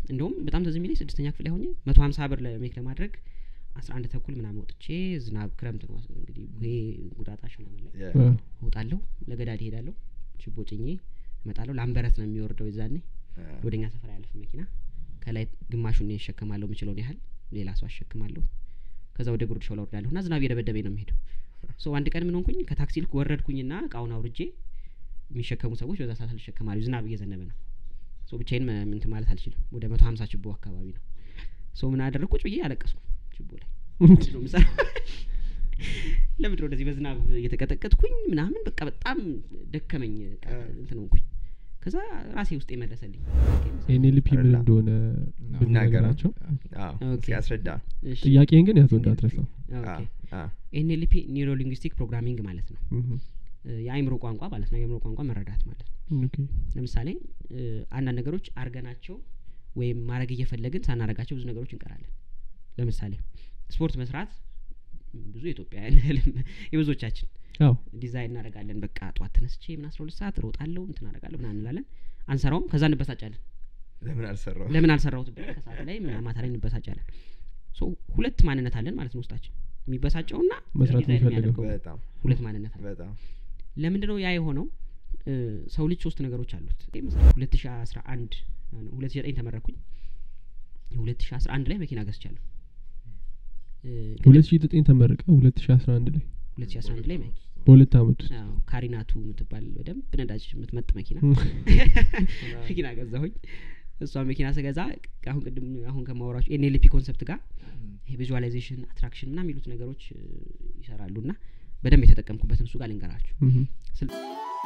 እንደውም በጣም ትዝ የሚለኝ ስድስተኛ ክፍል ላይ ሆኜ መቶ ሀምሳ ብር ለሜክ ለማድረግ አስራ አንድ ተኩል ምናምን ወጥቼ ዝናብ ክረምት ነው እንግዲህ ቡሄ ጉዳጣሽ ምናምን ላይ ያ አ፣ እወጣለሁ ለገዳድ እሄዳለሁ ችቦ ጭኜ እመጣለሁ ላምበረት ነው የሚወርደው የዛኔ አ፣ ወደኛ ሰፈር ያለፍ መኪና ከላይ ግማሹን እኔ እሸከማለሁ የምችለውን ያህል ሌላ ሰው አሸክማለሁ ከዛ ወደ ጉርድ ሾላ ወርዳለሁ እና ዝናብ እየደበደበኝ ነው የሚሄደው ሶ አንድ ቀን ምን ሆንኩኝ ከታክሲ ልክ ወረድኩኝና እቃውን አውርጄ የሚሸከሙ ሰዎች በዛ ሰዓት አልሸከማሉ ዝናብ እየዘነበ ነው ሶ ብቻዬን መ- እንትን ማለት አልችልም ወደ መቶ ሀምሳ ችቦ አካባቢ ነው ሶ ምን አደረግ ቁጭ ብዬ አለቀስኩ ችቦ ላይ ምንድን ነው የምሰራው ለምንድን ነው እንደዚህ በዝናብ እየተቀጠቀጥኩኝ ምናምን በቃ በጣም ደከመኝ በቃ እንትን ሆንኩኝ ከዛ ራሴ ውስጥ የመለሰልኝ ኤንኤልፒ ምን ረላ። እንደሆነ ይናገራል። ብትነግራቸው አዎ፣ ኦኬ። እስኪ ያስረዳ እሺ ጥያቄን ግን ያዘው እንዳትረሳው አ፣ አ፣ ኤንኤልፒ ኒውሮ ሊንግዊስቲክ ፕሮግራሚንግ ማለት ነው እህ፣ እ፣ የአእምሮ ቋንቋ ማለት ነው የአእምሮ ቋንቋ መረዳት ማለት ነው ኦኬ። ለምሳሌ እ፣ አንዳንድ ነገሮች አርገናቸው ወይም ማድረግ እየፈለግን ሳናረጋቸው ብዙ ነገሮች እንቀራለን ለምሳሌ ስፖርት መስራት ብዙ የኢትዮጵያውያን ህልም የብዙዎቻችን አዎ ዲዛይን እናደርጋለን በቃ ጠዋት ተነስቼ ምን አስራ ሁለት ሰዓት እሮጣለሁ እንትን አደርጋለሁ ምናምን እንላለን አንሰራውም ከዛ እንበሳጫለን ለምን አልሰራው ለምን አልሰራሁት ብለን ከሰዓት ላይ ምናምን ማታ ላይ እንበሳጫለን ሶ ሁለት ማንነት አለን ማለት ነው ውስጣችን የሚበሳጨውና መስራት ዲዛይን የሚፈልገው። የሚያደርገው በጣም ሁለት ማንነት አለ በጣም ለምንድን ነው ያ የሆነው እ፣ ሰው ልጅ ሶስት ነገሮች አሉት ሁለት ሺ አስራ አንድ ሁለት ሺ ዘጠኝ ተመረኩኝ ሁለት ሺ አስራ አንድ ላይ መኪና ገዝቻለሁ እ፣ ሁለት ሺ ዘጠኝ ተመረቀ ሁለት ሺ አስራ አንድ ላይ ሁለት ሺ አስራ አንድ ላይ መ- በሁለት አመት ውስጥ አዎ፣ ካሪናቱ የምትባል በደንብ ነዳጅ የምትመጥ መኪና መኪና ገዛሁኝ እሷ መኪና ስገዛ አሁን ቅድም አሁን ከማወራችሁ ኤንኤልፒ ኮንሰፕት ጋር ይሄ ቪዥዋላይዜሽን አትራክሽን ምና የሚሉት ነገሮች እ፣ ይሰራሉ እና በደንብ የተጠቀምኩበትን እሱ ጋር ልንገራችሁ እህ፣ ስል-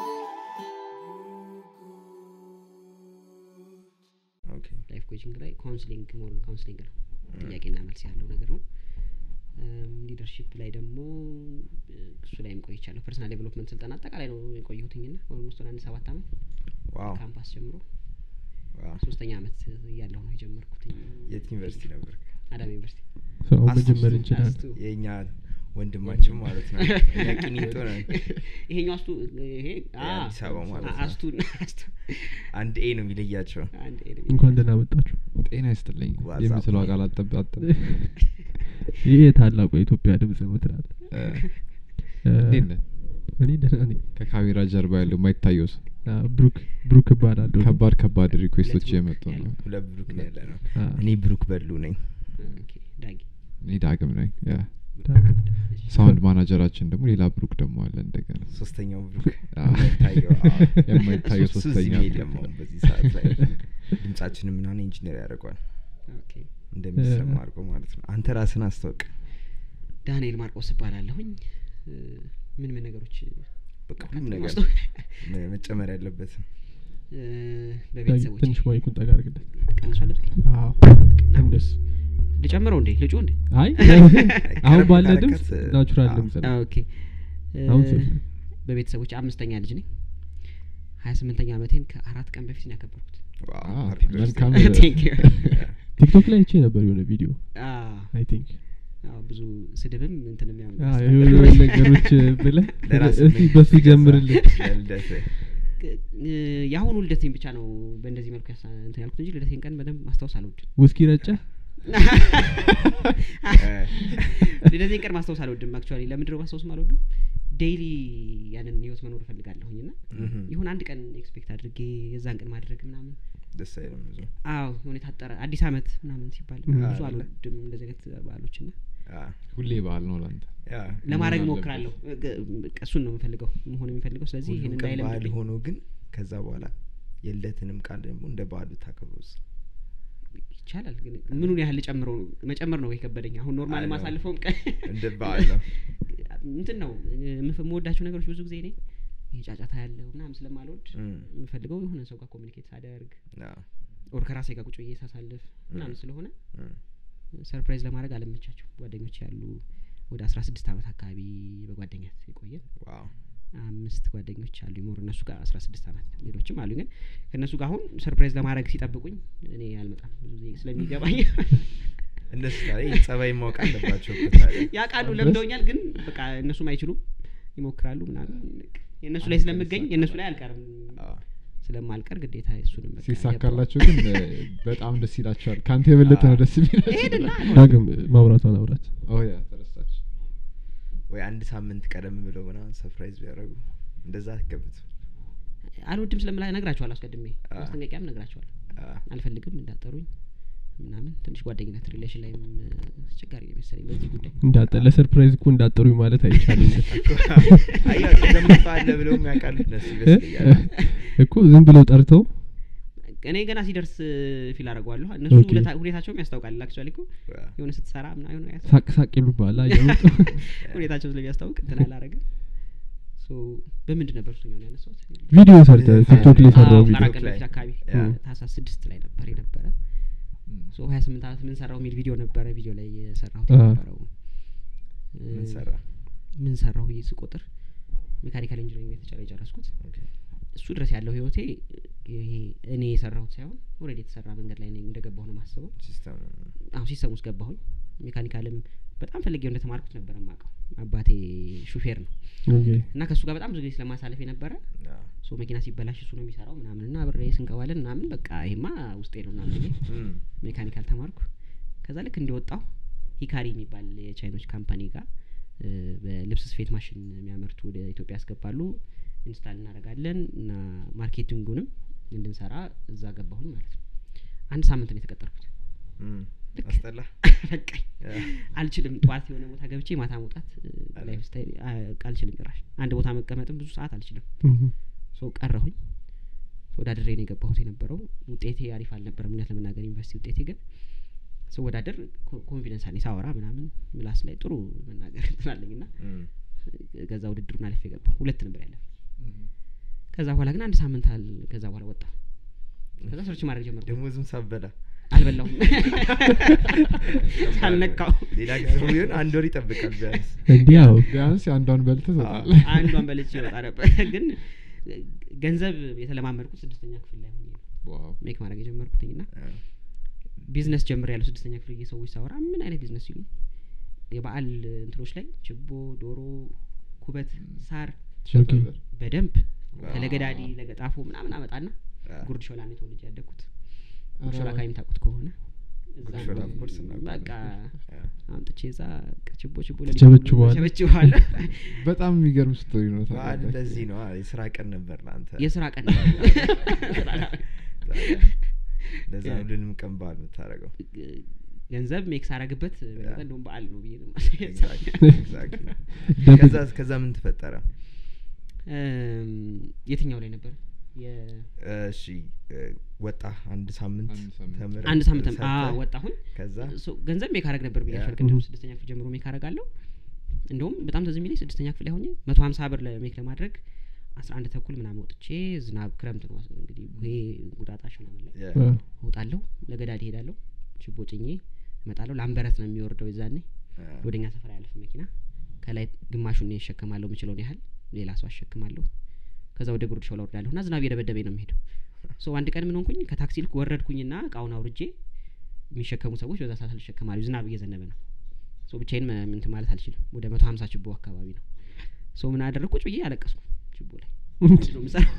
ኦኬ ላይፍ ኮችንግ ላይ ካውንስሊንግ ሞር ካውንስሊንግ ነው ጥያቄና መልስ ያለው ነገር ነው ሊደርሺፕ ላይ ደግሞ እ፣ እሱ ላይም ቆይቻለሁ ፐርሰናል ዴቨሎፕመንት ስልጠና አጠቃላይ ነው የቆየሁትኝና ኦልሞስት ወደ አንድ ሰባት አመት ዋው ካምፓስ ጀምሮ ዋው ሶስተኛ አመት እያለሁ ነው የጀመርኩትኝ የት ዩኒቨርሲቲ ነበር አዳማ ዩኒቨርሲቲ ሰው አስቱ- መጀመር እንችላለን አስቱ የእኛ ወንድማችን ማለት ነው እኛ ቂሊንጦ ነን ይሄኛው አስቱ ይሄ አ፣ የአዲስ አበባ ማለት ነው። አስቱ አስቱ አንድ ኤ ነው የሚለያቸው አንድ ኤ ነው እንኳን ደህና መጣችሁ ጤና ይስጥልኝ ዋትስአፕ የምትለው ላይ። ቃል አጠብ አጠብ ይህ የታላቁ የኢትዮጵያ ድምጽ ነው ትላል እንዴት ነህ እኔ ደህና ነኝ ከካሜራ ጀርባ ያለው የማይታየው ሰው አ፣ ብሩክ ብሩክ እባላለሁ ከባድ ከባድ ሪኩዌስቶች ሁለት እየመጡ ብሩክ ነው ሁለት ብሩክ ነው ያለ ነው አ፣ እኔ ብሩክ በሉ ነኝ ኦኬ ዳጊ እኔ ዳግም ነኝ ያ። ዳግም። ሳውንድ ማናጀራችን ደግሞ ሌላ ብሩክ ደግሞ አለ እንደገና ሶስተኛው ብሩክ አዎ። የማይታየው አዎ። የማይታየው እሱ- እሱ ሶስተኛ እዚህ ብሩክ የለም ነው። አሁን በዚህ ሰዓት ላይ ድምጻችንን ምናምን ኢንጂነር ያደርገዋል ኦኬ እንደሚሰማ እ- አድርጎ ማለት ነው አንተ ራስን አስታውቅ ዳንኤል ማርቆስ እባላለሁኝ እ፣ ምን ምን ነገሮች በቃ ሁሉም ነገር ማስታወቅ መ- መጨመር ያለበትም እ፣ ዳጊ፣ በቤተሰቦች ትንሽ ማይኩን ጠጋ አድርግለት ቀንሷል አዎ አሁን እንደሱ ልጨምረው እንዴ ልጩ እንዴ አይ አሁን ቀረብ ባለ ካረከት፣ ድምጽ ናቹራል አዎ። ድምጽ ነው ኦኬ እ፣ አሁን ሴት ነህ። በቤተሰቦች አምስተኛ ልጅ ነኝ ሀያ ስምንተኛ አመቴን ከአራት ቀን በፊት ነው ያከበርኩት ዋው፣ አዎ፣ happy birthday። መልካም Thank you። ቲክቶክ ላይ አይቼ ነበር የሆነ ቪዲዮ አዎ፣ አይ ቲንክ አዎ፣ ብዙ ስድብም እንትንም ያው የሆነ ነገሮች ብለህ ለራስህ እስቲ በሱ ጀምርልን ለልደትህ እ፣ የአሁኑ ልደቴን ብቻ ነው በእንደዚህ መልኩ ያሳ እንትን ያልኩት እንጂ ልደቴን ቀን በደንብ ማስታወስ አልወድም ውስኪ ረጨ ልደቴን ቀን ማስታወስ አልወድም አክቹዋሊ ለምንድን ነው ማስታወስም አልወድም ዴይሊ ያንን ህይወት መኖር እፈልጋለሁኝ ና እህም፣ ይሁን አንድ ቀን ኤክስፔክት አድርጌ የዛን ቀን ማድረግ ምናምን ደስ አይልም ብዙ አዎ የሆነ የታጠረ አዲስ አመት ምናምን ሲባል 음. ብዙ አለ። አልወድም እንደዚህ አይነት በዓሎች ና አ፣ ሁሌ በዓል ነው ለአንተ ያ ለማድረግ መሆን ሞክራለሁ እሱን ነው የምፈልገው መሆን የሚፈልገው ስለዚህ ሁሉም ይህን ቀን በዓል እንዳይለምድብኝ ሆኖ ግን ከዛ በኋላ የልደትንም ቃል ደግሞ እንደ በዓሉ ታከብሩስ ይቻላል ግን ምኑን ያህል ጨምረው መጨመር ነው የከበደኝ አሁን ኖርማል አይ ነው። ማሳልፈውም ቀን እንደ በዓል ነው እንትን ነው የምፍ- የምወዳቸው ነገሮች ብዙ ጊዜ እኔ ይሄ ጫጫታ ያለው ምናምን ስለማልወድ እም፣ የምፈልገው የሆነ ሰው ጋር ኮሚኒኬት ሳደርግ አ፣ ኦር ከራሴ ጋር ቁጭ ብዬ ሳሳልፍ ምናምን ም። ስለሆነ እም፣ ሰርፕራይዝ ለማድረግ አለመቻቸው ጓደኞች ያሉ ወደ አስራ ስድስት አመት አካባቢ በጓደኛት የቆየን ዋው አምስት ጓደኞች አሉ ሞር እነሱ ጋር አስራ ስድስት አመት ሌሎችም አሉ ግን ከእነሱ ጋር አሁን ሰርፕራይዝ ለማድረግ ሲጠብቁኝ እኔ አልመጣም ብዙ ጊዜ ስለሚገባኝ እነሱ ታዲያ ይህን ጸባይ ማወቅ አለባቸው እኮ ታዲያ ያውቃሉ ድረስ? ለምደውኛል ግን በቃ እነሱም አይችሉም ይሞክራሉ ምናምን የእነሱ ላይ ስለምገኝ የእነሱ ላይ አልቀርም አ፣ ስለማልቀር ግዴታ እሱንም በቃ ሲሳካላቸው ግን እ፣ በጣም ደስ ይላቸዋል ከአንተ የበለጠ ነው ደስ ገባሁ። ሄድና የሚላቸው ዳግም ማውራቷን አውራት ኦ ያ ተረሳች ወይ አንድ ሳምንት ቀደም ብለው ምናምን ሰርፕራይዝ ቢያደርጉ እንደዛ አትገምት አልወድም ስለምላ ነግራቸዋል አስቀድሜ አ። ማስጠንቀቂያም ነግራቸዋል አልፈልግም እንዳጠሩኝ ምናምን ትንሽ ጓደኝነት ሪሌሽን ላይም እ፣ አስቸጋሪ ነው መሰለኝ በዚህ ጉዳይ እንዳጠ ለሰርፕራይዝ እኮ እንዳጠሩኝ ማለት አይቻልም ዘምተዋለ ብለውም ያውቃሉ እነሱ ይመስለኛል እኮ ዝም ብለው ጠርተው እኔ ገና ሲደርስ ፊል አደርገዋለሁ እነሱ ኦኬ። ሁለታ- ሁኔታቸውም ያስታውቃል አክቹዋሊ እኮ የሆነ ስትሰራ ምና የሆነ ያስ- ሳቅ ሳቅ ይሉባላ እያመጡ ሁኔታቸው ስለሚያስታውቅ እንትን አላረግም ሶ በምንድን ነበር እሱኛውን ያነሳሁት ቪዲዮ ሰርተ ቪዲዮ ቲክቶክ ላይ አዎ፣ ሰራው ከአራት ቪዲዮ ቀን ላይ። በፊት አካባቢ ያ። ታህሳስ ስድስት ላይ ነበር የነበረ ሶ ሀያ ስምንት አመት ምን ሰራው የሚል ቪዲዮ ነበረ ቪዲዮ ላይ የሰራሁት አ። የነበረው ምን እ፣ ሰራ ምን ሰራሁ ብዬ ስቆጥር ሜካኒካል ኢንጂኒሪንግ የተጫለ የጨረስኩት እሱ ድረስ ያለው ህይወቴ ይሄ እኔ የሰራሁት ሳይሆን ኦልሬዲ የተሰራ መንገድ ላይ እኔ እንደገባሁ ነው ማስበው ሲስተም አሁን ሲስተም ውስጥ ገባሁኝ ሜካኒካልም በጣም ፈልጌው እንደተማርኩት ነበር የማውቀው አባቴ ሹፌር ነው ኦኬ እና ከእሱ ጋር በጣም ብዙ ጊዜ ስለማሳለፍ የነበረ ሶ መኪና ሲበላሽ እሱ ነው የሚሰራው ምናምን እና አብሬ ስንቀባለን ምናምን በቃ ይሄማ ውስጤ ነው ምናምን ብዬ ሜካኒካል ተማርኩ ከዛ ልክ እንደወጣው ሂካሪ የሚባል የቻይኖች ካምፓኒ ጋር እ፣ በልብስ ስፌት ማሽን የሚያመርቱ ወደ ኢትዮጵያ ያስገባሉ ኢንስታል እናደርጋለን እና ማርኬቲንጉንም እንድንሰራ እዛ ገባሁኝ ማለት ነው አንድ ሳምንት ነው የተቀጠርኩት ልክ አስጠላ በቃኝ ያ። አልችልም ጠዋት የሆነ ቦታ ገብቼ ማታ መውጣት ላይፍ ስታይል አልችልም ጭራሽ አንድ ቦታ መቀመጥም ብዙ ሰዓት አልችልም እህ። ሶ ቀረሁኝ ወዳድሬ ነው የገባሁት የነበረው ውጤቴ አሪፍ አልነበረም እውነት ለመናገር ዩኒቨርሲቲ ውጤቴ ግን ስወዳደር ኮ- ኮንፊደንስ አለኝ ሳወራ ምናምን ምላስ ላይ ጥሩ መናገር እንትናለኝ ና እም። ከዛ ውድድሩን አልፌ ገባሁ ሁለት ነበር ያለፍ ከዛ በኋላ ግን አንድ ሳምንት አል ከዛ በኋላ ወጣ ከዛ ሰርች ማድረግ ጀመርኩ ደሞዝም ሳበላ አልበላሁም ሳልነካው ሌላ ጊዜ ቢሆን አንድ ወር ይጠብቃል ቢያንስ እንዲህ ያው ቢያንስ የአንዷን በልተ አዎ። ሰጣለ አንዷን በልቼ ይወጣ ነበር ግን ገንዘብ የተለማመድኩት ስድስተኛ ክፍል ላይ ሆኜ ነው ሜክ ማድረግ የጀመርኩትኝ ና ቢዝነስ ጀምር ያለው ስድስተኛ ክፍል ጊዜ ሰዎች ሳወራ ምን አይነት ቢዝነስ ሲሉ የበአል እንትኖች ላይ ችቦ ዶሮ ኩበት ሳር በደንብ ዋው። ከለገዳዲ ለገጣፎ ምናምን አመጣና አ፣ ጉርድ ሾላ ነው ተወልጄ ያደግኩት ጉርድ ኧረ ሾላ ወይ። አካባቢ ታውቁት ከሆነ እዛ ጉርድ ሾላ ነው of course እናውቃለን። በቃ አ፣ አምጥቼ እዛ በቃ ችቦ ችቦ ትቸበችበዋለህ? ቸበችበዋለሁ በጣም የሚገርም ስቶሪ ነው በዓል ታውቃለህ። እንደዚህ ነው አ፣ የስራ ቀን ነበር ለአንተ የስራ ቀን ለዛ ነው ልንም ቀን በዓል የምታደርገው ገንዘብ ሜክስ አረግበት በለጠ ያ። እንደውም በዓል ነው ብዬ ነው Exactly, exactly. ደብል ከዛ ከዛ ምን ተፈጠረ እም፣ የትኛው ላይ ነበር የ- እሺ እ፣ ወጣ አንድ ሳምንት አንድ ሳምንት። ተምረህ አንድ ሳምንት ሰርተህ፣ አ ወጣሁኝ ከዛ ሶ ገንዘብ ሜክ አረግ ነበር ብያሻል ያ። ቅድም ስድስተኛ ክፍል ጀምሮ ሜክ አረጋለሁ እንደውም በጣም ተዝ የሚለኝ ስድስተኛ ክፍል ላይ ሆኜ መቶ ሀምሳ ብር ለሜክ ለማድረግ አስራ አንድ ተኩል ምናምን ወጥቼ ዝናብ ክረምት ነው እንግዲህ ይሄ ጉዳጣሽ ምናምን ላይ ያ፣ አ፣ እወጣለሁ ለገዳድ እሄዳለሁ ችቦ ጭኜ እመጣለሁ ላምበረት ነው የሚወርደው የዛኔ አ፣ ወደኛ ሰፈር ያለፍ መኪና ከላይ ግማሹን ይሸከማለሁ የምችለውን ያህል ሌላ ሰው አሸክማለሁ ከዛ ወደ ጉርድ ሾላ ወርዳለሁ እና ዝናብ እየደበደበኝ ነው የሚሄደው ሶ አንድ ቀን ምን ሆንኩኝ ከታክሲ ልክ ወረድኩኝና እቃውን አውርጄ የሚሸከሙ ሰዎች በዛ ሰዓት አልሸከማሉ ዝናብ እየዘነበ ነው ሶ ብቻዬን መ- እንትን ማለት አልችልም ወደ መቶ ሀምሳ ችቦ አካባቢ ነው ሶ ምን አደረግ ቁጭ ብዬ አለቀስኩ ችቦ ላይ ምንድን ነው የምሰራው?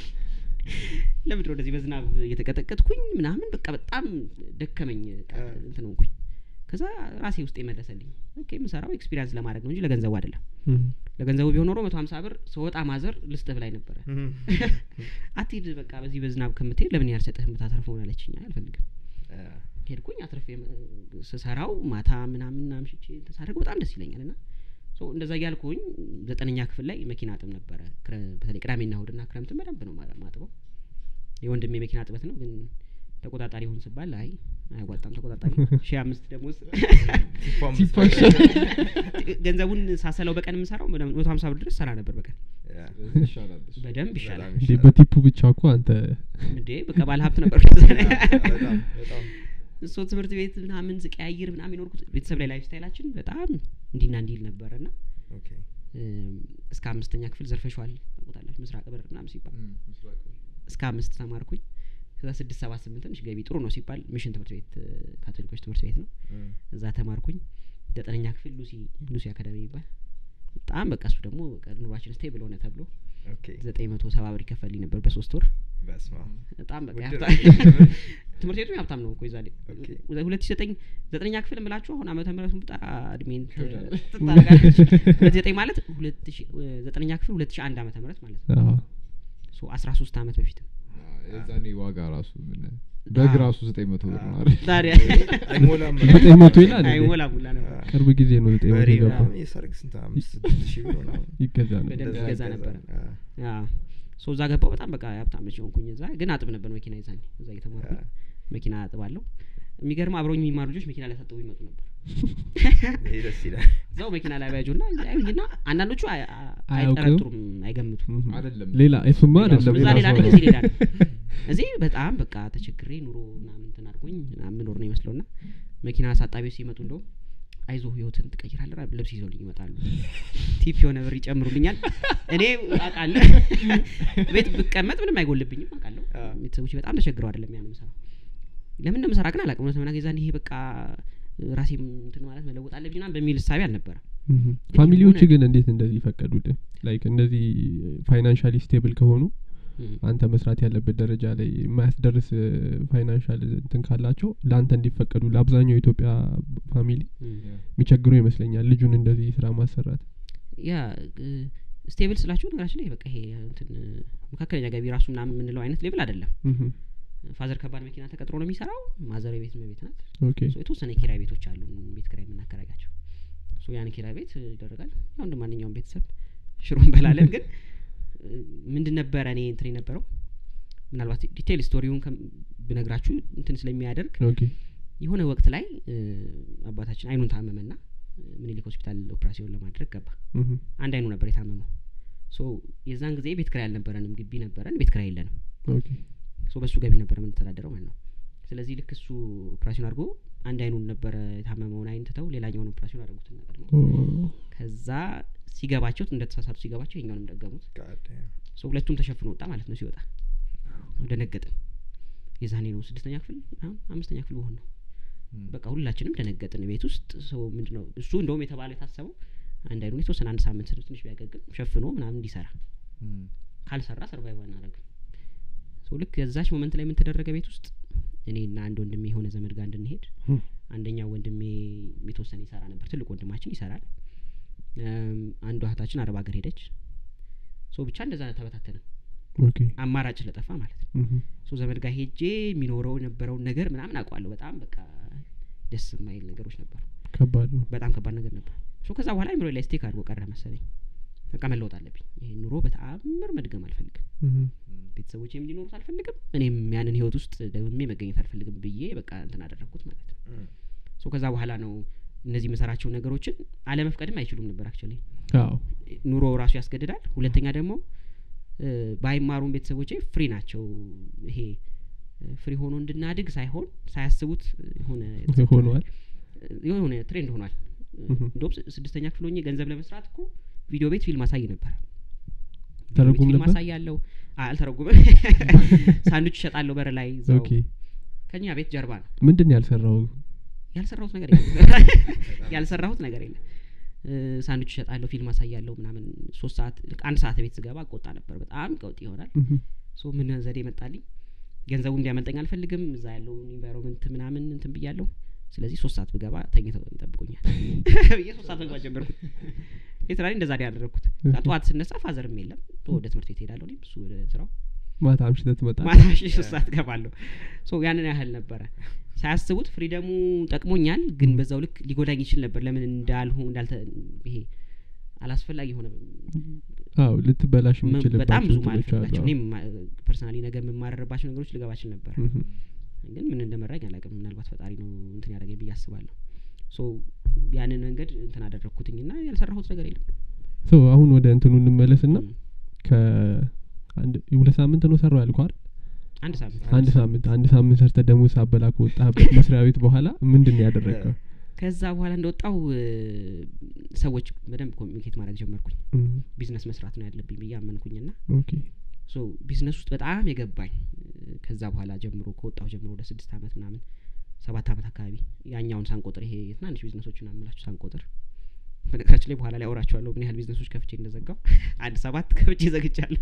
ለምንድን ነው እንደዚህ በዝናብ እየተቀጠቀጥኩኝ ምናምን በቃ በጣም ደከመኝ በቃ አ። እንትን ሆንኩኝ ከዛ ራሴ ውስጥ የመለሰልኝ ኦኬ የምሰራው ኤክስፒሪያንስ ለማድረግ ነው እንጂ ለገንዘቡ አይደለም እህ። ለገንዘቡ ቢሆን ኖሮ መቶ ሀምሳ ብር ስወጣ ማዘር ልስጥህ ብላኝ ነበረ እም፣ አትሂድ በቃ በዚህ በዝናብ ከምትሄድ ለምን ያልሰጥህ የምታተርፈውን አለችኝ አልፈልግም አ፣ ሄድኩኝ አትርፌ ም- ስሰራው ማታ ምናምን አምሽቼ ተሳደርግ በጣም ደስ ይለኛል እና ሶ እንደዛ እያልኩኝ ዘጠነኛ ክፍል ላይ መኪና አጥብ ነበረ ክረ- በተለይ ቅዳሜና እሁድና ክረምትን በደንብ ነው ማ- ማጥበው የወንድሜ መኪና ጥበት ነው ግን ተቆጣጣሪ ይሁን ስባል አይ አያዋጣም ተቆጣጣሪ ሺህ አምስት ደሞዝ ቲፓም ሲፓሽ። ገንዘቡን ሳሰለው በቀን የምሰራው ወደ መቶ ሀምሳ ብር ድረስ ሰራ ነበር በቀን ያ፣ ስለዚህ ይሻላል እሱ። በደንብ ይሻላል በጣም እንዴ ይሻላል። በቲፑ ብቻ እኮ አንተ እንዴ በቃ ባለ ሀብት ነበር በጣም በጣም እሱ ትምህርት ቤት ምናምን ስቀያይር ምናምን የኖርኩት ቤተሰብ ላይ ላይፍ ስታይላችን በጣም እንዲና እንዲል ነበረ ና ኦኬ እስከ አምስተኛ ክፍል ዘርፈሸዋል ታውቁታላችሁ ምስራቅ በር ምናምን ሲባል እም፣ ምስራቅ ነው። እስከ አምስት ተማርኩኝ ከዛ ስድስት ሰባት ስምንት ትንሽ ገቢ ጥሩ ነው ሲባል ሚሽን ትምህርት ቤት እ፣ ካቶሊኮች ትምህርት ቤት ነው እም፣ እዛ ተማርኩኝ ዘጠነኛ ክፍል ሉሲ ሉሲ አካዳሚ ይባል በጣም በቃ እሱ ደግሞ በቃ ኑሯችን ስቴብል ሆነ ተብሎ ኦኬ ዘጠኝ መቶ ሰባ ብር ይከፈልኝ ነበር በሶስት ወር በስማ በጣም በቃ ውድ ሀብታም ነው። ትምህርት ቤቱ ሀብታም ነው እኮ ይዛል ኦኬ። ሁለት ሺ ዘጠኝ ዘጠነኛ ክፍል የምላችሁ አሁን ዓመተ ምህረቱን ብጠራ እድሜን ት- ይከብዳል። ትታረጋለች ሁለት ዘጠኝ ማለት ሁለት ሺ ዘጠነኛ ክፍል ሁለት ሺ አንድ ዓመተ ምህረት ማለት ነው አዎ። ሶ አስራ ሶስት ዓመት በፊት ነው የዛኔ ዋጋ ራሱ ምን በግ አዎ። ራሱ ዘጠኝ መቶ ብር ነው አዎ። አይደል? ታዲያ አይሞላም ዘጠኝ መቶ ይላል እንዴ? አይሞላ ሙላ ነበር አ- ቅርብ ጊዜ ነው ዘጠኝ መቶ በሬ የገባው ምናምን የሰርግ ስንት አምስት ስድስት ሺህ ብር ምናምን ይገዛ ነው በደንብ እንደዛ ይገዛ ይገዛል። ነበረ። አ- አዎ። ሶ እዛ ገባው በጣም በቃ ሀብታም ልጅ ሆንኩኝ እዛ ግን አጥብ ነበር መኪና ይዛኝ እዛ እየተማርኩኝ አ- መኪና አጥባለሁ የሚገርም አብረውኝ የሚማሩ ልጆች መኪና ላይ ሳጥቡ ይመጡ ነበር ይሄ ደስ ይላል እዛው መኪና ላይ ባያጁና ያዩኝና አንዳንዶቹ አይ- አ- አያውቅም? አይጠረጥሩም አይገምቱም እህ። አይደለም ሌላ እሱማ ሌላ አይደለም ሰው- እዛ ሌላ ሰው ነኝ ነው። እዚህ ሌላ ነኝ እዚህ በጣም በቃ ተቸግሬ ኑሮ ምናምን እንትን አድርጎኝ ምናምን ምኖር ነው ይመስለው ና መኪና አሳጣቢዎች ሲመጡ እንደውም አይዞህ ህይወትን ትቀይራለህ ራ- ልብስ ይዘውልኝ ይመጣሉ ቲፕ የሆነ ብር ይጨምሩልኛል እኔ አውቃለሁ ቤት ብቀመጥ ምንም አይጎልብኝም አውቃለሁ አዎ። ቤተሰቦች በጣም ተቸግረው አይደለም ያን ምሰራ ለምን እንደምሰራ ግን አላውቅም እውነት ለመናገር የዛን ይሄ በቃ ራሴም እንትን ማለት መለወጥ አለብኝ ምናምን በሚል እሳቤ አልነበረ እህ። ፋሚሊዎች የሆነ- ግን እንዴት እንደዚህ ይፈቀዱልህ ላይክ እንደዚህ ፋይናንሻሊ ስቴብል ከሆኑ አንተ መስራት ያለበት ደረጃ ላይ የማያስደርስ ፋይናንሻል እንትን ካላቸው ለአንተ እንዲፈቀዱ ለአብዛኛው የኢትዮጵያ ፋሚሊ የሚቸግረው ይመስለኛል ልጁን እንደዚህ ስራ ማሰራት ያ ስቴብል ስላችሁ ነገራችን ላይ በቃ ይሄ እንትን መካከለኛ ገቢ ራሱ ምናምን የምንለው አይነት ሌብል አይደለም እህ። ፋዘር ከባድ መኪና ተቀጥሮ ነው የሚሰራው ማዘር ቤት ቤት ናት ኦኬ ሶ የተወሰነ ኪራይ ቤቶች አሉ ቤት ኪራይ የምናከራያቸው ሶ ያን ኪራይ ቤት ይደረጋል ያው እንደ ማንኛውም ቤተሰብ ሽሮ እንበላለን ግን እ፣ ምንድን ነበረ እኔ እንትን የነበረው ምናልባት ዲቴይል ስቶሪውን ከም- ብነግራችሁ እንትን ስለሚያደርግ ኦኬ የሆነ ወቅት ላይ እ፣ አባታችን አይኑን ታመመና እ፣ ምኒልክ ሆስፒታል ኦፕራሲዮን ለማድረግ ገባ እህ። አንድ አይኑ ነበር የታመመው ሶ የዛን ጊዜ ቤት ክራይ አልነበረንም ግቢ ነበረን ቤት ክራይ የለንም ኦኬ ሶ በሱ ገቢ ነበር የምንተዳደረው ማለት ነው ስለዚህ ልክ እሱ ኦፕራሲዮን አድርጎ አንድ አይኑን ነበረ የታመመውን አይን ትተው ሌላኛውን ኦፕራሲዮን አደረጉትና ቀድሞ ኦ፣ ከዛ ሲገባቸው እንደተሳሳቱ ሲገባቸው ይኛውንም ደገሙት God damn. ሶ ሁለቱም ተሸፍኖ ወጣ ማለት ነው ሲወጣ ደነገጥን የዛኔ ነው ስድስተኛ ክፍል አሁን አምስተኛ ክፍል በሆን ነው በቃ ሁላችንም ደነገጥን ቤት ውስጥ ሰው ምንድነው እሱ እንደውም የተባለው የታሰበው አንድ አይኑን የተወሰነ አንድ ሳምንት ስድስት ትንሽ ቢያገግም ሸፍኖ ምናምን እንዲሰራ ካልሰራ ሰርቫይቭ አናደረግም ሰው ልክ የዛች ሞመንት ላይ ምን ተደረገ ቤት ውስጥ እኔና አንድ ወንድሜ የሆነ ዘመድ ጋር እንድንሄድ እህ። አንደኛው ወንድሜ የተወሰነ ይሰራ ነበር ትልቅ ወንድማችን ይሰራል እም፣ አንዷ እህታችን አረብ ሀገር ሄደች ሶ ብቻ እንደዛ ተበታተነ ኦኬ አማራጭ ስለጠፋ ማለት ነው እህ። ሶ ዘመድ ጋር ሄጄ የሚኖረው የነበረውን ነገር ምናምን አውቀዋለሁ በጣም በቃ ደስ የማይል ነገሮች ነበሩ ከባድ ነው በጣም ከባድ ነገር ነበር ሶ ከዛ በኋላ አይምሮ ላይ ስቴክ አድርጎ ቀረ መሰለኝ በቃ መለወጥ አለብኝ ይሄ ኑሮ በተአምር መድገም አልፈልግም እህ። ቤተሰቦቼም እንዲኖሩት አልፈልግም እኔም ያንን ህይወት ውስጥ ደግሜ መገኘት አልፈልግም ብዬ በቃ እንትን አደረግኩት ማለት ነው Mm. ሶ ከዛ በኋላ ነው እነዚህ የምሰራቸው ነገሮችን አለመፍቀድም አይችሉም ነበር አክቹዋሊ አዎ ኑሮ ራሱ ያስገድዳል ሁለተኛ ደግሞ እ፣ ባይማሩም ቤተሰቦቼ ፍሪ ናቸው ይሄ እ፣ ፍሪ ሆኖ እንድናድግ ሳይሆን ሳያስቡት የሆነ ሆኗል የሆነ ትሬንድ ሆኗል እህ። እንደውም ስ- ስድስተኛ ክፍል ሆኜ ገንዘብ ለመስራት እኮ ቪዲዮ ቤት ፊልም አሳይ ነበር ቪዲዮ ቤት ተረጉም ፊልም ነበር አሳያለሁ አ- አልተረጉምም ሳንዱች እሸጣለሁ በር ላይ እዛው ኦኬ ከኛ ቤት ጀርባ ነው ምንድን ነው ያልሰራው ያልሰራሁት ነገር የለም ያልሰራሁት ነገር የለም እ፣ ሳንዱች እሸጣለሁ ፊልም አሳያለሁ ምናምን ሶስት ሰዓት ልክ አንድ ሰዓት ቤት ስገባ ቆጣ ነበር በጣም ቀውጥ ይሆናል እህ። ሶ ምን ዘዴ መጣልኝ ገንዘቡ እንዲያመልጠኝ አልፈልግም እዛ ያለውን ኢንቫይሮንመንት ምናምን እንትን ብያለሁ ስለዚህ ሶስት ሰዓት ብገባ ተኝተው ይጠብቁኛል ብዬ ሶስት ሰዓት መግባት ጀመርኩት ሊትራሊ እንደዛ ነው ያደረግኩት እዛ ጠዋት ስነሳ ፋዘርም የለም ወደ ትምህርት ቤት ሄዳለሁ እኔም እሱ ወደ ስራው ማታ አምሽተህ ትመጣለህ ማታ ሺ ሶስት ሰዓት ገባለሁ ሶ ያንን ያህል ነበረ ሳያስቡት ፍሪደሙ ጠቅሞኛል ግን በዛው ልክ ሊጎዳኝ ይችል ነበር ለምን እንዳልሁ እንዳልተ ይሄ አላስፈላጊ የሆነ አዎ ልትበላሽ መ- የምችልባቸው በጣም ብዙ እንትኖች አሉ። ማልፈልጋቸው እኔም ፐርሰናሊ ነገር የምማረርባቸው ነገሮች ልገባ እችል ነበር እህ። ግን ምን እንደመራኝ አላውቅም ምናልባት ፈጣሪ ነው እንትን ያደረገኝ ብዬ አስባለሁ ሶ ያንን መንገድ እንትን አደረግኩትኝ ና ያልሰራሁት ነገር የለም ሶ አሁን ወደ እንትኑ እንመለስና ም፣ ከአንድ ሁለት ሳምንት ነው ሰራው ያልኩ አይደል አንድ ሳምንት አንድ ሳምንት አንድ ሳምንት ሰርተ ደሞዝ ሳበላ ከወጣህበት መስሪያ ቤት በኋላ ምንድን ነው ያደረገው ከዛ በኋላ እንደወጣው ሰዎች በደንብ ኮሚኒኬት ማድረግ ጀመርኩኝ ቢዝነስ መስራት ነው ያለብኝ ብዬ አመንኩኝና ኦኬ ሶ ቢዝነስ ውስጥ በጣም የገባኝ እ፣ ከዛ በኋላ ጀምሮ ከወጣሁ ጀምሮ ወደ ስድስት አመት ምናምን ሰባት አመት አካባቢ ያኛውን ሳንቆጥር ይሄ የትናንሽ ቢዝነሶችን አምላችሁ ሳንቆጥር በነገራችን ላይ በኋላ ላይ አውራቸዋለሁ ምን ያህል ቢዝነሶች ከፍቼ እንደዘጋው አንድ ሰባት ከፍቼ ዘግቻለሁ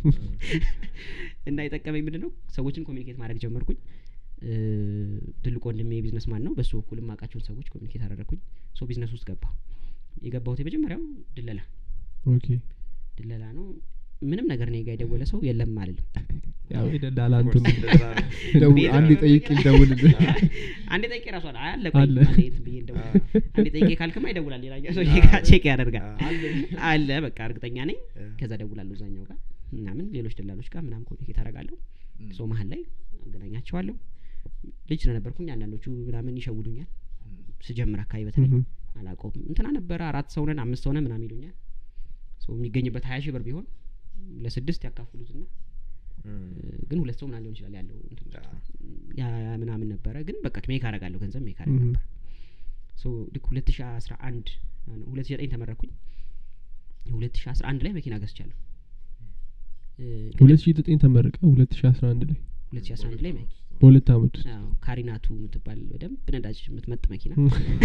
እና የጠቀመኝ ምንድን ነው ሰዎችን ኮሚኒኬት ማድረግ ጀመርኩኝ እ፣ ትልቁ ወንድሜ ቢዝነስ ማን ነው በሱ በኩል የማውቃቸውን ሰዎች ኮሚኒኬት አደረግኩኝ ሶ ቢዝነስ ውስጥ ገባሁ የገባሁት የመጀመሪያው ድለላ ኦኬ ድለላ ነው ምንም ነገር እኔ ጋ የደወለ ሰው የለም አልልም ያው የደላላ እንትኑ እንደዛ ነው። ደውል ቤት አንድ ነው። ጠይቅ ይደውልልህ አንዴ ጠይቄ ራሱ አለ አለ ቆይ አለ። አንዴ እንትን ብዬ እንደውል አንዴ ጠይቄ ካልክማ ይደውላል ሌላኛው ሰው አዎ። ቼክ ያደርጋል አለ። አለ በቃ እርግጠኛ ነኝ እ። ከዛ ደውላለሁ እዛኛው ጋር ምናምን ሌሎች ደላሎች ጋር ምናምን ኮሚኒኬት አደርጋለሁ ሶ መሀል ላይ አገናኛቸዋለሁ ልጅ ስለነበርኩኝ አንዳንዶቹ ምናምን ይሸውዱኛል ስጀምር አካባቢ በተለይ እህ፣ አላውቀውም እንትና ነበረ አራት ሰው ነን አምስት ሰው ነን ምናምን ይሉኛል ሶ የሚገኝበት ሀያ ሺህ ብር ቢሆን ለስድስት ያካፍሉትና እም። ግን ሁለት ሰው ምናምን ሊሆን ይችላል ያለው እንትን ውስጥ። አ። ያ ያ ምናምን ነበረ ግን በቃ ሜክ አረጋለሁ ገንዘብ ሜክ አረግ እህ። ነበር ሶ ልክ ሁለት ሺ አስራ አንድ ሁለት ሺ ዘጠኝ ተመረኩኝ ሁለት ሺ አስራ አንድ ላይ መኪና ገዝቻለሁ እ፣ ሁለት ሺ ዘጠኝ ተመረቀ ሁለት ሺ አስራ አንድ ላይ ሁለት ሺ አስራ አንድ ላይ መ- በሁለት አመት ውስጥ አዎ፣ ካሪናቱ የምትባል በደንብ ነዳጅ የምትመጥ መኪና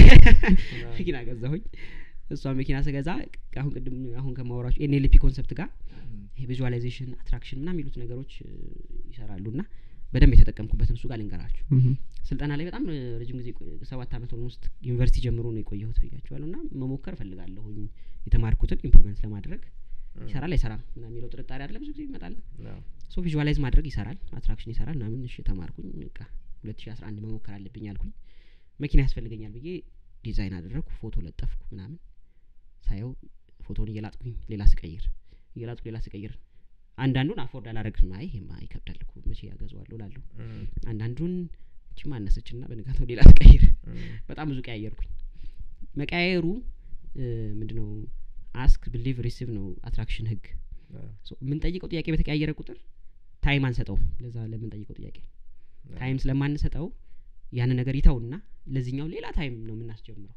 መኪና ገዛሁኝ እሷ መኪና ስገዛ አሁን ቅድም አሁን ከማወራቸው ኤንኤልፒ ኮንሰፕት ጋር ይሄ ቪዥዋላይዜሽን አትራክሽን ምናምን የሚሉት ነገሮች እ፣ ይሰራሉ እና በደንብ የተጠቀምኩበትን እሱ ጋር ልንገራችሁ እህ፣ ስልጠና ላይ በጣም እ፣ ረጅም ጊዜ ቆይ- ሰባት አመት ኦልሞስት ዩኒቨርሲቲ ጀምሮ ነው የቆየሁት ብያቸዋለሁ እና መሞከር እፈልጋለሁኝ የተማርኩትን ኢምፕሊመንት ለማድረግ ይሰራል አይሰራም ምናምን የሚለው ጥርጣሬ አለ ብዙ ጊዜ ይመጣል ነው። ሶ ቪዥዋላይዝ ማድረግ ይሰራል አትራክሽን ይሰራል ምናምን እሺ ተማርኩኝ በቃ ሁለት ሺ አስራ አንድ መሞከር አለብኝ አልኩኝ መኪና ያስፈልገኛል ብዬ ዲዛይን አደረግኩ ፎቶ ለጠፍኩ ምናምን ሳየው ፎቶን እየላጥኩኝ ሌላ ስቀይር እየላጥኩ ሌላ ስቀይር አንዳንዱን አፎርድ አላረግም አይ ይሄማ ይከብዳል እኮ መቼ ያገዘዋለሁ ላለሁ እም። አንዳንዱን እቺ ማነሰች ና በንጋታው ሌላ ስቀይር እም። በጣም ብዙ ቀያየርኩኝ መቀያየሩ ምንድነው አስክ ብሊቭ ሪሲቭ ነው አትራክሽን ህግ አ። ሶ የምንጠይቀው ጥያቄ በተቀያየረ ቁጥር ታይም አንሰጠውም ለዛ ለምንጠይቀው ጥያቄ ታይም ስለማንሰጠው ያንን ነገር ይተውና ለዚህኛው ሌላ ታይም ነው የምናስጀምረው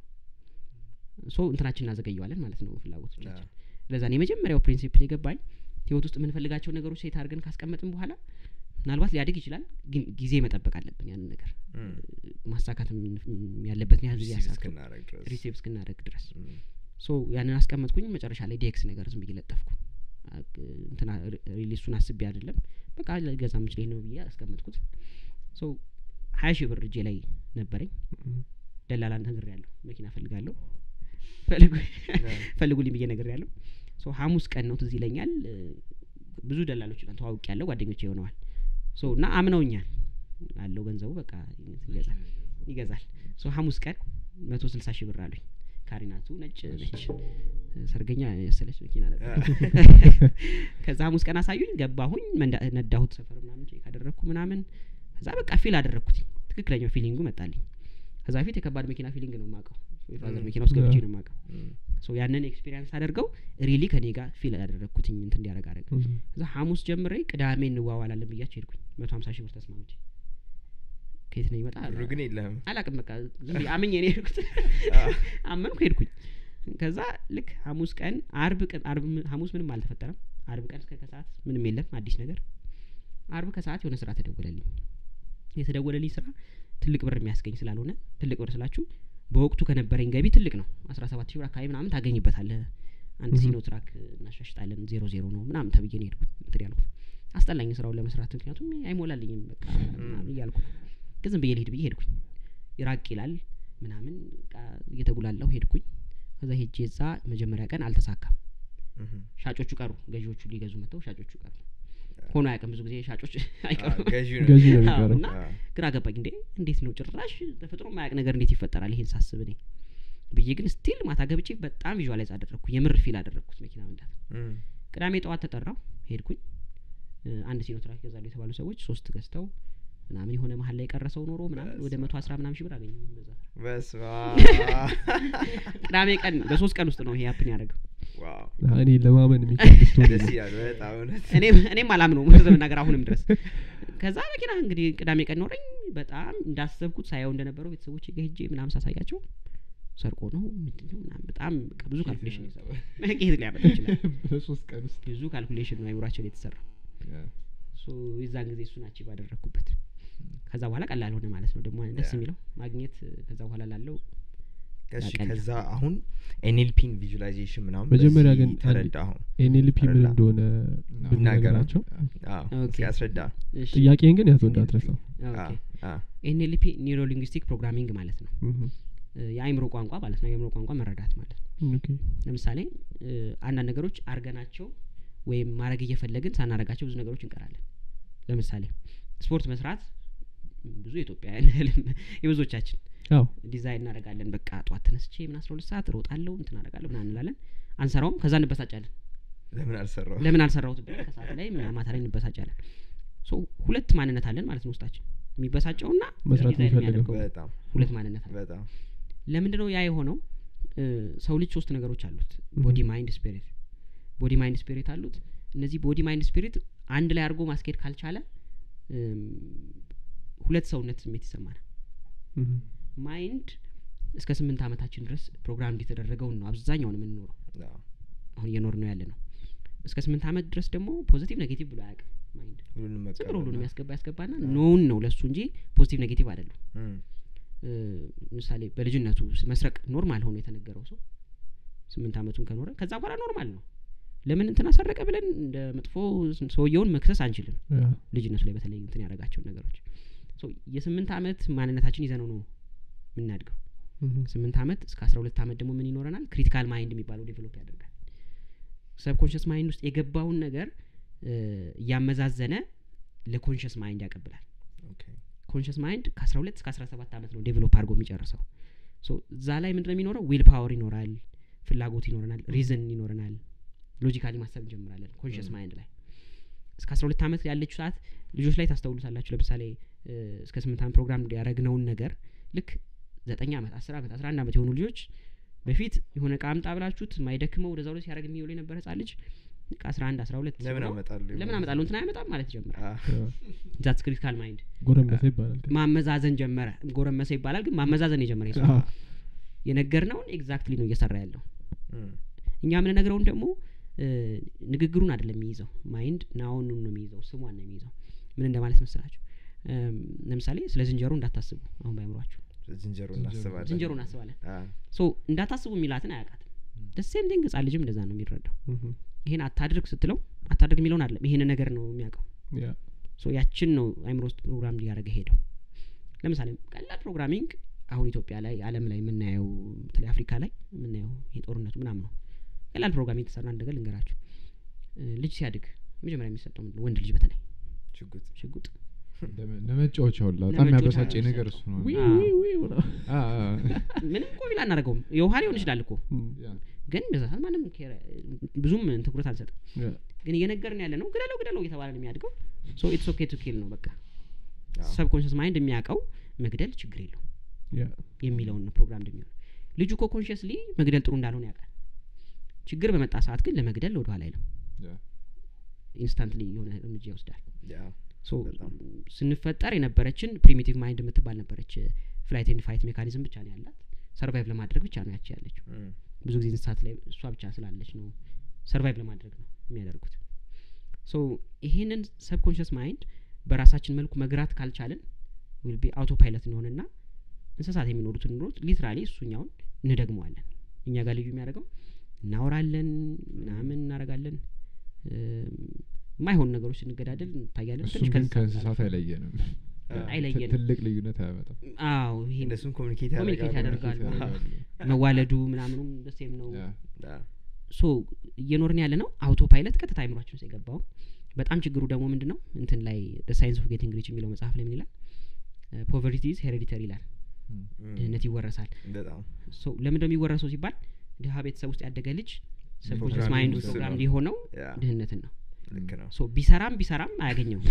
ሶ እንትናችን እናዘገየዋለን ማለት ነው ፍላጎቶቻችን ለዛ ነው የመጀመሪያው ፕሪንሲፕል የገባኝ ህይወት ውስጥ የምንፈልጋቸው ነገሮች ሴት አድርገን ካስቀመጥን በኋላ ምናልባት ሊያድግ ይችላል ግን ጊዜ መጠበቅ አለብን ያንን ነገር እም። ማሳካት ያለበትን ያህል ጊዜ ሪሲቭ ያሳካ እስክናደርግ ድረስ ሪሴቭ እስክናደረግ ድረስ እም። ሶ ያንን አስቀመጥኩኝ መጨረሻ ላይ ዲኤክስ ነገር ዝም ብዬ ለጠፍኩ አቅ- እንትና ሪ- ሪሊሱን አስቤ አይደለም በቃ ገዛ ምችል ነው ብዬ አስቀመጥኩት ሶ ሀያ ሺህ ብር እጄ ላይ ነበረኝ ደላላ ነገር ያለሁ መኪና ፈልጋለሁ ፈልጉ- ፈልጉልኝ ብዬ ነገር ያለሁ ሶ ሀሙስ ቀን ነው ትዝ ይለኛል እ፣ ብዙ ደላሎች ተዋውቅ ያለው ጓደኞች የሆነዋል ሶ እና አምነውኛል አለው ገንዘቡ በቃ ይገዛል ይገዛል ሶ ሀሙስ ቀን መቶ ስልሳ ሺህ ብር አሉኝ ካሪናቱ ነጭ ነች ሰርገኛ የመሰለች መኪና ነበር ከዛ ሀሙስ ቀን አሳዩኝ ገባሁኝ መንዳ- ነዳሁት ሰፈር ምናምን ቼክ አደረግኩ ምናምን ከዛ በቃ ፊል አደረግኩት ትክክለኛው ፊሊንጉ መጣልኝ ከዛ በፊት የከባድ መኪና ፊሊንግ ነው የማውቀው የፋዘር ም። መኪና ውስጥ ገብቼ ያ። ነው የማውቀው እም። ሶ ያንን ኤክስፒሪንስ አደርገው ሪሊ ከኔ ጋር ፊል ያደረግኩትኝ እንትን እንዲያደረግ አደረግ ከዛ ሀሙስ ጀምሬ ቅዳሜ እንዋዋላለን ብያቸው ሄድኩኝ መቶ ሀምሳ ሺህ ብር ተስማምቼ ከየት ነው ይመጣ ብሩ ግን የለህም አላቅም በቃ ዝም ብዬ አምኜ ነው የሄድኩት አ። አመንኩ ሄድኩኝ ከዛ ልክ ሀሙስ ቀን አርብ ቀን አርብ ም- ሀሙስ ምንም አልተፈጠረም አርብ ቀን እስከ ከሰዓት ምንም የለም አዲስ ነገር አርብ ከሰዓት የሆነ ስራ ተደወለልኝ የተደወለልኝ ስራ ትልቅ ብር የሚያስገኝ ስላልሆነ ትልቅ ብር ስላችሁ በወቅቱ ከነበረኝ ገቢ ትልቅ ነው አስራ ሰባት ሺህ ብር አካባቢ ምናምን ታገኝበታለህ አንድ Mhm. ሲኖ ትራክ እናሻሽጣለን ዜሮ ዜሮ ነው ምናምን ተብዬ ነው የሄድኩት እንትን ያልኩት አስጠላኝ ስራውን ለመስራት ምክንያቱም አይሞላልኝም በቃ ምናምን እያልኩ ግን ዝም ብዬ ልሄድ ብዬ ሄድኩኝ ይራቅ ይላል ምናምን በቃ እየተጉላለሁ ሄድኩኝ ከዛ ሄጄ እዛ መጀመሪያ ቀን አልተሳካም እም። ሻጮቹ ቀሩ ገዢዎቹ ሊገዙ መጥተው ሻጮቹ ቀሩ ሆኖ አያውቅም ብዙ ጊዜ ሻጮች አ፣ አይቀሩም ገዢ ነው ገዢ ነው አዎ፣ የሚቀረው እና አ። ግራ ገባኝ እንዴ እንዴት ነው ጭራሽ ተፈጥሮ ማያቅ ነገር እንዴት ይፈጠራል ይሄን ሳስብ እኔ ብዬ ግን ስቲል ማታ ገብቼ በጣም ቪዥዋላይዝ አደረግኩ የምር ፊል አደረግኩት መኪና መንዳት እም። ቅዳሜ ጠዋት ተጠራው ሄድኩኝ እ፣ አንድ ሲኖ ትራክ ይገዛሉ የተባሉ ሰዎች ሶስት ገዝተው ምናምን የሆነ መሀል ላይ የቀረሰው ኖሮ ምናምን ወደ መቶ አስራ ምናምን ሺህ ብር አገኘ በዛ ስራ። በስመ ቅዳሜ ቀን በሶስት ቀን ውስጥ ነው ይሄ ያፕን ያደረገው ዋው እኔ ለማመን የሚከብድ ስቶሪ ደስ ነው ይላል በጣም እውነት እኔም እኔም አላምነው እውነት ለመናገር አሁንም ድረስ ከዛ መኪና እንግዲህ ቅዳሜ ቀን ኖረኝ በጣም እንዳሰብኩት ሳየው እንደነበረው ቤተሰቦች ጋ ሄጄ ምናምን ሳሳያቸው ሰርቆ ነው ምንድነው ምናምን በጣም በቃ ብዙ ካልኩሌሽን የሰራው ከየት ሊያመጣ ይችላል በሶስት ቀን ውስጥ ብዙ ካልኩሌሽን ነው አይምሯቸው ላይ የተሰራው ሶ የዛን ጊዜ እሱን አቺቭ አደረግኩበት ከዛ በኋላ ቀላል ሆነ ማለት ነው ደግሞ ደስ ያ። የሚለው ማግኘት ከዛ በኋላ ላለው እሺ ያቀል ከዛ አሁን ኤንኤልፒን ቪዥላይዜሽን ምናምን መጀመሪያ በዚህ ግን አንድ- ተረዳ አሁን ኤንኤልፒ ምን ተረዳ። እንደሆነ እና ብንነገራቸው አዎ፣ ኦኬ። እስኪ ያስረዳ እሺ፣ ጥያቄን ግን ያዝ እንዳትረሳው ኦኬ። አዎ፣ አዎ። ኤንኤልፒ ኒውሮ ሊንግዊስቲክ ፕሮግራሚንግ ማለት ነው እህ፣ እ፣ የአእምሮ ቋንቋ ማለት ነው የአእምሮ ቋንቋ መረዳት ማለት ነው ኦኬ ለምሳሌ እ፣ አንዳንድ ነገሮች አርገናቸው ወይም ማድረግ እየፈለግን ሳናረጋቸው ብዙ ነገሮች እንቀራለን ለምሳሌ ስፖርት መስራት ብዙ ኢትዮጵያውያን ህልም የብዙዎቻችን አዎ ዲዛይን እናደርጋለን በቃ ጠዋት ተነስቼ ምን አስራ ሁለት ሰዓት እሮጣለሁ እንትን አደርጋለሁ ምናምን እንላለን አንሰራውም ከዛ እንበሳጫለን ለምን አልሰራው ለምን አልሰራሁት ብለን ከሰዓት ላይ ምና- ማታ ላይ እንበሳጫለን ሶ ሁለት ማንነት አለን ማለት ነው ውስጣችን የሚበሳጨውና መስራት ዲዛይን የሚፈልገው። የሚያደርገው በጣም ሁለት ማንነት አለ በጣም ለምንድነው ያ የሆነው እ፣ ሰው ልጅ ሶስት ነገሮች አሉት ቦዲ ማይንድ ስፒሪት ቦዲ ማይንድ ስፒሪት አሉት እነዚህ ቦዲ ማይንድ ስፒሪት አንድ ላይ አድርጎ ማስኬድ ካልቻለ እም፣ ሁለት ሰውነት ስሜት ይሰማናል እህ፣ ማይንድ እስከ ስምንት ዓመታችን ድረስ ፕሮግራም እንደተደረገውን ነው አብዛኛውን የምንኖረው አዎ፣ አሁን እየኖር ነው ያለ ነው እስከ ስምንት ዓመት ድረስ ደግሞ ፖዚቲቭ ኔጌቲቭ ብሎ አያውቅም ማይንድ ሁሉንም ዝም ብሎ ሁሉንም መቀበል ያስገባ ያስገባና ኖውን ነው ለሱ እንጂ ፖዚቲቭ ኔጌቲቭ አይደሉም እም፣ እ፣ ምሳሌ በልጅነቱ ስ- መስረቅ ኖርማል ሆኖ የተነገረው ሰው ስምንት ዓመቱን ከኖረ ከዛ በኋላ ኖርማል ነው ለምን እንትን አሰረቀ ብለን እንደ መጥፎ ስ- ሰውየውን መክሰስ አንችልም ያ፣ ልጅነቱ ላይ በተለይ እንትን ያደረጋቸውን ነገሮች ሶ የስምንት ዓመት ማንነታችን ይዘነው ነው የምናድገው እህ፣ ስምንት ዓመት እስከ አስራ ሁለት ዓመት ደግሞ ምን ይኖረናል ክሪቲካል ማይንድ የሚባለው ዴቨሎፕ ያደርጋል ሰብኮንሽስ ማይንድ ውስጥ የገባውን ነገር እ፣ እያመዛዘነ ለኮንሽስ ማይንድ ያቀብላል ኦኬ፣ ኮንሽስ ማይንድ ከአስራ ሁለት እስከ አስራ ሰባት ዓመት ነው ዴቨሎፕ አድርጎ የሚጨርሰው ሶ እዛ ላይ ምንድነው የሚኖረው ዊል ፓወር ይኖራል ፍላጎት ይኖረናል ሪዝን ይኖረናል ሎጂካሊ ማሰብ እንጀምራለን ኮንሽስ Mm. ማይንድ ላይ እስከ አስራ ሁለት ዓመት ያለችው ሰዓት ልጆች ላይ ታስተውሉታላችሁ ለምሳሌ እ፣ እስከ ስምንት ዓመት ፕሮግራም ያደረግነውን ነገር ልክ ዘጠኝ ዓመት አስር ዓመት አስራ አንድ ዓመት የሆኑ ልጆች በፊት የሆነ እቃ አምጣ ብላችሁት ማይደክመው ወደዛ ወደ ሲያደርግ የሚውል የነበረ ህጻን ልጅ ልክ አስራ አንድ አስራ ሁለት ለምን ሲሆነው አመጣለሁ ለምን አመጣለሁ እንትን አያመጣም ማለት ይጀምራል አዎ፣ ያ፣ ዛትስ ክሪቲካል ማይንድ ጎረመሰ ይባላል ግን። ማመዛዘን ጀመረ ጎረመሰ ይባላል ግን ማመዛዘን የጀመረ የሰው አዎ፣ የነገርነውን ኤግዛክትሊ ነው እየሰራ ያለው እም፣ እኛ የምንነግረውን ደግሞ እ፣ ንግግሩን አይደለም የሚይዘው ማይንድ ናውኑን ነው የሚይዘው ስሟን ነው የሚይዘው ምን እንደማለት መሰላችሁ እም፣ ለምሳሌ ስለ ዝንጀሮ እንዳታስቡ አሁን ባይምሯችሁ ዝንጀሮ ዝንጀሮ- እናስባለን ዝንጀሮ እናስባለን አዎ፣ ሶ እንዳታስቡ የሚላትን አያውቃትም ደሴም ቲንግ ህጻን ልጅም እንደዛ ነው የሚረዳው እህ፣ ይሄን አታድርግ ስትለው አታድርግ የሚለውን አይደለም ይሄን ነገር ነው የሚያውቀው ያ፣ ሶ ያችን ነው አይምሮ ውስጥ ፕሮግራም ሊያደረገ ሄደው ለምሳሌ ቀላል ፕሮግራሚንግ አሁን ኢትዮጵያ ላይ አለም ላይ የምናየው በተለይ አፍሪካ ላይ የምናየው ይሄ ጦርነቱ ምናምን ነው ቀላል ፕሮግራሚንግ የተሰራ አንድ ነገር ልንገራችሁ እ፣ ልጅ ሲያድግ መጀመሪያ የሚሰጠው ምንድን ነው ወንድ ልጅ በተለይ ሽጉጥ ሽጉጥ ለመ- ለመጫወቻ ሁላ በጣም ለመጫወቻ የሚያበሳጨኝ ነው ነገር እሱ ነው ዊ፣ አዎ። ዊ፣ ዊ ምናምን። አ- አ- ምንም እኮ ቢላ አናደርገውም የውሃ ሊሆን ይችላል እኮ እም፣ ያ። ግን በዛ ሰዓት ማንም ኬር- ብዙም ትኩረት አንሰጥም ያ፣ ግን እየነገርን ያለ ነው ግደለው ግደለው እየተባለ ነው የሚያድገው ሶ ኢትስ ኦኬ ቱ ኪል ነው በቃ አዎ። ሰብኮንሽስ ማይንድ የሚያውቀው መግደል ችግር የለው ያ፣ የሚለውን ነው ፕሮግራም እንደሚሆን ልጁ እኮ ኮንሽስሊ መግደል ጥሩ እንዳልሆነ ያውቃል ችግር በመጣ ሰዓት ግን ለመግደል ወደ ኋላ አይልም ያ። ኢንስታንትሊ የሆነ እርምጃ ይወስዳል ያ፣ ሶ በጣም። ስንፈጠር የነበረችን ፕሪሚቲቭ ማይንድ የምትባል ነበረች ፍላይት ኤንድ ፋይት ሜካኒዝም ብቻ ነው ያላት ሰርቫይቭ ለማድረግ ብቻ ነው ያቺ ያለችው እም፣ ብዙ ጊዜ እንስሳት ላይ እሷ ብቻ ስላለች ነው ሰርቫይቭ ለማድረግ ነው የሚያደርጉት ሶ ይሄንን ሰብኮንሽስ ማይንድ በራሳችን መልኩ መግራት ካልቻልን ዊል ቢ አውቶ ፓይለት እንሆንና እንስሳት የሚኖሩትን ኑሮት ሊትራሊ እሱኛውን እንደግመዋለን እኛ ጋር ልዩ የሚያደርገው እናወራለን ምናምን እናደርጋለን እም፣ የማይሆኑ ነገሮች ስንገዳደል እንታያለን እሱም ትንሽ ግን ከእንስሳት ከእንስሳት ጋር- አይለየንም አይለየንም ትልቅ ልዩነት አያመጣም አዎ ይሄ እነሱም ኮሚኒኬት ኮሚኒኬት ያደርጋሉ ያደርጋሉ መዋለዱ ምናምኑም ደሴም ነው ያ። አዎ፣ ሶ እየኖርን ያለ ነው አውቶ ፓይለት ቀጥታ አይምሯችን ውስጥ የገባው በጣም ችግሩ ደግሞ ምንድን ነው እንትን ላይ ሳይንስ ኦፍ ጌቲንግ ሪች የሚለው መጽሐፍ ላይ ምን ይላል ፖቨርቲ ኢዝ ሄሬዲተሪ ይላል እም። እም፣ ድህነት ይወረሳል በጣም ሶ ለምንድነው የሚወረሰው ሲባል ድሀ ቤተሰብ ውስጥ ያደገ ልጅ ሰብኮንሽስ ፕሮግራሚንግ ማይንዱ ውስጥ ፕሮግራም ነው። ሊሆነው ያ፣ ድህነትን ነው ልክ ነው ሶ ቢሰራም ቢሰራም አያገኘውም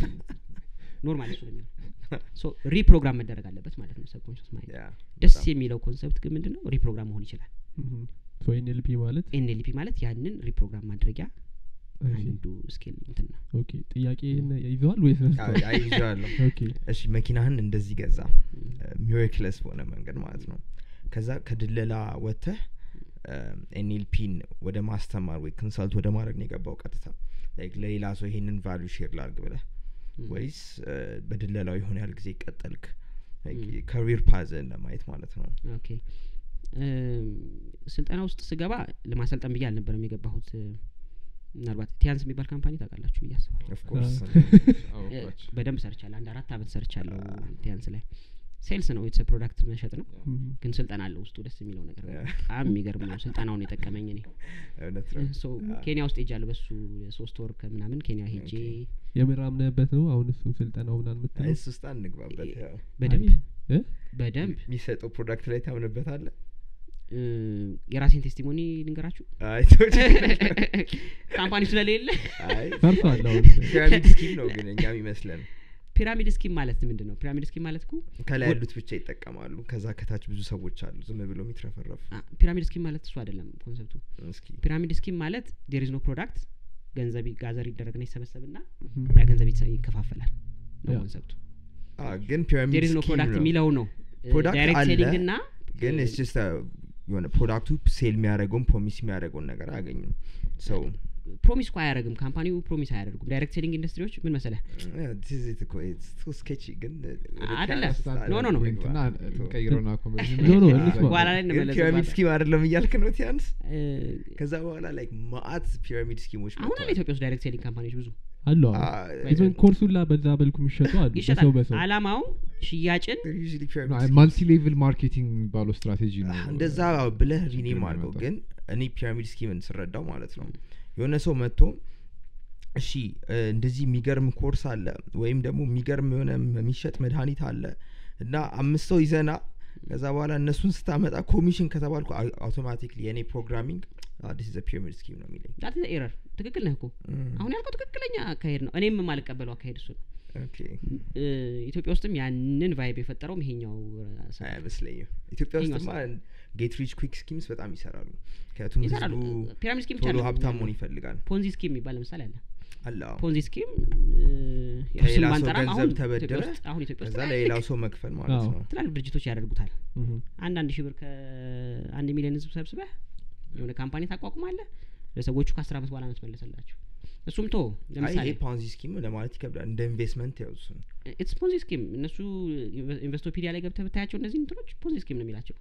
ኖርማል እሱ ለሚሆን ሶ ሪፕሮግራም መደረግ አለበት ማለት ነው ሰብኮንሽስ ማይንድ ያ፣ ደስ በጣም። የሚለው ኮንሰፕት ግን ምንድን ነው ሪፕሮግራም መሆን ይችላል እም፣ ሶ ኤንኤልፒ ማለት ኤንኤልፒ ማለት ያንን ሪፕሮግራም ማድረጊያ እሺ፣ አንዱ ስኪል እንትን ነው ኦኬ ጥያቄ ይዘዋል ወይስ አዎ፣ ረስተዋል? አይ ይዤዋለሁ ኦኬ እሺ መኪናህን እንደዚህ ገዛ ሚራክለስ በሆነ መንገድ ማለት ነው ከዛ ከድለላ ወጥተህ ኤንኤልፒን ወደ ማስተማር ወይ ኮንሰልት ወደ ማድረግ ነው የገባው ቀጥታ ላይክ ለሌላ ሰው ይሄንን ቫሉ ሼር ላርግ ብለህ ወይስ እ፣ በድለላው የሆነ ያህል ጊዜ ቀጠልክ ም። ከሪር ፓዝን ለማየት ማለት ነው ኦኬ እም፣ ስልጠና ውስጥ ስገባ ለማሰልጠን ብዬ አልነበረም የገባሁት እ፣ ምናልባት ቲያንስ የሚባል ካምፓኒ ታውቃላችሁ ብዬ አስባለሁ ኦፍ ኮርስ እ፣ በደንብ ሰርቻለሁ አንድ አራት አመት ሰርቻለሁ ቲያንስ ላይ ሴልስ ነው የተሰ ፕሮዳክት መሸጥ ነው ግን ስልጠና አለው ውስጡ ደስ የሚለው ነገር ነው። በጣም የሚገርም ነው ስልጠናውን የጠቀመኝ እኔ እውነት ነው ሶ ኬንያ ውስጥ ሄጃለሁ በሱ ሶስት ወር ከምናምን ኬንያ ሄጄ የምር አምነህበት ነው አሁን እሱን ስልጠናው ምናምን አይ፣ የምትለው እሱ ውስጥ አንግባበት ያው በደንብ እ? በደንብ የሚሰጠው ፕሮዳክት ላይ ታምንበታለ እ፣ የራሴን ቴስቲሞኒ ልንገራችሁ አይ ተው ችግር የለም። ካምፓኒ ስለሌለ አይ ፈርሷል አሁን ፒራሚድ ስኪም ነው ግን እኛም ይመስለን ፒራሚድ ስኪም ማለት ምንድን ነው ፒራሚድ ስኪም ማለት እኮ ከላይ ወ- ያሉት ብቻ ይጠቀማሉ ከዛ ከታች ብዙ ሰዎች አሉ ዝም ብሎ የሚትረፈረፉ አ፣ ፒራሚድ ስኪም ማለት እሱ አይደለም ኮንሰፕቱ እስኪ ፒራሚድ ስኪም ማለት ዴር ኢዝ ኖ ፕሮዳክት ገንዘብ ይ- ጋዘር ይደረግና ይሰበሰብና እም። ያ ገንዘብ ይሰ- ይከፋፈላል ነው ያ። ኮንሰፕቱ አ፣ ግን ፒራሚድ ዴር ኢዝ ኖ ስኪም ፕሮዳክት ነው የሚለው ነው ፕሮዳክት ዳይሬክት አለ፣ ሴሊንግ እና ግን እ፣ ስ ጀስት የሆነ ፕሮዳክቱ ሴል የሚያደርገውን ፕሮሚስ የሚያደርገውን ነገር አያገኙም ሰው ፕሮሚስ እኮ አያደርግም ካምፓኒው ፕሮሚስ አያደርጉም ዳይሬክት ሴሊንግ ኢንዱስትሪዎች ምን መሰለህ ስኬቺ ግን አይደለም። ኖ፣ ኖ፣ ኖ። ቀይረውና ኖ፣ ኖ፣ እንስማ። በኋላ ላይ ፒራሚድ እንመለስበታለን ስኪም አይደለም እያልክ ነው ቲያንስ እ፣ ከዛ በኋላ ላይክ ማአት ፒራሚድ ስኪሞች አሁን አለ ኢትዮጵያ ውስጥ ዳይሬክት ሴሊንግ ካምፓኒዎች ብዙ አሉ አ- ኢቨን ኮርሱላ በዛ በልኩ የሚሸጡ አሉ በሰው ይሸጣል በሰው አላማው ሽያጭን They're usually pyramid schemes. ማልቲ ሌቭል ማርኬቲንግ የሚባለው ስትራቴጂ ነው እንደዛ ብለህ ሪኔም ችግር አድርገው የሚያመጣው። ግን እኔ ፒራሚድ ስኪምን ስረዳው ማለት ነው የሆነ ሰው መጥቶ እሺ እ፣ እንደዚህ የሚገርም ኮርስ አለ ወይም ደግሞ የሚገርም የሆነ የሚሸጥ መድኃኒት አለ እና አምስት ሰው ይዘና ከዛ በኋላ እነሱን ስታመጣ ኮሚሽን ከተባልኩ አውቶማቲክሊ የእኔ ፕሮግራሚንግ አዲስ ዘ ፒራሚድ ስኪም ነው የሚለኝ ዳት ኤረር ትክክል ነህ እኮ አሁን ያልከው ትክክለኛ አካሄድ ነው እኔም የማልቀበለው አካሄድ እሱ ነው ኦኬ እ፣ ኢትዮጵያ ውስጥም ያንን ቫይብ የፈጠረውም ይሄኛው እ፣ ስራ ነው። አይመስለኝም ኢትዮጵያ ይሄኛው ውስጥማ ጌት ሪች ኩዊክ ስኪምስ በጣም ይሰራሉ ምክንያቱም ይሰራሉ ህዝቡ ፒራሚድ ስኪም ብቻ ቶሎ አይደለም። ሀብታም መሆን ይፈልጋል ፖንዚ ስኪም የሚባል ለምሳሌ አለ አለ አዎ። ፖንዚ ስኪም እ፣ ያው ከሌላ ስም ሰው ባንጠራም ገንዘብ አሁን ተበድረ ኢትዮጵያ ውስጥ አሁን ኢትዮጵያ ውስጥ ከዛ ትላልቅ- ለሌላው ሰው መክፈል ማለት አዎ። ነው ትላልቅ ድርጅቶች ያደርጉታል እም። አንዳንድ ሺህ ብር ከአንድ ሚሊዮን ህዝብ ሰብስበህ የሆነ ካምፓኒ ታቋቁማለህ ለሰዎቹ ከአስር አመት በኋላ ነው ትመለሰላችሁ እሱም ቶ አይ ለምሳሌ ይሄ ፓንዚ ስኪም ለማለት ይከብዳል እንደ ኢንቨስትመንት ያውሱን ኢትስ ፖንዚ ስኪም እነሱ ኢንቨ- ኢንቨስቶፒዲያ ላይ ገብተህ ብታያቸው እነዚህ እንትኖች ፖንዚ ስኪም ነው የሚላቸው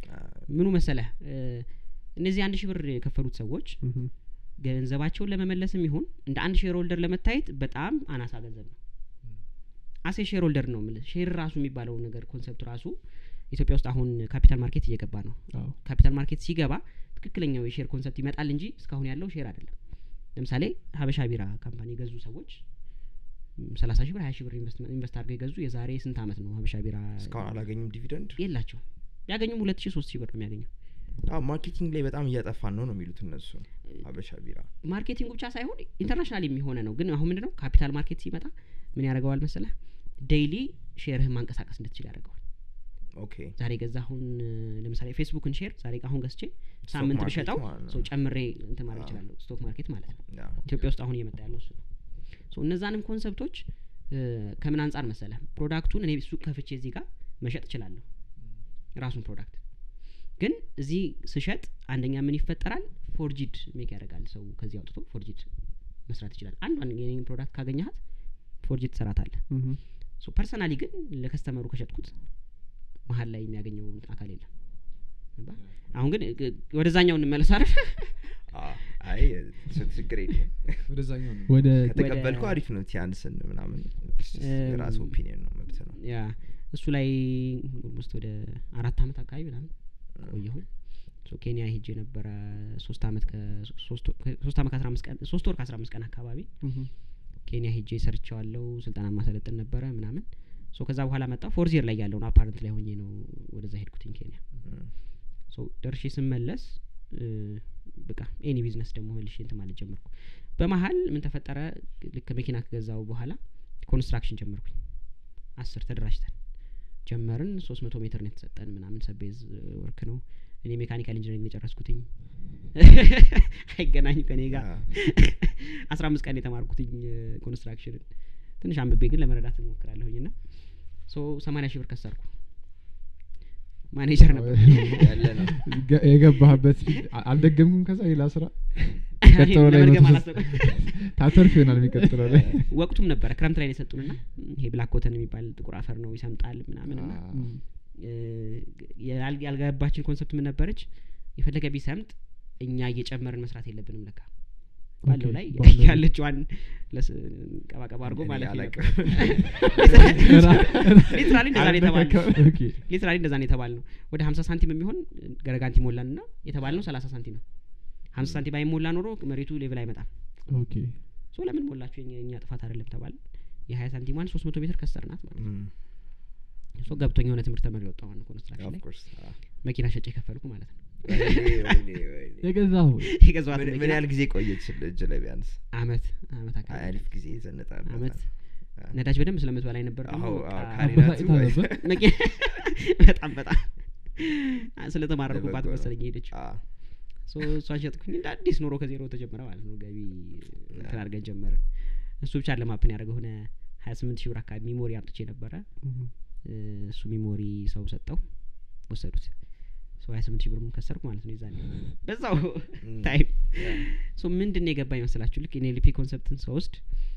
ምኑ መሰለህ እ፣ እነዚህ አንድ ሺህ ብር የከፈሉት ሰዎች እም። ገንዘባቸውን ለመመለስም ይሁን እንደ አንድ ሼር ሆልደር ለመታየት በጣም አናሳ ገንዘብ ነው አሴ ሼር ሆልደር ነው የምልህ ሼር ራሱ የሚባለው ነገር ኮንሰፕት ራሱ ኢትዮጵያ ውስጥ አሁን ካፒታል ማርኬት እየገባ ነው አዎ። ካፒታል ማርኬት ሲገባ ትክክለኛው የሼር ኮንሰፕት ይመጣል እንጂ እስካሁን ያለው ሼር አይደለም ለምሳሌ ሀበሻ ቢራ ካምፓኒ የገዙ ሰዎች ሰላሳ ሺህ ብር ሀያ ሺህ ብር ኢንቨስትመንት- ኢንቨስት አድርገው የገዙ የዛሬ ስንት አመት ነው ሀበሻ ቢራ እስካሁን አላገኙም ዲቪደንድ የላቸው ቢያገኙም ሁለት ሺህ ሶስት ሺህ ብር ነው የሚያገኘው ማርኬቲንግ ላይ በጣም እያጠፋን ነው ነው የሚሉት እነሱ ሀበሻ ቢራ ማርኬቲንጉ ብቻ ሳይሆን ኢንተርናሽናል የሚሆነ ነው ግን አሁን ምንድነው ካፒታል ማርኬት ሲመጣ ምን ያደርገዋል መሰለህ ዴይሊ ሼርህን ማንቀሳቀስ እንድትችል ያደርገዋል ኦኬ ዛሬ ገዛ አሁን ለምሳሌ ፌስቡክን ሼር ዛሬ አሁን ገዝቼ ሳምንት ማርኬት ብሸጠው ማለት ነው። ሰው ጨምሬ እንትን ማለት አዎ። ይችላለሁ ስቶክ ማርኬት ማለት ነው ያ ኢትዮጵያ ውስጥ አሁን እየመጣ ያለው እሱ ነው ሶ እነዛንም ኮንሰፕቶች እ፣ ከምን አንጻር መሰለ ፕሮዳክቱን እኔ ሱቅ ከፍቼ እዚህ ጋር መሸጥ እችላለሁ ራሱን ፕሮዳክት ግን እዚህ ስሸጥ አንደኛ ምን ይፈጠራል ፎርጂድ ሜክ ያደርጋል ሰው ከዚህ አውጥቶ ፎርጂድ መስራት ይችላል አንዷን የኔን ፕሮዳክት ካገኘሃት ፎርጂድ ትሰራታለህ እም። ሶ ፐርሰናሊ ግን ለከስተመሩ ከሸጥኩት መሀል ላይ የሚያገኘው አካል የለም ገባህ? አሁን ግን እ- ወደዛኛው እንመለስ አይደል አ- አይ ስ- ችግር የለም ወደዛኛው ነው ወደ ከተቀበልኩ አሪፍ ነው ቲያንስን ምናምን የራስ እም፣ ኦፒኒየን ነው መብት ነው ያ እሱ ላይ ውስጥ ወደ አራት አመት አካባቢ ምናምን ቆየሁኝ ሶ ኬንያ ሄጄ ነበረ ሶስት አመት ከሶስት ወ- ከ- ሶስት አመት ከአስራ አምስት ቀን ሶስት ወር ከአስራ አምስት ቀን አካባቢ እም። ኬንያ ሄጄ ሰርቸዋለሁ ስልጠና ማሰለጥን ነበረ ምናምን ሶ ከዛ በኋላ መጣ ፎርዚየር ላይ ያለውን አፓረንት ላይ ሆኜ ነው ወደዛ ሄድኩትኝ ኬንያ እም፣ ሶ ደርሼ ስመለስ እ፣ በቃ ኤኒ ቢዝነስ ደግሞ መልሼ እንትን ማለት ጀመርኩ በመሀል ምን ተፈጠረ ልክ መኪና ከገዛው በኋላ ኮንስትራክሽን ጀመርኩኝ አስር ተደራጅተን ጀመርን ሶስት መቶ ሜትር ነው የተሰጠን ምናምን ሰቤዝ ወርክ ነው እኔ ሜካኒካል ኢንጂነሪንግ ነው የጨረስኩትኝ አይገናኝ ከኔ ጋር ያ። አስራ አምስት ቀን የተማርኩትኝ ኮንስትራክሽንን ትንሽ አንብቤ ግን ለመረዳት እሞክራለሁኝ ና ሶ ሰማኒያ ሺህ ብር ከሰርኩ ማኔጀር ነበር ያለ ነው ገ- የገባህበት አ- አልደገምኩም ከዛ ሌላ ስራ ቀጥሎ ላይ ለመድገም መቶ አላሰብኩም። ታተርፍ ይሆናል የሚቀጥለው ላይ ወቅቱም ነበረ ክረምት ላይ ነው የሰጡንና ይሄ ብላክ ኮተን የሚባል ጥቁር አፈር ነው ይሰምጣል ምናምን ና አ- እ፣ ያል- ያልገባችን ኮንሰፕት ምን ነበረች የፈለገ ቢሰምጥ እኛ እየጨመርን መስራት የለብንም ለካ ባለው ኦኬ፣ ላይ ባለው ላይ። ያለችዋን ለስ- ቀባቀባ አድርጎ እኔ ማለት አላቅም። ሊትራሊ እንደዛ ነው የተባልነው ኦኬ ሊትራሊ እንደዛ ነው የተባል ነው ወደ ሀምሳ ሳንቲም የሚሆን ገረጋንቲ ሞላን ና የተባል ነው ሰላሳ ሳንቲም ነው ሀምሳ ሳንቲም ባይሞላ ኖሮ መሬቱ ሌቭል አይመጣም ኦኬ ሶ ለምን ሞላችሁ የኛ- የኛ ጥፋት አይደለም ተባል የሀያ ሳንቲሟን ሶስት መቶ ሜትር ከሰርናት ማለት ነው ም፣ ሶ ገብቶኝ የሆነ ትምህርት ተመሪ ወጣሁ ኮንስትራክሽን of ላይ course፣ አዎ። መኪና ሸጬ የከፈልኩ ማለት ነው ወይኔ፣ ወይኔ፣ ወይኔ። የገዛሁ የገዛኋት ምን- ምን መኪና ያህል ጊዜ ቆየች እጅ ላይ ቢያንስ አመት አመት አካባቢ አሪፍ ጊዜ ይዘንጣል አመት ነዳጅ በደንብ ስለምትበላይ ነበር ደግሞ አዎ፣ በቃ አዎ፣ ካሪናቱ አበሳጭታ ወይ- ነበር መኪና በጣም በጣም ስለተማረርኩባት ለበጎ ነው። መሰለኝ ሄደች አዎ፣ ሶ እሷን ሸጥኩኝ እንደ አዲስ ኑሮ ከዜሮ ተጀመረ ማለት ነው ገቢ እንትን አድርገን ጀመርን እሱ ብቻ ለማፕን ያደረገ ሆነ ሀያ ስምንት ሺህ ብር አካባቢ ሚሞሪ አምጥቼ ነበረ እህ፣ እ፣ እሱ ሚሞሪ ሰው ሰጠው ወሰዱት ሰው ሀያ ስምንት ሺህ ብር ከሰርኩ ማለት ነው የዛኔ በዛው ም፣ ታይም ያ፣ ሶ ምንድን ነው የገባኝ መስላችሁ ልክ ኤንኤልፒ ኮንሰፕትን ስወስድ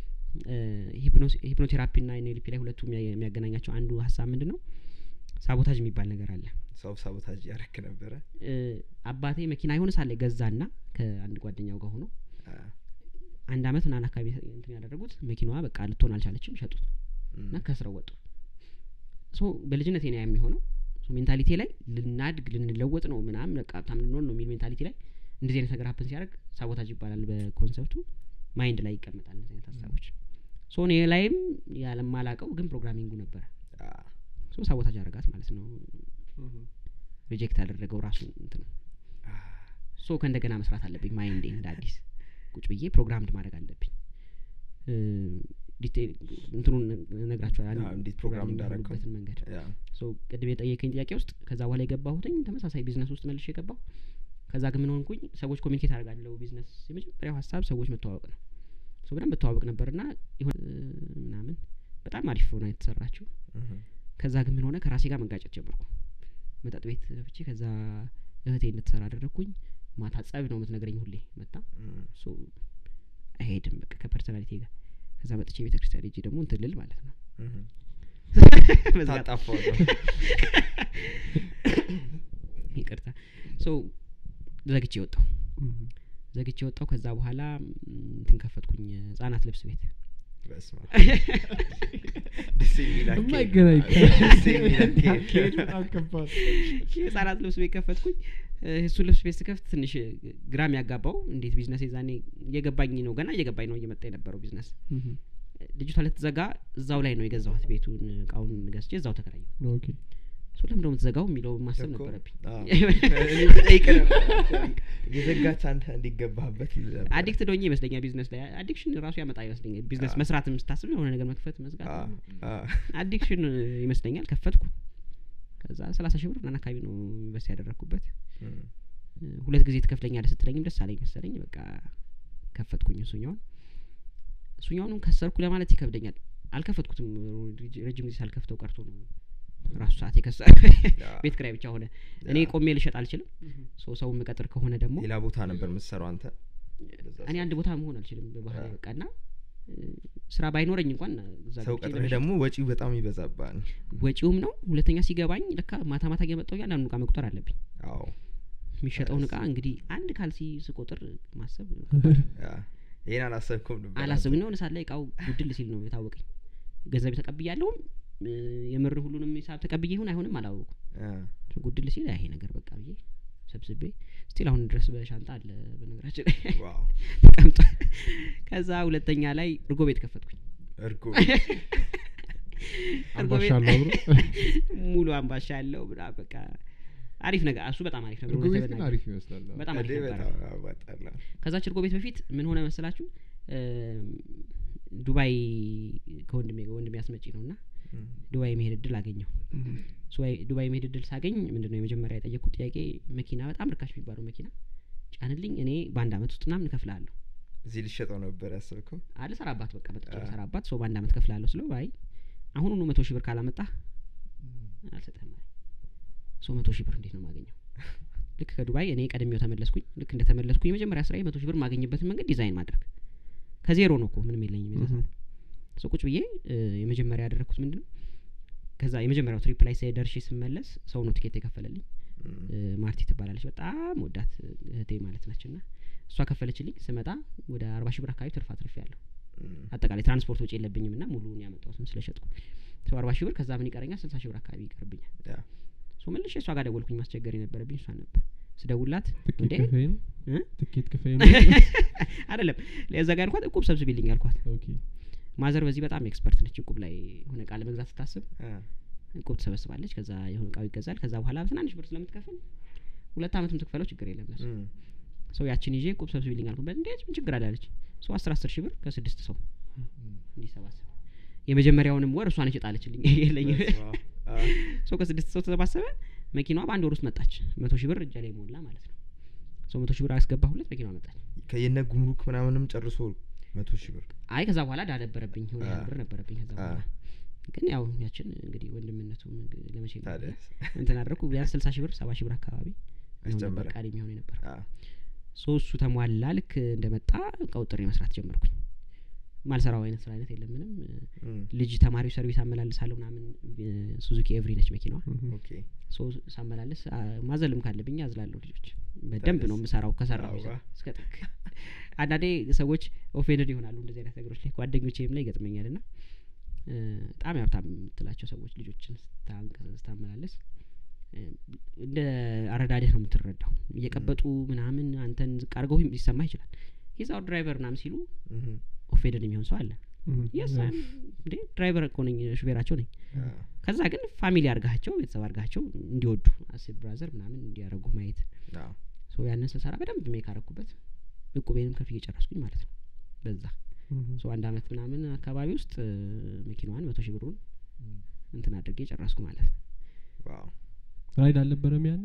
ሂፕኖቴራፒ ና ኤንኤልፒ ላይ ሁለቱ የሚያ- የሚያገናኛቸው አንዱ ሀሳብ ምንድን ነው ሳቦታጅ የሚባል ነገር አለ ሰው ሳቦታጅ እያረክ ነበረ እ፣ አባቴ መኪና የሆነ ሳለ ገዛና ከአንድ ጓደኛው ጋር ሆኖ አ፣ አንድ አመት ምናምን አካባቢ እንትን ያደረጉት መኪናዋ በቃ ልትሆን አልቻለችም ሸጡት ም፣ እና ከስረው ወጡ ሶ በልጅነት ና የሚሆነው ሜንታሊቲ ላይ ልናድግ ልንለወጥ ነው ምናምን በቃ በጣም ልንሆን ነው የሚል ሜንታሊቲ ላይ እንደዚህ አይነት ነገር ሀፕን ሲያደርግ ሳቦታጅ ይባላል በኮንሰፕቱ ማይንድ ላይ ይቀመጣል እንደዚህ አይነት ሀሳቦች ሶ እኔ ላይም ያለማላቀው ግን ፕሮግራሚንጉ ነበረ አ፣ ሶ ሳቦታጅ አደረጋት ማለት ነው ሪጀክት ያደረገው ራሱ እንትን ነው አ፣ ሶ ከእንደገና መስራት አለብኝ ማይንዴ እንደ አዲስ ቁጭ ብዬ ፕሮግራምድ ማድረግ አለብኝ እ፣ ዲቴይል እንትኑን ነግራቸዋል አዎ፣ እንዴት ፕሮግራም እንዳረከው። የሚሆኑበትን መንገድ ያ፣ ሶ ቅድም የጠየቀኝ ጥያቄ ውስጥ ከዛ በኋላ የገባሁትኝ ተመሳሳይ ቢዝነስ ውስጥ መልሼ የገባሁ ከዛ ግን ምን ሆንኩኝ ሰዎች ኮሚኒኬት አደርጋለሁ ቢዝነስ የመጀመሪያው ሀሳብ ሰዎች መተዋወቅ ነው ሶ በደንብ መተዋወቅ ነበርና ይሆን ምናምን በጣም አሪፍ ሆና የተሰራችው እህ፣ ከዛ ግን ምን ሆነ ከራሴ ጋር መጋጨት ጀመርኩ መጠጥ ቤት ገብቼ ከዛ እህቴ እንድትሰራ አደረግኩኝ ማታ ጸብ ነው የምትነግረኝ ሁሌ መጣ ም፣ ሶ አይሄድም በቃ ከፐርሰናሊቲ ጋር ከዛ መጥቼ ቤተ ክርስቲያን ሄጄ ደግሞ እንትን ልል ማለት ነው እህ፣ መዝጋት ታጣፋው ነው። ይቅርታ ሶ ዘግቼ ወጣው እህ፣ ዘግቼ ወጣው ከዛ በኋላ ም፣ እንትን ከፈትኩኝ ህጻናት ልብስ ቤት በስመ አብ። ደስ የሚል አካሄድ። የማይገናኝ ደስ የሚል አካሄድ። አካሄዱ በጣም ከባድ የህጻናት ልብስ ቤት ከፈትኩኝ እ፣ እሱን ልብስ ቤት ስከፍት ትንሽ ግራም ያጋባው እንዴት ቢዝነስ የዛኔ እየገባኝ ነው ገና እየገባኝ ነው እየመጣ የነበረው ቢዝነስ እህ፣ ልጅቷ ልትዘጋ እዛው ላይ ነው የገዛኋት ቤቱን እቃውን ገዝቼ እዛው ተከራየሁ ኦኬ ሶ ለምንድነው የምትዘጋው የሚለው ማሰብ እኮ፣ ነበረብኝ አዎ። እኔ ብጠይቅ ነበር የዘጋች አንተ እንዲገባህበት ልል ነበር። አዲክት ዶኜ ይመስለኛል ቢዝነስ ላይ አዲክሽን ራሱ ያመጣ ይመስለኛል ቢዝነስ አዎ። መስራትም ስታስብ የሆነ ነገር መክፈት አ፣ መዝጋት አ፣ አዲክሽን ይመስለኛል ከፈትኩ ከዛ ሰላሳ ሺህ ብር ምናምን አካባቢ ነው ኢንቨስት ያደረግኩበት ም፣ እ፣ ሁለት ጊዜ ትከፍለኛለህ ስትለኝም ደስ አለኝ መሰለኝ በቃ ከፈትኩኝ እሱኛውን እሱኛውንም ከሰርኩ ለማለት ይከብደኛል አልከፈትኩትም ረጅ- ረጅም ጊዜ ሳልከፍተው ቀርቶ ነው ራሱ ሰዓት የከሰ ያ፣ ቤት ክራይ ብቻ ሆነ እኔ ያ። ቆሜ ልሸጥ አልችልም ሰው ሰው የምቀጥር ከሆነ ደግሞ ሌላ ቦታ ነበር የምትሰራው አንተ በዛ እኔ ሰዓት? አንድ ቦታ መሆን አልችልም በባህሪ አ። በቃ እና እ፣ ስራ ባይኖረኝ እንኳን እዛ ሰው ገብቼ ቀጥረህ ለመሸጥ ደግሞ ወጪው በጣም ይበዛባል ወጪውም ነው ሁለተኛ ሲገባኝ ለካ ማታ ማታ እየመጣሁ እያንዳንዱ እቃ መቁጠር አለብኝ አዎ የሚሸጠውን እቃ እሱ- እንግዲህ አንድ ካልሲ ስቆጥር ማሰብ ያ፣ ይሄን አላሰብኩም ነበር አላስብ የሆነ ሰዓት ላይ እቃው ጉድል ሲል ነው የታወቀኝ ገንዘብ ተቀብያለሁም እ፣ የምር ሁሉንም ሂሳብ ተቀብዬ ይሁን አይሆንም አላወቁም ያ፣ ጉድል ሲል ይሄ ነገር በቃ ብዬ ሰብስቤ ስቲል አሁን ድረስ በሻንጣ አለ በነገራችን ላይ ዋው ተቀምጧል ከዛ ሁለተኛ ላይ እርጎ ቤት ከፈትኩኝ እርጎ እርጎ አምባሻ ቤት አለው አብሮ ሙሉ አምባሻ ያለው ብላ በቃ አሪፍ ነገር እሱ በጣም አሪፍ ነበር እርጎ እውነት ቤት ግን ለመናገር። አሪፍ ይመስላል አዎ። በጣም አሪፍ እኔ ነበረ በጣም ያዋጣል። ከዛች እርጎ ቤት በፊት ምን ሆነ መሰላችሁ እም፣ ዱባይ ከወንድሜ ጋር ወንድሜ አስመጪ ነው እና ም፣ ዱባይ የመሄድ እድል አገኘሁ ሱባኤ- ዱባይ የመሄድ እድል ሳገኝ ምንድነው የመጀመሪያ የጠየቅኩት ጥያቄ መኪና በጣም ርካሽ የሚባለው መኪና ጫንልኝ እኔ በአንድ አመት ውስጥ ምናምን እከፍልሃለሁ እዚህ ልሸጠው ነበር ያሰብከው አለ ሰራባት በቃ መጥቼ አ። ሰራባት ሰው በአንድ አመት ከፍላለሁ ስለው አይ አሁኑኑ መቶ ሺህ ብር ካላመጣህ አልሰጠህም አለኝ ሰው መቶ ሺህ ብር እንዴት ነው የማገኘው ልክ ከዱባይ እኔ ቀድሜው ተመለስኩኝ ልክ እንደ ተመለስኩኝ የመጀመሪያ ስራ መቶ ሺህ ብር ማገኝበትን መንገድ ዲዛይን ማድረግ ከዜሮ ነው እኮ ምንም የለኝም የዛ Mhm. ሰዓት ሰው ቁጭ ብዬ እ፣ የመጀመሪያ ያደረግኩት ምንድን ነው ከዛ የመጀመሪያው ትሪፕ ላይ ስ- ደርሼ ስመለስ ሰው ነው ቲኬት የከፈለልኝ እም፣ እ፣ ማርቲ ትባላለች በጣም ወዳት እህቴ ማለት ነች ና እሷ ከፈለችልኝ ስመጣ ወደ አርባ ሺህ ብር አካባቢ ትርፍ አትርፍ ያለሁ እም፣ አጠቃላይ ትራንስፖርት ወጪ የለብኝም ና ሙሉን ያመጣሁትን ስለሸጥኩ ሰው አርባ ሺህ ብር ከዛ ምን ይቀረኛል ስልሳ ሺህ ብር አካባቢ ይቀርብኛል ያ፣ ሶ መልሼ እሷ ጋር ደወልኩኝ ማስቸገር የነበረብኝ እሷ ነበር ስደውላት ትኬት እንዴ ክፈይ ነው እ? ትኬት ክፈይ ነው አይደለም ለዛ ጋር አልኳት እቁብ ሰብስቢልኝ አልኳት ኦኬ ማዘር በዚህ በጣም ኤክስፐርት ነች እቁብ ላይ የሆነ እቃ ለመግዛት ስታስብ አ፣ እቁብ ትሰበስባለች ከዛ የሆነ እቃው ይገዛል ከዛ በኋላ ትናንሽ ብር ስለምትከፍል ሁለት አመትም ትክፈለው ችግር የለም ለሱ እም፣ ሰው ያችን ይዤ ቁብ ሰብስቢልኝ አልኩበት እንዴት ምን ችግር አላለች ሰው አስር አስር ሺህ ብር ከስድስት ሰው እንዲሰባሰብ የመጀመሪያውንም ወር እሷ ነች ጣለችልኝ የለኝም በስመ አብ። አ፣ ሰው ከስድስት ሰው ተሰባሰበ መኪናዋ በአንድ ወር ውስጥ መጣች መቶ ሺህ ብር እጃ ላይ ሞላ ማለት ነው ሰው መቶ ሺህ ብር አስገባሁለት መኪናዋ መጣች ከየነ ጉምሩክ ምናምንም ጨርሶ መቶ ሺህ ብር አይ ከዛ በኋላ ዳ ነበረብኝ የሆነ ያህል አ። ብር ነበረብኝ ከዛ አ፣ በኋላ ግን ያው ያችን እንግዲህ ወንድምነቱ ለመቼ ነው ታዲያ እንትን አደረኩ ቢያንስ ስልሳ ሺህ ብር ሰባ ሺህ ብር አካባቢ ይሆን ነበር አስጨመረ። ቃል የሚሆን ነበር አ፣ ሶ እሱ ተሟላ ልክ እንደመጣ ቀውጥሬ መስራት ጀመርኩኝ ማልሰራው አይነት ስራ አይነት የለም ምንም እም፣ ልጅ ተማሪው ሰርቪስ አመላልሳለሁ ምናምን ሱዙኪ ኤቭሪ ነች መኪናዋ ኦኬ ሶ ሳመላልስ አ፣ ማዘልም ካለብኝ አዝላለሁ ልጆች በደንብ ነው ታዲያስ? የምሰራው ከሰራው አዋ። እስከ ጥግ አንዳንዴ ሰዎች ኦፌንድ ይሆናሉ እንደዚህ አይነት ነገሮች ላይ ጓደኞቼም ላይ ይገጥመኛል ና በጣም ያብታም የምትላቸው ሰዎች ልጆችን ስታንቀ- ስታመላልስ እ፣ እንደ አረዳድህ ነው የምትረዳው እየቀበጡ ምናምን አንተን ዝቅ አድርገው ሊሰማ ይችላል ሂዛው ድራይቨር ምናምን ሲሉ እም፣ ኦፌንድ የሚሆን ሰው አለ እም፣ የስ ያ። እንዴ ድራይቨር እኮ ነኝ ሹፌራቸው ነኝ አ፣ ከዛ ግን ፋሚሊ አርጋቸው ቤተሰብ አርጋቸው እንዲወዱ አስብ ብራዘር ምናምን እንዲያደረጉ ማየት አ፣ ሶ ያንን ስሰራ በደንብ ሜክ አረኩበት እቁቤንም ከፍዬ ጨረስኩኝ ማለት ነው በዛ እም፣ ሶ አንድ አመት ምናምን አካባቢ ውስጥ እ፣ መኪናዋን መቶ ሺህ ብሩን እንትን አድርጌ ጨረስኩ ማለት ነው ዋው ራይድ አልነበረም ያኔ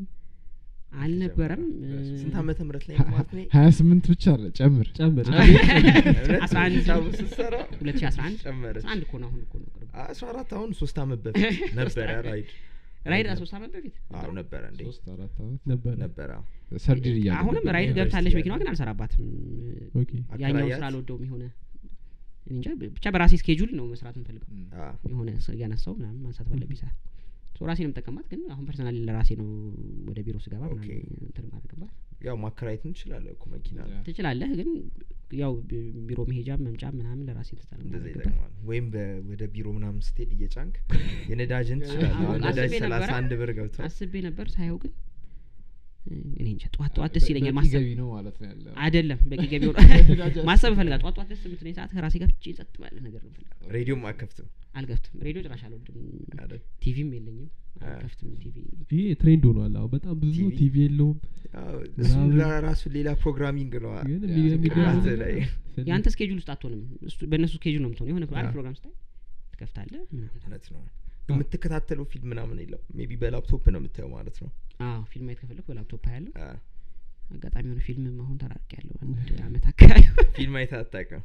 አልነበረም እ፣ ስንት ዓመተ ምህረት ላይ ነው ማለት ነው ሀያ ስምንት ብቻ አለ ጨምር ጨምር እውነት? አስራ አንድ ሂሳቡን ስትሰራ ሁለት ሺ አስራ አንድ ጨመረች አስራ አንድ እኮ ነው አሁን እኮ ነው ቅርብ አስራ አራት አሁን ሶስት አመት በፊት ነበረ ራይድ ራይድ ሶስት አመት በፊት አዎ ነበረ እንዴ ሶስት አራት አመት ነበረ ነበረ አዎ። ሰርጀሪ እያለ አሁንም ነበር። ራይድ ዩኒቨርሲቲ ገብታለች ያለ። መኪናዋ ግን አልሰራባትም ኦኬ ያኛው አከራያት? ስራ አልወደውም የሆነ እኔ እንጃ ብቻ በራሴ ስኬጁል ነው መስራት የምፈልገው እም። አ፣ የሆነ ሰ- እያነሳው ምናምን ማንሳት ባለብኝ ሰዓት ሶ ራሴ ነው የምጠቀማት ግን አሁን ፐርሰናሊ ለራሴ ነው ወደ ቢሮ ስገባ ኦኬ። ምናምን እንትን ማድረግባት ያው ማከራየት እንችላለን እኮ መኪና ያ። ትችላለህ ግን ያው ቢ- ቢሮ መሄጃም መምጫም ምናምን ለራሴ ትታ እንደዛ ማድረግበት ይጠቅማል ወይም በ- ወደ ቢሮ ምናምን ስትሄድ እየጫንክ የነዳጅን ትችላለህ አዎ፣ ነዳጅ አስቤ ሰላሳ ነበረ። አንድ ብር ገብቷል አስቤ ነበር ሳየው ግን እ፣ እኔ እንጃ ጠዋት ጠዋት ደስ ይለኛል በቂ ማሰብ ገቢ ነው ማለት ነው ያለው አይደለም በቂ ገቢ ሆነ ማሰብ እፈልጋል ጠዋት ጠዋት ደስ የምትለኝ ሰዓት ከራሴ ጋር ብቻ ጸጥ ባለ ነገር ነው የምፈልገው ሬዲዮም አከፍትም አልከፍትም ሬዲዮ ጭራሽ አልወድም አይደል? ቲቪም የለኝም አ። አልከፍትም ቲቪ ይሄ ትሬንድ ሆኗል አሁን በጣም ብዙ ቲቪ? ቲቪ የለውም አዎ፣ እሱም ምናምን። ለራሱ ሌላ ፕሮግራሚንግ ነው አ- ግን ያ፣ የሚገርም አንተ ነገር ላይ ስለ- የአንተ ስኬጁል ውስጥ አትሆንም እሱ- በእነሱ ስኬጁል ነው የምትሆነው የሆነ አንድ አ። ፕሮግራም ስታይ ትከፍታለህ ምናምን እውነት ነው የምትከታተለው ፊልም ምናምን የለም ሜቢ በላፕቶፕ ነው የምታየው ማለት ነው አዎ ፊልም ማየት ከፈለኩ በላፕቶፕ ያለው አ፣ አጋጣሚ የሆነ ፊልም አሁን ተራርቅ ያለው አንድ አመት አካባቢ ፊልም አይተህ አታውቅም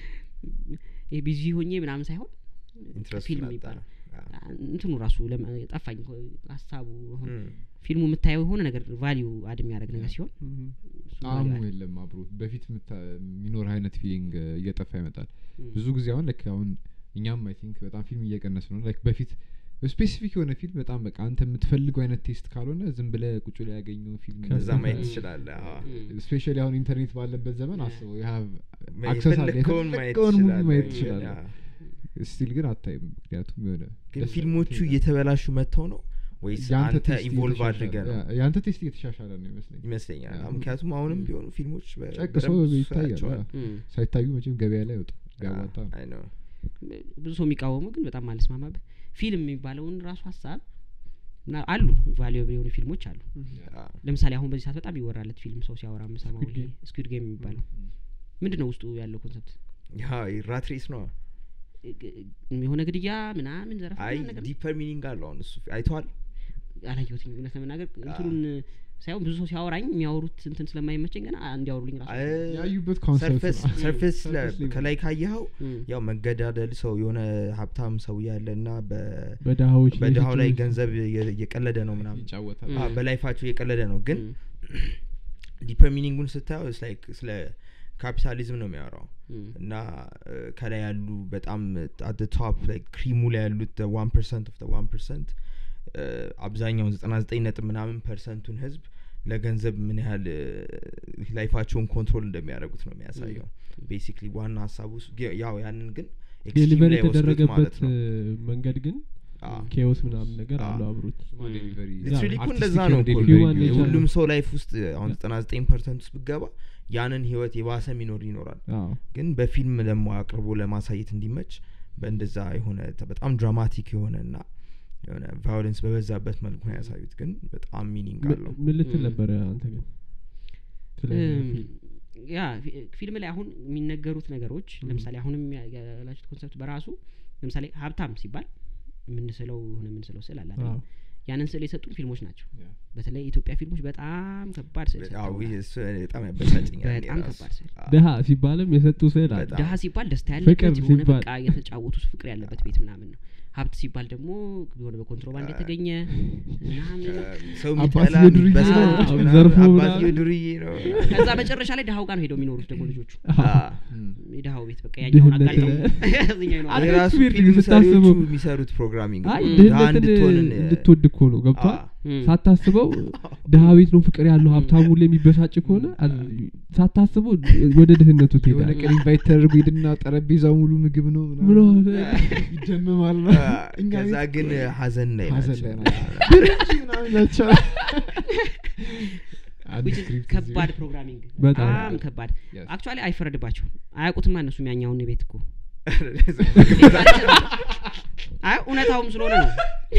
ይሄ ቢዚ ሆኜ ምናምን ሳይሆን ኢንትረስት ፊልም ናጣ የሚባለው እንትኑ ራሱ ለመ- ጠፋኝ እኮ ሀሳቡ አሁን እም፣ ፊልሙ የምታየው የሆነ ነገር ቫሊዩ አድ የሚያደርግ ነገር ሲሆን እም፣ እሱ ጣዕሙ value add- የለም አብሮ በፊት የምታ- የሚኖር አይነት ፊሊንግ እየጠፋ ይመጣል እም። ብዙ ጊዜ አሁን ላይክ አሁን እኛም አይ ቲንክ በጣም ፊልም እየቀነስ ነው ላይክ በፊት ስፔሲፊክ የሆነ ፊልም በጣም በቃ አንተ የምትፈልገው አይነት ቴስት ካልሆነ ዝም ብለ ቁጭ ላይ ያገኘው ፊልም ከዛ እዛ ማየት እም። ትችላለህ አዎ። እም። ስፔሻሊ አሁን ኢንተርኔት ባለበት ዘመን ያ። አስበው የሀብ ማ- አክሰስ አለ የፈለግከውን ማየት የፈለግከውን ሙቪ ትችላለህ። ማየት ግን ትችላለህ ያ። ስቲል ግን አታይም ምክንያቱም የሆነ ግን ደስ ፊልሞቹ ትሄዳለህ። እየተበላሹ መጥተው ነው ወይስ የአንተ አንተ ቴስት ኢንቮልቭ እየተሻሻለ- አድርገህ ነው ያ፣ የአንተ ቴስት እየተሻሻለ ነው ይመስለኝ ይመስለኛል ያ። አዎ፣ ምክንያቱም አሁንም እም። ቢሆኑ ፊልሞች በ- ጨቅሶ በደንብ ይታያል ያቸዋል። ያ። እም። ሳይታዩ መቼም ገበያ ላይ ወጡ ቢያዋጣ ነው አይ ነው ብዙ ሰው የሚቃወመው ግን በጣም አልስማማበት ፊልም የሚባለውን ራሱ ሀሳብ እና አሉ ቫሊዩ የሆኑ ፊልሞች አሉ አዎ። ለምሳሌ አሁን በዚህ ሰዓት በጣም ይወራለት ፊልም ሰው ሲያወራ የምሰማው Squid Game። ስኩድ ጌም የሚባለው ምንድን ነው ውስጡ ያለው ኮንሰፕት ያ ራት ሬስ ነው የሆነ ግድያ ምናምን ዘረፋ አይ ምናምን ነገር ነው? ዲፐር ሚኒንግ አለው አሁን እሱ አይተዋል አላየሁትም እውነት ለመናገር እንትኑን ሳይሆን ብዙ ሰው ሲያወራኝ የሚያወሩት እንትን ስለማይመቸኝ ገና እንዲያወሩልኝ ራሱ ያዩበት ኮንሰፕት ሰርፌስ ነው። ሰርፌስ Surface level። ከላይ ካየኸው እም። ያው መገዳደል ሰው የሆነ ሀብታም ሰው ያለ እና በድሀዎች ላይ በድሀው ላይ ሲጮህ ገንዘብ እየ- እየቀለደ ነው ምናምን ይጫወታል ም። አዎ፣ በላይፋቸው እየቀለደ ነው ግን እም። ዲፐር ሚኒንጉን ስታየው it's like ስለ ካፒታሊዝም ነው የሚያወራው እም፣ እና እ፣ ከላይ ያሉ በጣም አት ቶፕ ክሪሙ ላይ ያሉት ዋን ፐርሰንት ኦፍ ዋን ፐርሰንት አብዛኛውን ዘጠና ዘጠኝ ነጥብ ምናምን ፐርሰንቱን ህዝብ ለገንዘብ ምን ያህል እ፣ ላይፋቸውን ኮንትሮል እንደሚያደርጉት ነው የሚያሳየው ቤሲክሊ ዋና ሀሳቡ እሱ- ግ- ያው ያንን ግን ኤክስትሪም ዴሊቨር ላይ ወስዱት የተደረገበት ማለት ነው እ፣ መንገድ ግን አዎ። ኬዎስ ምናምን ነገር አዎ። አለው አብሮት እሱማ ዴሊቨሪ ሊትራሊ እኮ አርቲስቲክ እንደዛ የሆነ ነው እኮ ዴሊቨሪ Human ነው። nature ሁሉም ነው። ሰው ላይፍ ውስጥ አሁን ዘጠና ዘጠኝ ፐርሰንት ውስጥ ብገባ ያንን ህይወት የባሰ ሚኖር ይኖራል አዎ ግን በፊልም ደግሞ አቅርቦ ለማሳየት እንዲመች በእንደዛ የሆነ ተ- በጣም ድራማቲክ የሆነ እና የሆነ ቫዮለንስ በበዛበት መልኩ ነው ያሳዩት ግን በጣም ሚኒንግ ም- አለው ምን ልትል እም። ነበረ አንተ ግን ስለዚህ እም፣ ፊልም? ያ ፊ- ፊልም ላይ አሁን የሚነገሩት ነገሮች እም። ለምሳሌ አሁንም ያ- ያላችሁት ኮንሰፕት በራሱ ለምሳሌ ሀብታም ሲባል የምንስለው የሆነ የምንስለው ስዕል አለ አይደል? አዎ። ያንን ስዕል የሰጡን ፊልሞች ናቸው ያ። በተለይ የኢትዮጵያ ፊልሞች በጣም ከባድ ስዕል አዎ፣ ይህ ሰጥተውናል። እሱ በጣም ያበሳጭኛል እኔ በጣም ራሱ። ከባድ ስዕል አዎ። ድሀ ሲባልም የሰጡ ስዕል አለ በጣም። ድሀ ሲባል ደስታ ፍቅር ያለበት የሆነ ሲባል- በቃ የተጫወቱ ፍቅር ያለበት ቤት ምናምን ነው ሀብት ሲባል ደግሞ የሆነ በኮንትሮባንድ የተገኘ ምናምን ሰው አባትዬ የሚጠላ ዱርዬ በስርዓት ነው፣ ምናምን፣ ዘርፎ አባትዬ ምናምን። ዱርዬ ነው ከዛ መጨረሻ ላይ ድሀው ጋር ነው ሄደው የሚኖሩት ደግሞ ልጆቹ አዎ። እም። የድሀው ቤት በቃ ያኛውን ድህነት አጋልጠው ላይ- ያኛው ይኖራል። አይ፣ የራሱ ዊርድ ፊልም ስታስበው- ሰሪዎቹ የሚሰሩት ፕሮግራሚንግ አይ ነው። እም። ድሀ ድህነትን እንድትሆንን እንድትወድ እኮ ነው ገብቷል አዎ። እም። ሳታስበው ድሀ ቤት ነው ፍቅር ያለው ሀብታሙ ላይ የሚበሳጭ ከሆነ አ- ሳታስበው ወደ ድህነቱ የሆነ ትሄዳለህ ቀን ኢንቫይት ተደርጎ ሄድና ጠረጴዛው ሙሉ ምግብ ነው ምን ምናምን ሆነ? ይደመማል ነው እኛ ከዛ ቤት ግን ሀዘን ላይ ሀዘን ናቸው ላይ ናቸው ድርጅ ምናምን ናቸው አንድ which is ስክሪፕት ከባድ እዚህ- ፕሮግራሚንግ በጣም። በጣም ከባድ Yes. አክቹዋሊ አይፈረድባቸውም አያውቁትማ እነሱም ያኛውን ቤት እኮ አይ እውነታውም ስለሆነ ነው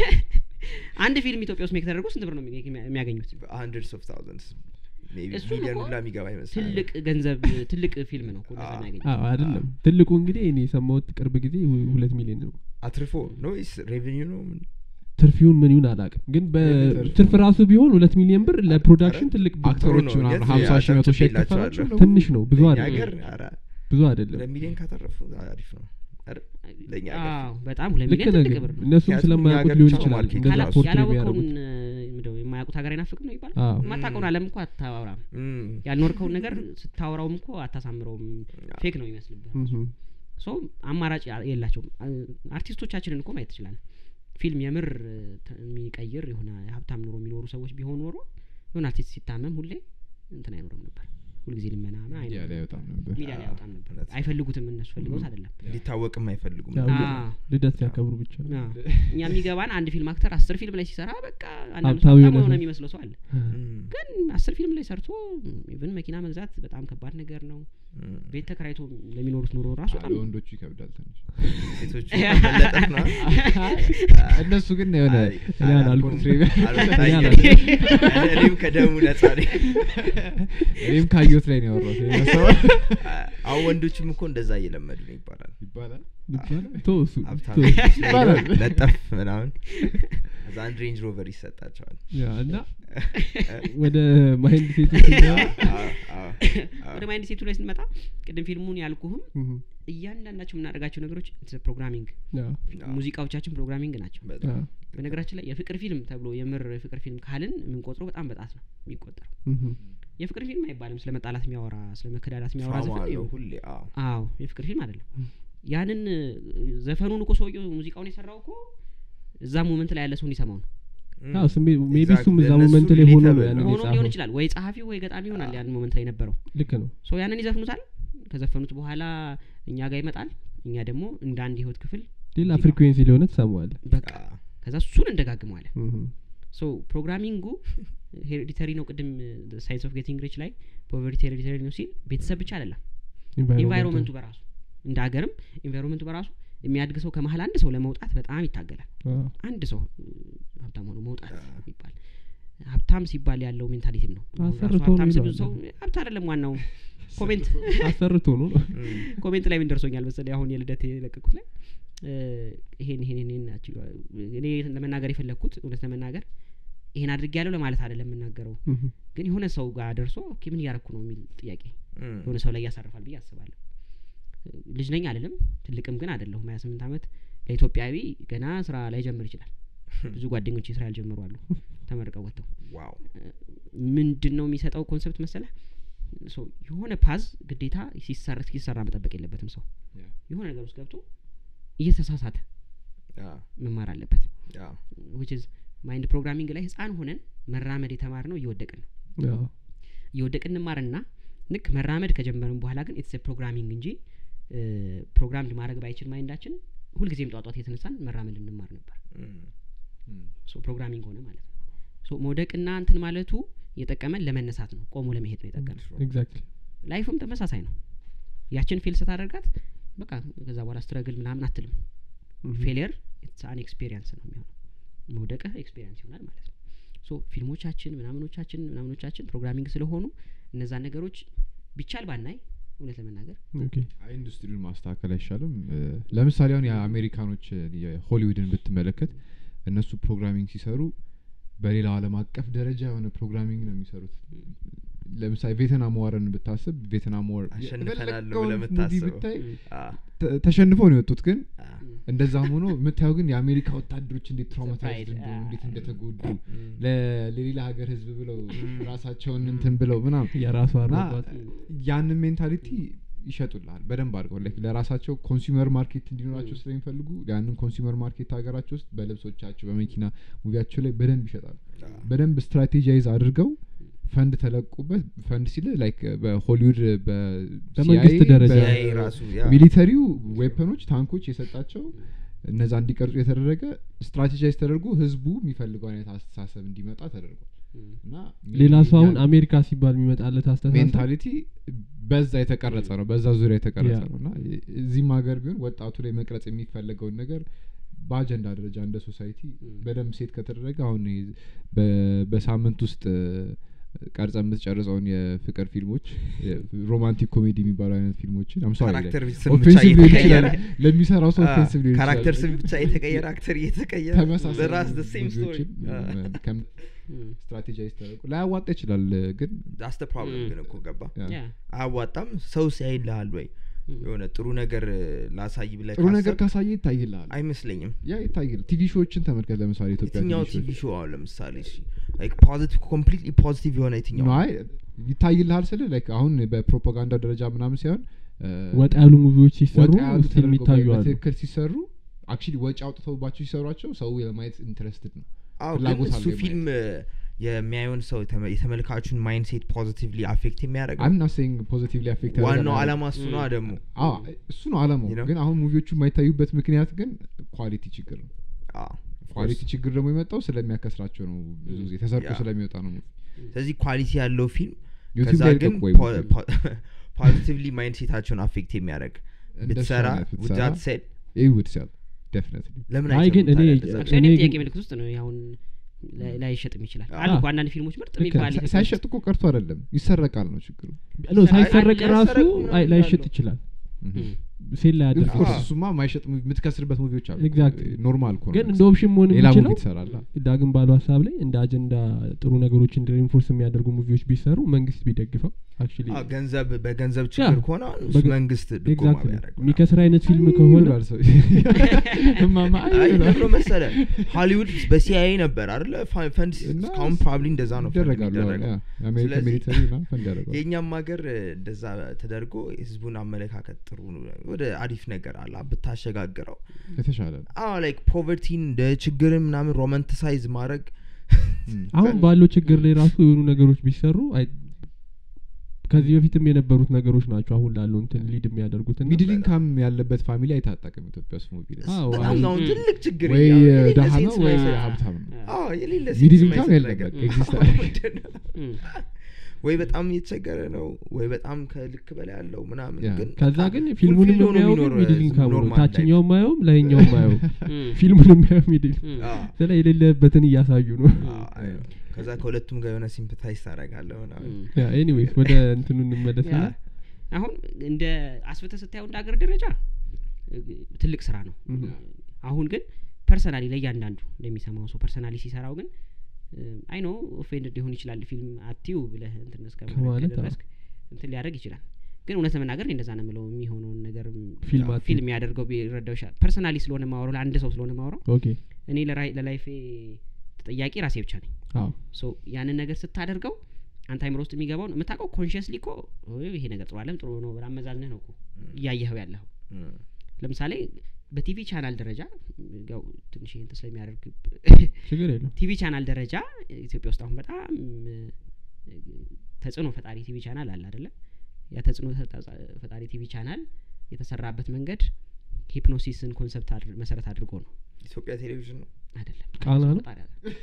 አንድ ፊልም ኢትዮጵያ ውስጥ ሜክ ተደርጎ ስንት ብር ነው የሚ- የሚያገኙት hundreds of thousands maybe እሱም ሚሊዮን እኮ ሁላ የሚገባ ይመስላል ትልቅ ገንዘብ ትልቅ ፊልም ነው እኮ እንደዛ አዎ። የሚያገኙት አዎ አይደለም ትልቁ እንግዲህ እኔ የሰማሁት ቅርብ ጊዜ ሁ- ሁለት ሚሊዮን ነው አትርፎ ነው ወይስ ሬቨኒው ነው ምን? ትርፊውን ምን ይሁን አላውቅም ግን ትርፉ በትርፍ ራሱ ቢሆን ሁለት ሚሊዮን ብር ለፕሮዳክሽን ኧረ፣ ትልቅ ጥሩ ብር አክተሮች ነው። ምናምን የት ሀምሳ ሺህ መቶ ሺህ አጨብጭቤላቸዋለሁ። አይከፈላቸው ነው? ትንሽ ነው ብዙ ለእኛ አይደለም ሀገር ኧረ፣ ብዙ አይደለም ሁለት ሚሊዮን ካተረፉ አሪፍ ነው ኧረ፣ ለእኛ ሀገር አዎ በጣም ሁለት ልክ ሚሊዮን ነህ ትልቅ ግን ብር ነው እነሱም ምክንያቱም ስለማያውቁት እኛ ሊሆን ሀገር ብቻ ይችላል ማርኬት እንደዛ ካላ- ራሱ ፖርትሬት ያላወቀውን የሚያደርጉት እ፣ ምንድነው የማያውቁት ሀገር አይናፍቅም ነው ይባላል አዎ የማታውቀውን አለም እኮ አታወራም እም፣ ያልኖርከውን ነገር ስታወራውም እኮ አታሳምረውም ፌክ ነው ይመስልብህ እምም። ሶ አማራጭ ያ- የላቸውም አ- አርቲስቶቻችንን እኮ ማየት ትችላለን ፊልም የምር እ፣ ተ- የሚቀይር የሆነ ሀብታም ኑሮ የሚኖሩ ሰዎች ቢሆን ኖሮ የሆነ አርቲስት ሲታመም ሁሌ እንትን አይኖርም ነበር ሁልጊዜ ልመና ምናምን ሚዲያ ላይ አይኖርም አይወጣም ነበር ሚዲያ ላይ አይወጣም ነበር እውነት ነው። አይፈልጉትም እነሱ ፈልገውት አይደለም ሊታወቅም አይፈልጉም ያው አ- ልደት ሲያከብሩ ብቻ ነው። አዎ። እኛ የሚገባን አንድ ፊልም አክተር አስር ፊልም ላይ ሲሰራ በቃ አንዳንድ ሀብታም ሰው ሀብታም የሆነ የሆነ ሰው። የሚመስለው ሰው አለ እም፣ ግን አስር ፊልም ላይ ሰርቶ ኢቭን መኪና መግዛት በጣም ከባድ ነገር ነው እም። ቤት ተከራይቶ ለሚኖሩት ኑሮ ራሱ በጣም ለወንዶቹ ይከብዳል ትንሽ ሴቶቹ መለጠፍ ነው እነሱ ግን የሆነ አይ፣ እኔ አላልኩም። አልታየም። እኔ እኔ- እኔም ከደሙ ነጻ ነኝ እኔም ካየሁት ላይ ነው ያወራሁት ሌላ ሰው አሁን ወንዶችም እኮ እንደዛ እየለመዱ ነው ይባላል ይባላል ይባላል ተው እሱ ሀብታም ተው። ይባላል። ለጠፍ ምናምን እዛ አንድ ሬንጅ ሮቨር ይሰጣቸዋል ያ እና ወደ ማይንድ ሴቶች ስንገባ፣ አዎ፣ አዎ፣ አዎ። ወደ ማይንድ ሴቱ ላይ ስንመጣ ቅድም ፊልሙን ያልኩህም እምም። እያንዳንዳቸው የምናደርጋቸው ነገሮች ፕሮግራሚንግ ያ፣ ሙዚቃዎቻችን ፕሮግራሚንግ ናቸው ያ፣ በጣም በነገራችን ላይ የፍቅር ፊልም ተብሎ የምር የፍቅር ፊልም ካልን የምንቆጥረው በጣም በጣት ነው የሚቆጠረው እምም። የፍቅር ፊልም አይባልም ስለ መጣላት የሚያወራ ስለ መከዳዳት የሚያወራ ድራማ ዘፈን አለው ይኸው። ሁሌ አዎ አዎ የፍቅር ፊልም አይደለም ም። ያንን እ፣ ዘፈኑን እኮ ሰውየው ሙዚቃውን የሰራው እኮ እዛ ሞመንት ላይ ያለ ሰው እንዲሰማው ነው እም፣ አዎ፣ ስሜ- ሜቢ exactly። እሱም እዛ ለእነሱ ሞመንት ላይ ሆኖ ነው relatable ያንን ነው። ሆኖም ሊሆን የጻፈው። ይችላል ወይ ጸሐፊው ወይ ገጣሚ ይሆናል አዎ። ያንን ሞመንት ላይ የነበረው ልክ ነው ሰው ያንን ይዘፍኑታል ከዘፈኑት በኋላ እኛ ጋር ይመጣል እኛ ደግሞ እንደ አንድ የህይወት ክፍል ሌላ ሙዚቃው- ፍሪኩዌንሲ ሊሆነ ትሰማዋለ በቃ ከዛ እሱን እንደጋግመዋለን ሶ ፕሮግራሚንጉ ሄሪዲተሪ ነው ቅድም ሳይንስ ኦፍ ጌቲንግ ሪች ላይ ፖቨርቲ ሄሪዲተሪ ነው ሲል ቤተሰብ ብቻ አይደለም ኢንቫይሮንመንቱ በራሱ እንደ ሀገርም ኢንቫይሮንመንቱ በራሱ የሚያድግ ሰው ከመሀል አንድ ሰው ለመውጣት በጣም ይታገላል አንድ ሰው እ፣ ሀብታም ሆኖ መውጣት የሚባል ሀብታም ሲባል ያለው ሜንታሊቲም ነው አሁን ራሱ አሰርቶ ሀብታም ነው ሲል ብዙ ሰው ይለዋል። ሀብት አይደለም ዋናው ኮሜንት አሰርቶ ነው እም፣ ኮሜንት ላይ ምን ደርሶኛል መሰለኝ አሁን የልደት የለቀቁት ላይ እ፣ ይሄን ይሄን ይሄን ናቸው እኔ ለመናገር የፈለግኩት እውነት ለመናገር ይሄን አድርጌ ያለው ለማለት አይደለም የምናገረው እምም። ግን የሆነ ሰው ጋር ደርሶ ኦኬ ምን እያረኩ ነው የሚል ጥያቄ እም፣ የሆነ ሰው ላይ ያሳርፋል ብዬ አስባለሁ ልጅ ነኝ አልልም ትልቅም ግን አይደለሁም ሀያ ስምንት አመት ለኢትዮጵያዊ ገና ስራ ላይ ጀምር ይችላል ብዙ ጓደኞች ስራ ያልጀመሩ አሉ ተመርቀው ወጥተው ዋው ምንድን ነው የሚሰጠው ኮንሰፕት መሰለ ሶ የሆነ ፓዝ ግዴታ ሲሰራ ሲሰራ መጠበቅ የለበትም ሰው Yeah. የሆነ ነገር ውስጥ ገብቶ እየተሳሳተ ያ መማር አለበት ያ ዊች ኢዝ ማይንድ ፕሮግራሚንግ ላይ ህፃን ሆነን መራመድ የተማር ነው እየወደቅን ነው አዎ። እየወደቅን እንማርና ልክ መራመድ ከጀመርን በኋላ ግን ኢትስ ፕሮግራሚንግ እንጂ ፕሮግራም ማድረግ ባይችል ማይንዳችን ሁልጊዜም ጧጧት የተነሳን መራመድ እንማር ነበር እም፣ Mm. ሶ ፕሮግራሚንግ ሆነ ማለት ነው ሶ መውደቅና እንትን ማለቱ የጠቀመን ለመነሳት ነው ቆሞ ለመሄድ ነው የጠቀመን ኤግዛክትሊ ላይፍም ተመሳሳይ ነው ያችን ፌል ስታደርጋት በቃ ከዛ በኋላ ስትረግል ምናምን አትልም ፌሊየር ኢትስ አን ኤክስፔሪንስ ነው የሚሆነው መውደቅህ ኤክስፔሪንስ ይሆናል ማለት ነው ሶ ፊልሞቻችን ምናምኖቻችን ምናምኖቻችን ፕሮግራሚንግ ስለሆኑ እነዛን ነገሮች ቢቻል ባናይ እውነት ለመናገር ኦኬ አይ ኢንዱስትሪውን ማስተካከል አይሻልም እ፣ ለምሳሌ አሁን የአሜሪካኖች እ፣ የሆሊውድን ብትመለከት እነሱ ፕሮግራሚንግ ሲሰሩ በሌላው ዓለም አቀፍ ደረጃ የሆነ ፕሮግራሚንግ ነው የሚሰሩት ለምሳሌ ቬትናም ዋርን ብታስብ ቬትናም ዋር አሸንፈናል የፈለገውን ብለህ ሙቪ የምታስበው። ብታይ አ፣ ተ- ተሸንፈው ነው የወጡት ግን አ፣ እንደዛም ሆኖ የምታየው ግን የአሜሪካ ወታደሮች እንዴት ትራውማታይዝድ Surprise, እንደሆኑ ah. እንዴት እንደተጎዱ እም፣ ለ- ለሌላ ሀገር ህዝብ ብለው ራሳቸውን እንትን ብለው ምናምን የራሱ እና አሯሯጥ ያንን ሜንታሊቲ ይሸጡልሃል በደንብ አድርገው like ለራሳቸው ኮንሱመር ማርኬት እንዲኖራቸው ስለሚፈልጉ ያንን ኮንሱመር ማርኬት ሀገራቸው ውስጥ በልብሶቻቸው በመኪና ሙቪያቸው ላይ በደንብ ይሸጣሉ አ፣ በደንብ ስትራቴጃይዝ አድርገው ፈንድ ተለቁበት ፈንድ ሲል ላይክ በሆሊውድ በመንግስት ደረጃ CIA ራሱ ያ ሚሊተሪው ዌፐኖች ታንኮች የሰጣቸው እነዛ እንዲቀርጹ የተደረገ ስትራቴጃይዝ ተደርጎ ህዝቡ የሚፈልገው አይነት አስተሳሰብ እንዲመጣ ተደርጓል እና ሌላ ሰው አሁን አሜሪካ ሲባል የሚመጣለት አስተሳሰብ ሜንታሊቲ በዛ የተቀረጸ ነው በዛ ዙሪያ የተቀረጸ ያ። ነው እና እዚህም ሀገር ቢሆን ወጣቱ ላይ መቅረጽ የሚፈለገውን ነገር በአጀንዳ ደረጃ እንደ ሶሳይቲ በደንብ ሴት ከተደረገ አሁን ይሄ በ- በሳምንት ውስጥ ቀርጸ የምትጨርጸውን የፍቅር ፊልሞች ሮማንቲክ ኮሜዲ የሚባሉ አይነት ፊልሞችን I'm sorry, like, ካራክተር ስም ብቻ offensive ሊሆን እየተቀየረ ይችላል ለሚሰራው ሰው አ፣ ኦፌንሲቭ ሊሆን ይችላል ካራክተር ስም ብቻ የተቀየረ አክተር እየተቀየረ ተመሳሳይ በራስ the same story ሙቪዎችን ከም- ስትራቴጃይዝ ተደርጎ ላያዋጣ ይችላል ግን ዳስ ፕሮብለም ግን እኮ ገባ ያ። ያ አያዋጣም ሰው ሲያይልሃል ወይ የሆነ ጥሩ ነገር ላሳይ ብለህ ጥሩ ነገር ካሰብክ ካሳየ ይታይልሃል አይመስለኝም ያ ይታይል ቲቪ ሾዎችን ተመልከት ለምሳሌ ኢትዮጵያ የትኛው ቲቪ ቲቪ ሾዎች ሾው አሁን ለምሳሌ ፖዚቲቭ ኮምፕሊትሊ ፖዚቲቭ የሆነ የትኛው ነው አይ ይታይልሃል ስል ላይክ አሁን በፕሮፓጋንዳ ደረጃ ምናምን ሳይሆን እ፣ ወጣ ያሉ ሙቪዎች ሲሰሩ ወጣ ያሉ ስቲል ተደርገው የሚታዩ አሉ በትክክል ሲሰሩ አክቹሊ ወጪ አውጥተውባቸው ሲሰሯቸው ሰው የማየት ኢንትረስትድ ነው አዎ ግን ፍላጎት እሱ አለው ፊልም የሚያየውን ሰው የተመ- የተመልካቹን ማይንድሴት ፖዚቲቭሊ አፌክት የሚያደርገው አም ናት ሴይንግ ፖዚቲቭሊ አፌክት ዋናው አላማ እሱ ነው ደግሞ እሱ ነው አላማው You know? ግን አሁን ሙቪዎቹ የማይታዩበት ምክንያት ግን ኳሊቲ ችግር ነው አዎ፣ of ኳሊቲ course። ችግር ደግሞ የመጣው ስለሚያከስራቸው ነው ብዙ ጊዜ ተሰርቆ ያ። ስለሚወጣ ነው ስለዚህ ኳሊቲ ያለው ፊልም ዩቲዩብ ከዛ ላይ ግን ልቀቁ ወይ ፖዚቲቭሊ ማይንድሴታቸውን አፌክት የሚያደርግ እንደሱ ብትሰራ አይነት ብትሰራ ውዳት ሴድ ይህ ውድ ሲያል ዴፊኒትሊ ለምን አይ ግን አይሰሩም እኔ- ታዲያ እንደዛ? አክቹዋሊ እኔ ጥያቄ ግን- ምልክት ውስጥ ነው አሁን ላይ- ላይሸጥም ይችላል አዎ። አሉ እኮ አንዳንድ ፊልሞች ምርጥ ልክ የሚባል ነው። ሳይሸጥ እኮ ቀርቶ አይደለም ይሰረቃል ነው ችግሩ ኖ ሳይሰረቅ አይ- ራሱ ያሰረቁ ምናምን አይ- ላይሸጥ አሉ። ይችላል ም። ሴል ላይ ያደርግ ኦፍኮርስ አዎ። እሱማ ማይሸጥ ሙቪ- የምትከስርበት ሙቪዎች አሉ Exactly. ኖርማል እኮ ነው ግን እንደ ኦፕሽን መሆን ሌላ ሙቪ የሚችለው ትሰራላ ዳግም ባሉ ሀሳብ ላይ እንደ አጀንዳ ጥሩ ነገሮችን ሪንፎርስ የሚያደርጉ ሙቪዎች ቢሰሩ መንግስት ቢደግፈው አክቹሊ አዎ፣ ገንዘብ በገንዘብ ችግር ከሆነ እሱ በገ- መንግስት ድጎማ ኤግዛክትሊ ቢያደርግ ምናምን። የሚከስር አይነት ፊልም ከሆነ ይላል ሰው እማማ አይ አይ ይላል። ብሎ መሰለ ሆሊውድ በሲአይኤ ነበር አይደለ ፋ- ፈንድ እና እስካሁን ፕሮባብሊ እንደዛ ነው ፈንድ ይደረጋሉ የሚደረገው። ያ፣ የአሜሪካ ስለዚህ ሚሊተሪ ና ፈንድ ያደርጋሉ የእኛም ሀገር እንደዛ ተደርጎ የህዝቡን አመለካከት ጥሩ ወደ አሪፍ ነገር አለ ብታሸጋግረው የተሻለ ነው አዎ ላይክ ፖቨርቲን እንደ ችግርን ምናምን ሮማንቲሳይዝ ማድረግ ም። አሁን ባለው ችግር ላይ ራሱ የሆኑ ነገሮች ቢሰሩ አይ- ከዚህ በፊትም የነበሩት ነገሮች ናቸው አሁን ላለው እንትን ሊድ የሚያደርጉት እና ሚድል ኢንካም ያለበት ፋሚሊ አይታጠቅም ኢትዮጵያ ውስጥ ሙቪ ላይ አዎ፣ በጣም አይ- ነው አሁን ትልቅ ችግር ወይ ያው የሌለ ደሃ ሴንስ ነው ወይ ማይሰጥ- ሀብታም ነው አዎ የሌለ ሚድል ሴንስ ኢንካም ማይሰጥ የለበት ነገር። ኤግዚስት ም። ወይ በጣም እየተቸገረ ነው ወይ በጣም ከልክ በላይ ያለው ምናምን ያ። ግን ከዛ በጣም ግን ፊልሙንም fulfilled ሆኖ የሚያየው ግን የሚኖር ሚድል ዝም ኢንካም ነው normal life። ታችኛውም ማየውም ላይኛውም ማየው ም። ፊልሙን የሚያየው ሚድል ም። አዎ፣ ስለ የሌለበትን እያሳዩ ነው አዎ፣ አይ ነው። ከዛ ከሁለቱም ጋር የሆነ ሲምፕታይዝ ታደርጋለህ ምናምን ም። ኤኒዌይስ ወደ እንትኑ እንመለስና ያ። አሁን እንደ አስበተ ስታየው እንደ ሀገር ደረጃ እ, ትልቅ ስራ ነው Mhm. አሁን ግን ፐርሰናሊ ለእያንዳንዱ ለሚሰማው ሰው ፐርሰናሊ ሲሰራው ግን አይ ኖ ኦፌንድድ ሊሆን ይችላል ፊልም አትዩ ብለህ እንትን እስከ ከማለት ማለት አዎ። ከደረስክ እንትን ሊያደርግ ይችላል ግን እውነት ለመናገር እኔ እንደዛ ነው የምለው የሚሆነውን ነገር ፊልም አትዩ። ፊልም ያደርገው ቢረዳው ይችላል ፐርሰናሊ ስለሆነ ማወራው ለአንድ ሰው ስለሆነ ማወራው ኦኬ እኔ ለራይ- ለላይፌ ተጠያቂ ራሴ ብቻ ነኝ አዎ ሶ ያንን ነገር ስታደርገው አንተ አይምሮ ውስጥ የሚገባውን የምታውቀው ኮንሽስሊ እኮ "ኦይ፣ ይሄ ነገር ጥሩ አለም ጥሩ ነው ብለህ አመዛዝነህ ነው እኮ እያየኸው ያለኸው እም፣ ለምሳሌ በቲቪ ቻናል ደረጃ ያው ትንሽ ይህን ስለሚያደርግ ችግር የለው ቲቪ ቻናል ደረጃ ኢትዮጵያ ውስጥ አሁን በጣም እ፣ ተጽዕኖ ፈጣሪ ቲቪ ቻናል አለ አደለ ያ ተጽዕኖ ተጣ- ፈጣሪ ቲቪ ቻናል የተሰራበት መንገድ ሂፕኖሲስን ኮንሰፕት አድር- መሰረት አድርጎ ነው ኢትዮጵያ ቴሌቪዥን ነው አይደለም ቃና ነው? ፈጣሪ አይደለም።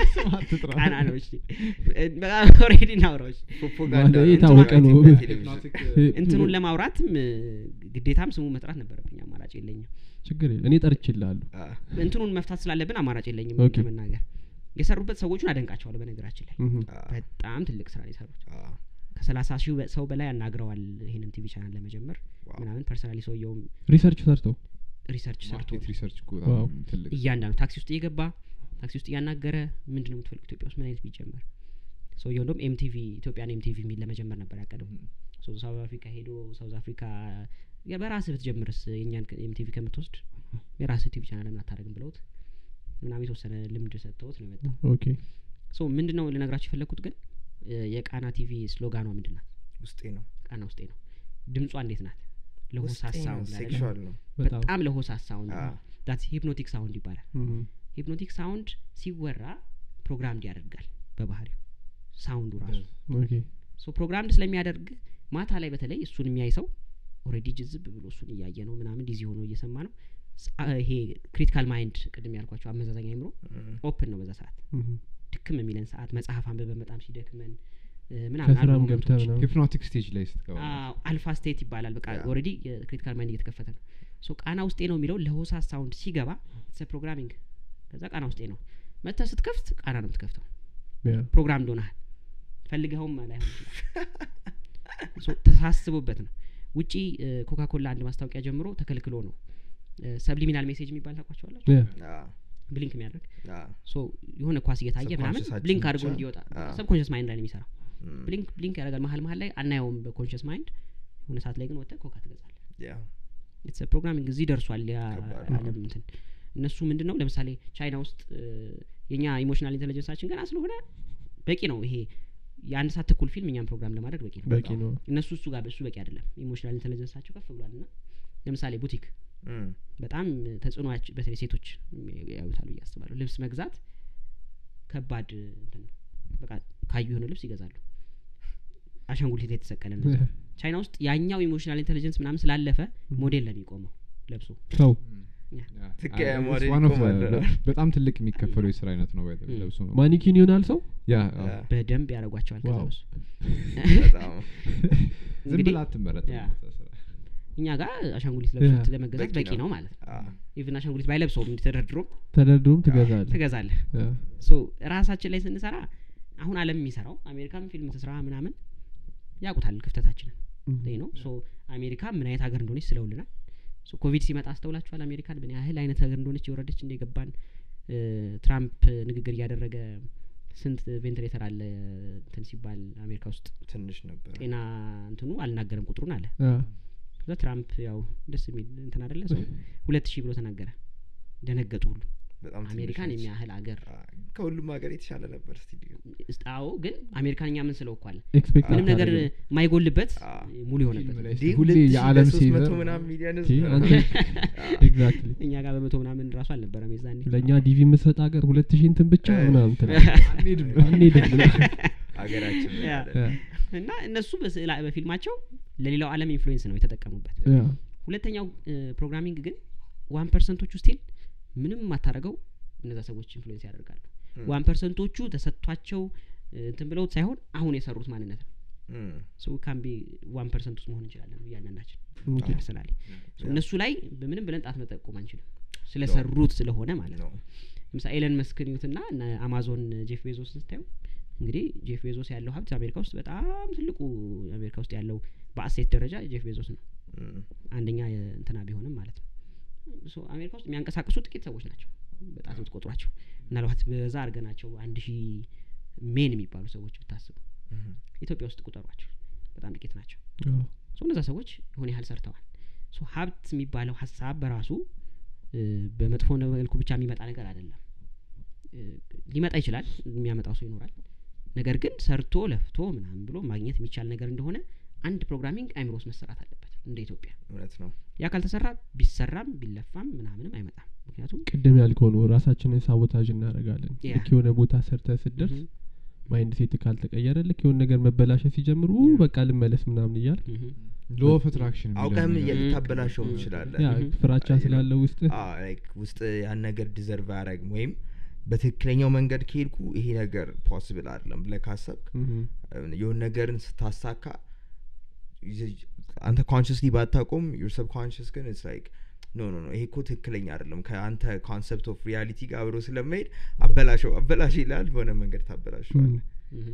ቃና ቃና ነው እሺ እ፣ በጣም ኦልሬዲ እናውራዎች ፕሮፓጋንዳ ማለት ነው። የታወቀ ነው። ኢትዮጵያ ቴሌቪዥን። እንትኑን ለማውራትም እ፣ ግዴታም ስሙ መጥራት ነበረብኝ አማራጭ የለኝም ችግር የለ እኔ ጠርችላለሁ አ፣ እንትኑን መፍታት ስላለብን አማራጭ የለኝም ኦኬ። ለመናገር የሰሩበት ሰዎቹን አደንቃቸዋለሁ በነገራችን ላይ አ፣ በጣም ትልቅ ስራ ነው የሰሩት አ፣ ከሰላሳ ሺህ በ- ሰው በላይ አናግረዋል ይህንን ቲቪ ቻናል ለመጀመር ዋው። ምናምን ፐርሰናሊ ሰውየውም ሪሰርች ሰርተው ሪሰርች ሰርቶ ማርኬት ሪሰርች እኮ ዋው። በጣም ትልቅ እያንዳንዱ ታክሲ ውስጥ እየገባ ታክሲ ውስጥ እያናገረ ምንድን ነው የምትፈልጉ ኢትዮጵያ ውስጥ ምን አይነት ቢጀመር ሰውየው እንደውም ኤምቲቪ ኢትዮጵያን ኤምቲቪ የሚል ለመጀመር ነበር ያቀደው ሶ ሳውዝ አፍሪካ ሄዶ ሳውዝ አፍሪካ ያ በራስህ ብትጀምርስ የእኛን ኤምቲቪ ከምትወስድ የራስህ ቲቪ ቻናል ለምን አታደርግም ብለውት ምናምን የተወሰነ ልምድ ሰጥተውት ነው የመጣው ኦኬ ሶ ምንድን ነው ልነግራችሁ የፈለግኩት ግን እ፣ የቃና ቲቪ ስሎጋኗ ምንድን ናት ውስጤ ነው ቃና ውስጤ ነው ድምጿ እንዴት ናት ውስጤ ለሆሳስ ነው ሳውንድ አይደለ? ሴክሹዋል ነው በጣም በጣም ለሆሳስ ሳውንድ አ፣ ዳት ሂፕኖቲክ ሳውንድ ይባላል እም፣ ሂፕኖቲክ ሳውንድ ሲወራ ፕሮግራም ያደርጋል በባህሪው ሳውንዱ ራሱ ኦኬ ሶ ፕሮግራምድ ስለሚያደርግ ማታ ላይ በተለይ እሱን የሚያይ ሰው ኦልሬዲ ጅዝብ ብሎ እሱን እያየ ነው ምናምን ዲዚ ሆኖ እየሰማ ነው ስ- አ- ይሄ ክሪቲካል ማይንድ ቅድም ያልኳቸው አመዛዛኝ አይምሮ እም፣ ኦፕን ነው በዛ ሰዓት እም፣ ድክም የሚለን ሰዓት መጽሐፍ አንብበን በጣም ሲደክመን እ፣ ምናምን አሉ ከስራም ገብተህ ሞመንቶች። ምናምን ሂፕኖቲክ ስቴጅ ላይ ስትገባ አዎ፣ አልፋ ስቴት ይባላል በቃ ያ። ኦልሬዲ የክሪቲካል ማይንድ እየተከፈተ ነው ሶ ቃና ውስጤ ነው የሚለው ለሆሳስ ሳውንድ ሲገባ ስ ፕሮግራሚንግ ከዛ ቃና ውስጤ ነው መጥተህ ስትከፍት ቃና ነው የምትከፍተው ያ ፕሮግራም እንደሆነሃል ፈልገኸውም ላይሆን ይችላል ሶ ተሳስቦበት ነው ውጪ ኮካ ኮላ አንድ ማስታወቂያ ጀምሮ ተከልክሎ ነው ሰብሊሚናል ሜሴጅ የሚባል ታውቋቸዋላችሁ ያ አ፣ ብሊንክ የሚያደርግ አ፣ ሶ የሆነ ኳስ እየታየ ምናምን Subconscious ብሊንክ አችን አድርጎ ብቻ? እንዲወጣ አዎ። ሰብኮንሽስ ማይንድ ላይ ነው የሚሰራው እም፣ ብሊንክ ብሊንክ ያደርጋል መሀል መሀል ላይ አናየውም በኮንሽስ ማይንድ የሆነ ሰዓት ላይ ግን ወጥተህ ኮካ ትገዛለህ ያ፣ ኢትስ ፕሮግራሚንግ እዚህ ደርሷል ያ ከባድ ነው። አለም እንትን እነሱ ምንድን ነው ለምሳሌ ቻይና ውስጥ እ፣ የኛ ኢሞሽናል ኢንቴሊጀንሳችን ገና ስለሆነ በቂ ነው ይሄ የአንድ ሰዓት ተኩል ፊልም እኛም ፕሮግራም ለማድረግ በቂ ነው በቂ ነው እነሱ እሱ ጋር እሱ በቂ አይደለም ኢሞሽናል ኢንቴሊጀንሳቸው ከፍ ብሏል ና ለምሳሌ ቡቲክ እም፣ በጣም ተጽዕኖች በተለይ ሴቶች ያዩታሉ ብዬ አስባለሁ ልብስ መግዛት ከባድ እንትን ነው በቃ ካዩ የሆነ ልብስ ይገዛሉ አሻንጉሊት የተሰቀለ ነው ቻይና ውስጥ ያኛው ኢሞሽናል ኢንቴሊጀንስ ምናምን ስላለፈ ሞዴል ነው የሚቆመው ለብሶ ሰው ትክክለኛ አ- ሞዴል it's one of the- ይቆማል። በ- በጣም ትልቅ የሚከፈለው የስራ አይነት ነው by the way፣ Mm. ለብሶ ነው። ማኒኪን ይሆናል ሰው ያ አ፣ አዎ። በደንብ ያደርጓቸዋል ከዛ ዋው። በሱ በጣም ዝም እንግዲህ ብላ አትመረጥ ያ። እኛ ጋር አሻንጉሊት ለብሶት ያ። ለመገዛት በቂ በቂ ነው። ነው ማለት ነው አ፣ ኢቭን አሻንጉሊት ባይለብሰውም ተደርድሮ ተደርድሮም ትገዛለህ ትገዛለህ ያ። ሶ ራሳችን ላይ ስንሰራ አሁን አለም የሚሰራው አሜሪካም ፊልም ትስራ ምናምን ያውቁታል ክፍተታችንን እም፣ ይህ ነው ሶ አሜሪካ ምን አይነት ሀገር እንደሆነች ስለውልናል ሶ ኮቪድ ሲመጣ አስተውላችኋል አሜሪካን ምን ያህል አይነት ሀገር እንደሆነች የወረደች እንደገባን ትራምፕ ንግግር እያደረገ ስንት ቬንትሌተር አለ እንትን ሲባል አሜሪካ ውስጥ ትንሽ ነበር ጤና እንትኑ አልናገረም ቁጥሩን አለ ያ። ከዛ ትራምፕ ያው ደስ የሚል እንትን አደለ ሰው ሁለት ሺህ ብሎ ተናገረ ደነገጡ ሁሉ በጣም ትንሽ አሜሪካን ነች። የሚያህል ሀገር አ፣ ከሁሉም ሀገር የተሻለ ነበር ስቱዲዮ አዎ ግን አሜሪካን እኛ ምን ስለው እኮ አለ ኤክስፔክት ምንም ነገር አታደርግም። የማይጎልበት አ፣ ሙሉ የሆነበት ፊልም ላይ እንዲህ ሁሌ ሁለት ሺህ የዓለም ለሶስት መቶ ሴቨር ምናምን ሚሊዮን ኦኬ፣ ህዝብ አንተ ኤግዛክትሊ እኛ ጋር በመቶ ምናምን ራሱ አልነበረም የዛኔ ለእኛ ዲቪ የምትሰጥ ሀገር ሁለት ሺህ እንትን ብቻ እ። ምናምን ትል አንሄድም አንሄድም ብለህ ሀገራችን ያ። ያ፣ እና እነሱ በስዕላ በፊልማቸው ለሌላው ዓለም ኢንፍሉዌንስ ነው የተጠቀሙበት ያ፣ ሁለተኛው ፕሮግራሚንግ ግን ዋን ፐርሰንቶቹ ስቲል ምንም የማታደርገው እነዛ ሰዎች ኢንፍሉዌንስ ያደርጋሉ እም፣ ዋን ፐርሰንቶቹ ተሰጥቷቸው እ፣ እንትን ብለውት ሳይሆን አሁን የሰሩት ማንነት ነው እም፣ ሰው ካምቢ ዋን ፐርሰንት ውስጥ መሆን እንችላለን እያንዳንዳችን ኦኬ። ፐርሰናሊ ያ። እነሱ ላይ በምንም ብለን ጣት መጠቆም አንችልም ስለሰሩት ስለሆነ ማለት ነው ነው ለምሳሌ ኤለን መስክን ዩትና እነ አማዞን ጄፍ ቤዞስ ስታዩ እንግዲህ ጄፍ ቤዞስ ያለው ሀብት አሜሪካ ውስጥ በጣም ትልቁ አሜሪካ ውስጥ ያለው በአሴት ደረጃ ጄፍ ቤዞስ ነው እም፣ አንደኛ እንትና ቢሆንም ማለት ነው ሶ አሜሪካ ውስጥ የሚያንቀሳቅሱ ጥቂት ሰዎች ናቸው በጣት ብትቆጥሯቸው ምናልባት በዛ አድርገናቸው አንድ ሺህ ሜን የሚባሉ ሰዎች ብታስቡ እም፣ ኢትዮጵያ ውስጥ ቁጠሯቸው በጣም ጥቂት ናቸው ያ፣ ሶ እነዛ ሰዎች የሆነ ያህል ሰርተዋል ሶ ሀብት የሚባለው ሀሳብ በራሱ እ፣ በመጥፎ መልኩ ብቻ የሚመጣ ነገር አይደለም እ፣ ሊመጣ ይችላል የሚያመጣው ሰው ይኖራል ነገር ግን ሰርቶ ለፍቶ ምናምን ብሎ ማግኘት የሚቻል ነገር እንደሆነ አንድ ፕሮግራሚንግ አይምሮ ውስጥ መሰራት አለበት እንደ ኢትዮጵያ እውነት ነው ያ ካልተሰራ ቢሰራም ቢለፋም ምናምንም አይመጣም ምክንያቱም ቅድም ያልከው ነው ራሳችንን ሳቦታጅ እናደርጋለን ያ። ልክ የሆነ ቦታ ሰርተ ስትደርስ ምሁም፣ ማይንድ ሴት ካልተቀየረ ልክ የሆነ ነገር መበላሸት ሲጀምሩ ኡ በቃ ልመለስ ምናምን እያል ምሁም፣ ሎ ኦፍ አትራክሽን አውቀህም ነገር እየ- ልታበላሸው ም- ትችላለህ ያ Mhm. ፍራቻ አይ ነው። ስላለ ውስጥ አዎ፣ like ውስጥ ያን ነገር ዲዘርቭ አያረግም ወይም በትክክለኛው መንገድ ከሄድኩ ይሄ ነገር ፖስብል አይደለም ብለህ ካሰብክ የሆነ ነገርን ስታሳካ ይዘ- አንተ ኮንሽስሊ ባታቆም ዩር ሰብኮንሽስ ግን ስ ላይክ ኖ ኖ ኖ ይሄ እኮ ትክክለኛ አይደለም ከአንተ ኮንሰፕት ኦፍ ሪያሊቲ ጋር አብሮ ስለመሄድ አበላሸው አበላሽ ይላል በሆነ መንገድ ታበላሸዋለ ምሁም።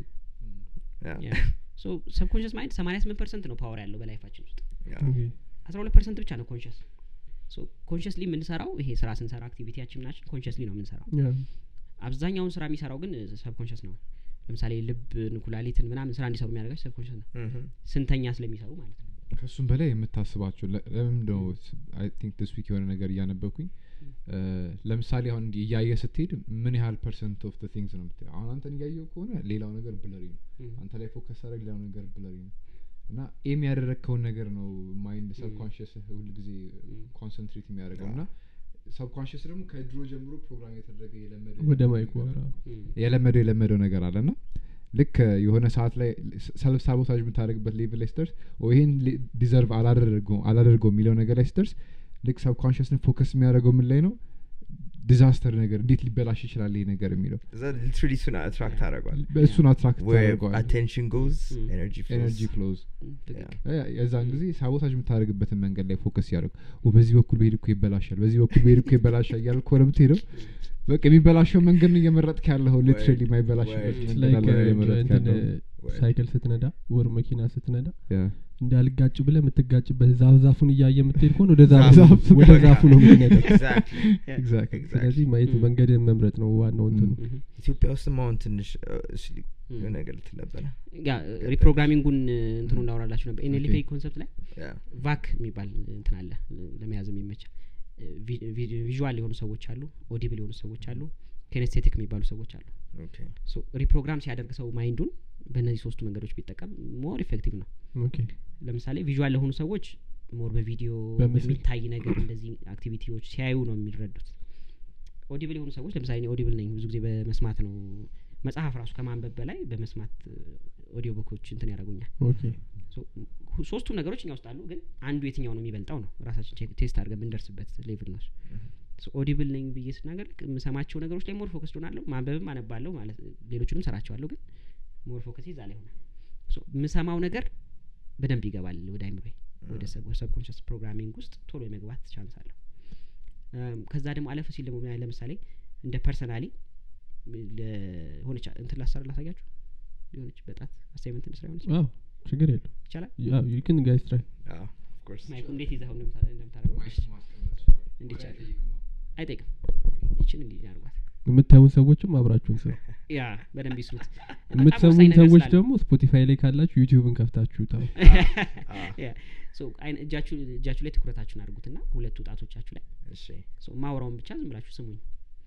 ሶ ሰብኮንሽስ ማይንድ ሰማኒያ ስምንት ፐርሰንት ነው ፓወር ያለው በላይፋችን ውስጥ አስራ ሁለት ፐርሰንት ብቻ ነው ኮንሽስ ኮንሽስሊ የምንሰራው ይሄ ስራ ስንሰራ አክቲቪቲያችን ናችን ኮንሽስሊ ነው የምንሰራው አብዛኛውን ስራ የሚሰራው ግን ሰብኮንሽስ ነው ለምሳሌ ልብን ኩላሊትን ምናምን ስራ እንዲሰሩ የሚያደርጋቸው ሰብኮንሽስ ነው ስንተኛ ስለሚሰሩ ማለት ነው ከእሱም በላይ የምታስባቸው ለ- ለምን ነው አይ ቲንክ ዲስ ዊክ የሆነ ነገር እያነበብኩኝ እ፣ ለምሳሌ አሁን እንዲህ እያየ ስትሄድ ምን ያህል ፐርሰንት ኦፍ ቲንግስ ነው የምታየው አሁን አንተን እያየው ከሆነ ሌላው ነገር ብለሪ ነው Mhm. አንተ ላይ ፎከስ አደረግ ሌላው ነገር ብለሪ ነው እና ኤም ያደረግከውን ነገር ነው ማይንድ ሰብኮንሽስ ሁል ጊዜ ኮንሰንትሬት የሚያደርገው እና ሰብኮንሽስ ደግሞ ከድሮ ጀምሮ ፕሮግራም የተደረገ የለመደ ወደ ማይኩ ነገር አራ Mm. የለመደው የለመደው ነገር አለ ና ልክ የሆነ ሰዓት ላይ ሰልፍ ሳቦታጅ የምታደርግበት ሌቭል ላይ ስትደርስ ኦ ይሄን ዲዘርቭ አላደርገው አላደርገው የሚለው ነገር ላይ ስትደርስ ልክ ሰብኮንሽስን ፎከስ የሚያደርገው ምን ላይ ነው ዲዛስተር ነገር እንዴት ሊበላሽ ይችላል ይሄ ነገር የሚለው እዛ ሊትራሊ እሱን አትራክት አደረጓል እሱን አትራክት ታደርገዋል አቴንሽን ጎዝ Mm. ኤነርጂ ኤነርጂ ፍሎዝ Mm, ትክክል የዛን ጊዜ ሳቦታጅ የምታደርግበትን መንገድ ላይ ፎከስ ያደርጉ በዚህ በኩል በሄድ እኮ ይበላሻል በዚህ በኩል በሄድ እኮ ይበላሻል እያል ከሆነ የምትሄደው በቃ የሚበላሸው መንገድ ነው እየመረጥክ ያለኸው ሊትራሊ ወይ- የማይበላሽበት ወይ- መንገድ አለ እየመረጥክ ያለኸው ወይ- ሳይክል ስትነዳ ወር መኪና ስትነዳ ያ። እንዳልጋጭ ብለ የምትጋጭበት ዛፍ ዛፉን እያየ የምትሄድ ከሆነ ወደ ዛፉ ዛፉ ወደ ዛፉ ነው የምትነዳው Exactly. Exactly. ስለዚህ ማየት Mm. መንገድን መምረጥ ነው ዋናው እንትኑ Mhm. ኢትዮጵያ ውስጥም አሁን ትንሽ እ፣ እሺ፣ Mm. የሆነ ነገር ልትል ነበረ ያ ሪፕሮግራሚንጉን እንትኑ እንዳወራላችሁ ነበር ኤንኤልፒ Okay. ኮንሰፕት ላይ ያ ቫክ የሚባል እንትን አለ ለመያዝ የሚመቻ ቪዥዋል የሆኑ ሰዎች አሉ ኦዲብል የሆኑ ሰዎች አሉ ኬኔስቴቲክ የሚባሉ ሰዎች አሉ ኦኬ ሶ ሪፕሮግራም ሲያደርግ ሰው ማይንዱን በእነዚህ ሶስቱ መንገዶች ቢጠቀም ሞር ኢፌክቲቭ ነው ኦኬ ለምሳሌ ቪዥዋል ለሆኑ ሰዎች ሞር በቪዲዮ በምስል። በሚታይ ነገር እንደዚህ አክቲቪቲዎች ሲያዩ ነው የሚረዱት ኦዲብል የሆኑ ሰዎች ለምሳሌ እኔ ኦዲብል ነኝ ብዙ ጊዜ በመስማት ነው መጽሐፍ ራሱ ከማንበብ በላይ በመስማት ኦዲዮ ቡኮች እንትን ያደርጉኛል ኦኬ ሶ ሁ- ሶስቱም ነገሮች እኛ ውስጥ አሉ ግን አንዱ የትኛው ነው የሚበልጠው ነው ራሳችን ቼክ- ቴስት አድርገን የምንደርስበት ሌቭል ነው እሱ ኦዲብል ነኝ ብዬ ስናገር ልክ የምሰማቸው ነገሮች ላይ ሞር ፎከስ ሆናለሁ ማንበብም አነባለሁ ማለት ሌሎችንም ሰራቸዋለሁ ግን ሞር ፎከስ ይዛ ላይ ሆናል ሶ የምሰማው ነገር በደንብ ይገባል ወደ አይምሮ ወደ ሰብኮንሽስ ፕሮግራሚንግ ውስጥ ቶሎ የመግባት ቻንስ አለው እም፣ ከዛ ደግሞ አለፍ ሲል ደግሞ ምን- ለምሳሌ እንደ ፐርሰናሊ ለሆነች እንትን ላሰራ ላሳያችሁ የሆነች በጣት አሳይመንት እንስራ የሆነች አዎ ችግር የለው ይቻላል ዩክን ጋይስ ትራይ ኦፍኮርስ ማይኩ እንዴት ይዘው እንደምታ- እንደምታደርገው እንዴት ይቻላል አይጠይቅም ይችን እንዲህ ያርጓት የምታዩን ሰዎችም አብራችሁን ስሩ ያ በደንብ ይስሩት በጣም የምትሰሙን ወሳኝ ነገር ሰዎች ስላለ። ደግሞ ስፖቲፋይ ላይ ካላችሁ ዩቲዩብን ከፍታችሁ ታው ያ ሶ አይን እጃችሁ እጃችሁ ላይ ትኩረታችሁን አድርጉትና ሁለቱ ጣቶቻችሁ ላይ እሺ ሶ ማውራውን ብቻ ዝም ብላችሁ ስሙኝ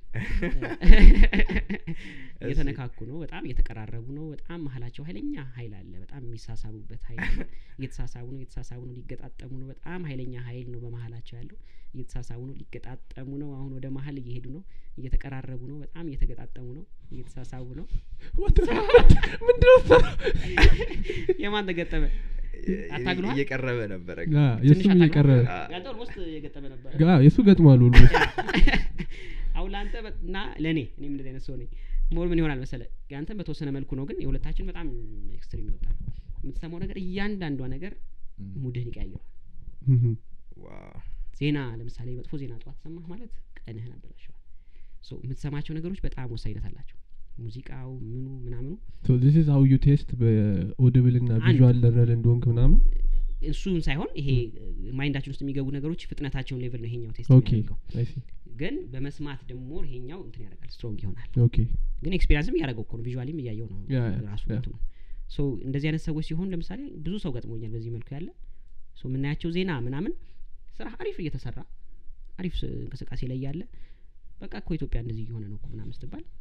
እየተነካኩ ነው በጣም እየተቀራረቡ ነው በጣም መሀላቸው ሀይለኛ ሀይል አለ በጣም የሚሳሳቡበት ሀይል አለ እየተሳሳቡ ነው እየተሳሳቡ ነው ሊገጣጠሙ ነው በጣም ሀይለኛ ሀይል ነው በመሀላቸው ያለው እየተሳሳቡ ነው ሊገጣጠሙ ነው አሁን ወደ መሀል እየሄዱ ነው እየተቀራረቡ ነው በጣም እየተገጣጠሙ ነው እየተሳሳቡ ነው ምንድነው የማን ተገጠመ አታግሏል? እየቀረበ ነበረ የእሱም ትንሽ እየቀረ አ- ያንተ ኦልሞስት እየገጠመ ነበር ጋ- የእሱ ገጥሟል ሁሉ አሁን ለአንተ በ- እና ለእኔ እኔም እንደዚህ አይነት ሰው ነኝ ሞር ምን ይሆናል መሰለ ያንተ በተወሰነ መልኩ ነው ግን የሁለታችን በጣም ኤክስትሪም ይወጣል የምትሰማው ነገር እያንዳንዷ ነገር ሙድህን ይቀያየዋል ዋው ዜና ለምሳሌ መጥፎ ዜና ጠዋት ሰማህ ማለት ቀንህን አበላሸዋል ሶ የምትሰማቸው ነገሮች በጣም ወሳኝነት አላቸው ሙዚቃው ምኑ ምናምኑ ዚስ ኢዝ ሀው ዩ ቴስት በኦድብል ና አንድ- ቪዥዋል ለርነር እንደሆንክ ምናምን እሱን ሳይሆን ይሄ ማይንዳችን ውስጥ የሚገቡ ነገሮች ፍጥነታቸውን ሌቭል ነው ይሄኛው ቴስት ኦኬ የሚያደርገው አይሲ ግን በመስማት ደግሞ ይሄኛው እንትን ያደርጋል ስትሮንግ ይሆናል ኦኬ ግን ኤክስፔሪንስም እያደረገው እኮ ነው ቪዥዋሊም እያየው ነው ያ፣ ያ፣ ራሱ ያ። እንትኑ ሶ እንደዚህ አይነት ሰዎች ሲሆን ለምሳሌ ብዙ ሰው ገጥሞኛል በዚህ መልኩ ያለ ሶ የምናያቸው ዜና ምናምን ስራ አሪፍ እየተሰራ አሪፍ ስ- እንቅስቃሴ ላይ ያለ በቃ እኮ ኢትዮጵያ እንደዚህ እየሆነ ነው እኮ ምናምን ስትባል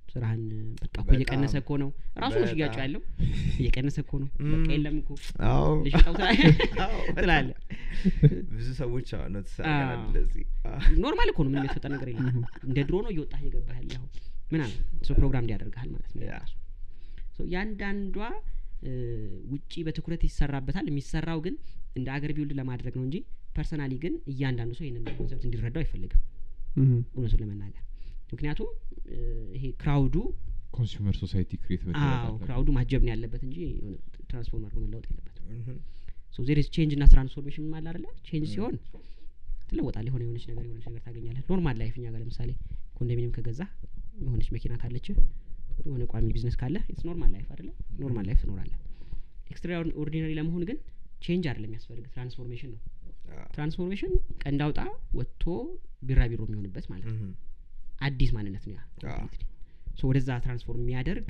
ስራህን በቃ እኮ በጣም፣ እየቀነሰ እኮ ነው ራሱ ነው ሽያጩ በጣም። ያለው እየቀነሰ እኮ ነው ም። በቃ የለም እኮ አዎ ልሽጠው አዎ፣ በጣም። ትላለህ ብዙ ሰዎች አዎ ኖቲስ አዎ። አድርገናል እንደዚህ አዎ። ኖርማል እኮ ነው ምንም የተፈጠረ ነገር የለም Mhm. እንደ ድሮ ነው እየወጣህ እየገባህ ያለኸው ምናምን ሶ ፕሮግራም እንዲያደርግሃል ማለት ነው ያ። ራሱ ሶ ያንዳንዷ እ፣ ውጪ በትኩረት ይሰራበታል የሚሰራው ግን እንደ አገር ቢውልድ ለማድረግ ነው እንጂ ፐርሰናሊ ግን እያንዳንዱ ሰው ይህንን ኮንሰፕት እንዲረዳው አይፈልግም እህ። እውነቱን ለመናገር ምክንያቱም እ፣ ይሄ ክራውዱ ኮንሱመር ሶሳይቲ ክሬት አዎ ክራውዱ ማጀብ ነው ያለበት እንጂ የሆነ ትራንስፎርም አድርጎ መለወጥ የለበትም Mhm. ሶ ዜር ኢዝ ቼንጅ እና ትራንስፎርሜሽን አለ አይደለ ቼንጅ ሲሆን ትለወጣለህ የሆነ የሆነች ነገር የሆነች ነገር ታገኛለህ ኖርማል ላይፍ እኛ ጋር ለምሳሌ ኮንዶሚኒየም ከገዛ የሆነች መኪና ካለች የሆነ ቋሚ ቢዝነስ ካለ ኢትስ ኖርማል ላይፍ አይደለ ኖርማል ላይፍ ትኖራለህ ኤክስትራ ኦርዲናሪ ለመሆን ግን ቼንጅ አይደለም የሚያስፈልግ ትራንስፎርሜሽን ነው አዎ። ትራንስፎርሜሽን ቀንድ አውጣ ወጥቶ ቢራቢሮ የሚሆንበት ማለት ነው Mhm. አዲስ ማንነት ነው ያ አዎ። completely። ሶ ወደዛ ትራንስፎርም የሚያደርግ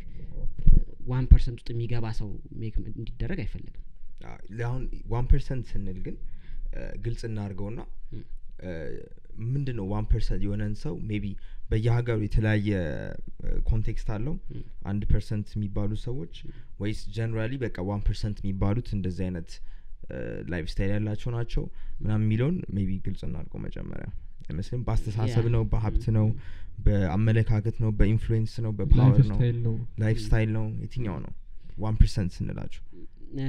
ዋን ፐርሰንት ውስጥ የሚገባ ሰው ሜክ እንዲደረግ አይፈለግም አዎ፣ አሁን ዋን ፐርሰንት ስንል ግን እ፣ ግልጽ እናድርገውና ም። ምንድን ነው ዋን ፐርሰንት የሆነን ሰው ሜቢ በየሀገሩ የተለያየ ኮንቴክስት አለው ም። አንድ ፐርሰንት የሚባሉ ሰዎች ወይስ ጀነራሊ በቃ ዋን ፐርሰንት የሚባሉት እንደዚህ አይነት ላይፍ ስታይል ያላቸው ናቸው ምናምን የሚለውን ሜቢ ግልጽ እናድርገው መጀመሪያ አይመስልም በአስተሳሰብ ያ። ነው በሀብት ነው በአመለካከት ነው በኢንፍሉዌንስ ነው ላይፍ በፓወር ነው ስታይል ነው ላይፍ ስታይል ነው የትኛው ነው ዋን ፐርሰንት ስንላቸው እ፣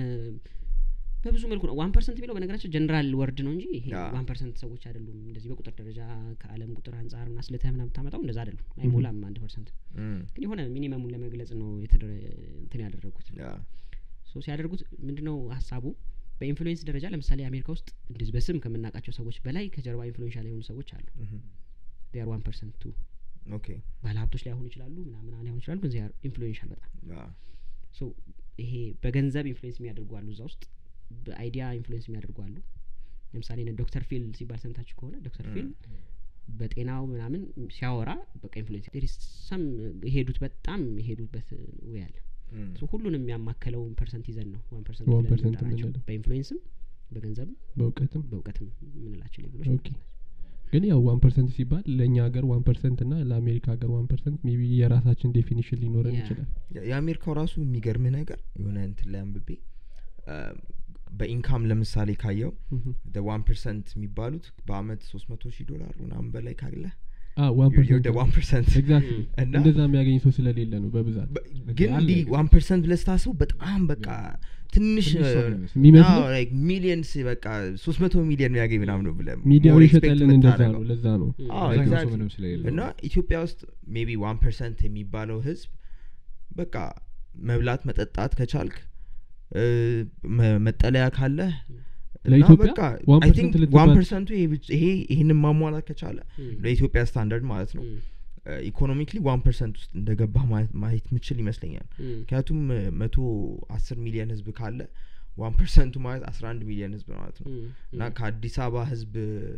በብዙ መልኩ ነው ዋን ፐርሰንት የሚለው በነገራችን ጀነራል ወርድ ነው እንጂ ይሄ ያ። ዋን ፐርሰንት ሰዎች አይደሉም እንደዚህ በቁጥር ደረጃ ከአለም ቁጥር አንጻር ምና ስለተህ ምና ብታመጣው እንደዛ አይደሉም አይሞላም አንድ ፐርሰንት እም፣ ግን የሆነ ሚኒመሙን ለመግለጽ ነው የተደረ እንትን ያደረጉት ያ፣ ሶ ሲያደርጉት ምንድነው ሀሳቡ በኢንፍሉዌንስ ደረጃ ለምሳሌ አሜሪካ ውስጥ እንደዚህ በስም ከምናውቃቸው ሰዎች በላይ ከጀርባ ኢንፍሉዌንሻል የሆኑ ሰዎች አሉ እህም፣ ር ዋን ፐርሰንት ቱ ኦኬ ባለሀብቶች ላይሆኑ ይችላሉ ምናምን ላይሆኑ ይችላሉ ግን ዚያር ኢንፍሉዌንሻል በጣም ያ፣ ሶ ይሄ በገንዘብ ኢንፍሉዌንስ የሚያደርጉ አሉ እዛ ውስጥ በአይዲያ ኢንፍሉዌንስ የሚያደርጉ አሉ ለምሳሌ እነ ዶክተር ፊል ሲባል ሰምታችሁ ከሆነ ዶክተር ፊል በጤናው ምናምን ሲያወራ በቃ ኢንፍሉዌንስ ሰም የሄዱት በጣም የሄዱበት ወይ አለ እም፣ ሶ ሁሉንም ያማከለውን ፐርሰንት ይዘን ነው ዋን ፐርሰንት ዋን ብለን ፐርሰንት የምንጠራቸው። የምንለው። በኢንፍሉዌንስም በገንዘብም በእውቀትም በእውቀትም የምንላቸው ሌብሎች ኦኬ። ግን ያው ዋን ፐርሰንት ሲባል ለእኛ ሀገር ዋን ፐርሰንት እና ለአሜሪካ ሀገር ዋን ፐርሰንት ሜቢ የራሳችን ዴፊኒሽን ሊኖረን ያ። ይችላል የአሜሪካው ራሱ የሚገርምህ ነገር የሆነ እንትን ላይ አንብቤ አ፣ በኢንካም ለምሳሌ ካየው እህ። ዋን ፐርሰንት የሚባሉት በአመት ሶስት መቶ ሺህ ዶላር ምናምን በላይ ካለ አ ዋን ፐርሰንት ዋን ፐርሰንት ኤግዛክትሊ እና እንደዛ የሚያገኝ ሰው ስለሌለ ነው በብዛት ግን አለ እንዲህ ግን። ዋን ፐርሰንት ብለህ ስታስበው በጣም በቃ ትንሽ ትንሽ ሰው ነው የሚመስለው። የሚመስለው ሚሊየንስ በቃ ሶስት መቶ ሚሊዮን የሚያገኝ ምናምን ነው ብለህ ሚዲያው more expect ይሸጠልን እንደዛ የምታደርገው። ነው ለዛ ነው ም። አዎ፣ አብዛኛው ሰው exactly። ምንም ስለሌለው እና ኢትዮጵያ ውስጥ ሜቢ ዋን ፐርሰንት የሚባለው ህዝብ በቃ መብላት መጠጣት ከቻልክ እ፣ መ- መጠለያ ካለህ እና ለኢትዮጵያ በቃ ዋን አይ ቲንክ ፐርሰንት ዋን ልትባል ፐርሰንቱ ይሄ ይህንን ማሟላት ከቻለ ም። ለኢትዮጵያ ስታንዳርድ ማለት ነው ም። ኢኮኖሚክሊ ዋን ፐርሰንት ውስጥ እንደገባህ ማየት- ማየት ምችል ይመስለኛል ም። ምክንያቱም እ፣ መቶ አስር ሚሊዮን ህዝብ ካለ ዋን ፐርሰንቱ ማለት አስራ አንድ ሚሊዮን ህዝብ ማለት ነው ም። እና ከአዲስ አበባ ህዝብ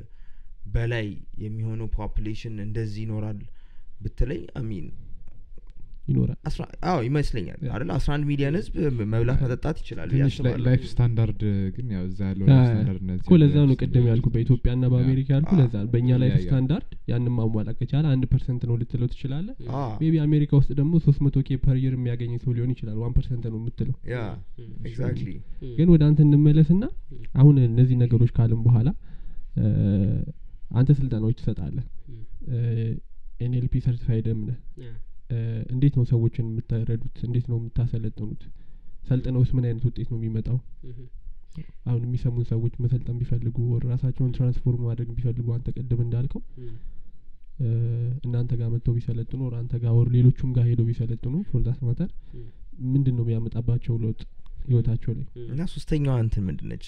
በላይ የሚሆነው ፖፕሌሽን እንደዚህ ይኖራል ብትለኝ አሚን ይኖራል አዎ ይመስለኛል ያ። አይደል አስራ አንድ ሚሊዮን ህዝብ መብላት መጠጣት ይችላል ብዬ ትንሽ ላይ- አስባለሁ። ላይፍ ስታንዳርድ ግን ያው እዛ ያለው አ- ላይፍ ስታንዳርድ እነዚህ እኮ ለዛ ነው ያለው ቅድም ያልኩ በኢትዮጵያ ና በአሜሪካ ያልኩ አ- ለዛ ነው በእኛ ላይፍ ይለያያል። ስታንዳርድ ያንን ማሟላት ከቻለ አንድ ፐርሰንት ነው ልትለው ትችላለ አ፣ ሜቢ አሜሪካ ውስጥ ደግሞ ሶስት መቶ ኬ ፐር ይር የሚያገኝ ሰው ሊሆን ይችላል ዋን ፐርሰንት ነው የምትለው ያ ም። ኤግዛክትሊ ም። ግን ወደ አንተ እንመለስ ና አሁን እነዚህ ነገሮች ካልን በኋላ እ፣ አንተ ስልጠናዎች ትሰጣለህ ም። ኤንኤልፒ ሰርቲፋይድም ነህ ያ። እ፣ እንዴት ነው ሰዎችን የምታረዱት እንዴት ነው የምታሰለጥኑት ሰልጥነውስ ምን አይነት ውጤት ነው የሚመጣው ምህ። አሁን የሚሰሙን ሰዎች መሰልጠን ቢፈልጉ ወር ራሳቸውን ትራንስፎርም ማድረግ ቢፈልጉ አንተ ቅድም እንዳልከው ም። እ፣ እናንተ ጋር መጥተው ቢሰለጥኑ ወር አንተ ጋር ወር ሌሎቹም ጋር ሄደው ቢሰለጥኑ ፎርዛት ማተር ም። ምንድን ነው የሚያመጣባቸው ለውጥ ህይወታቸው ላይ ም። እና ሶስተኛዋ እንትን ምንድነች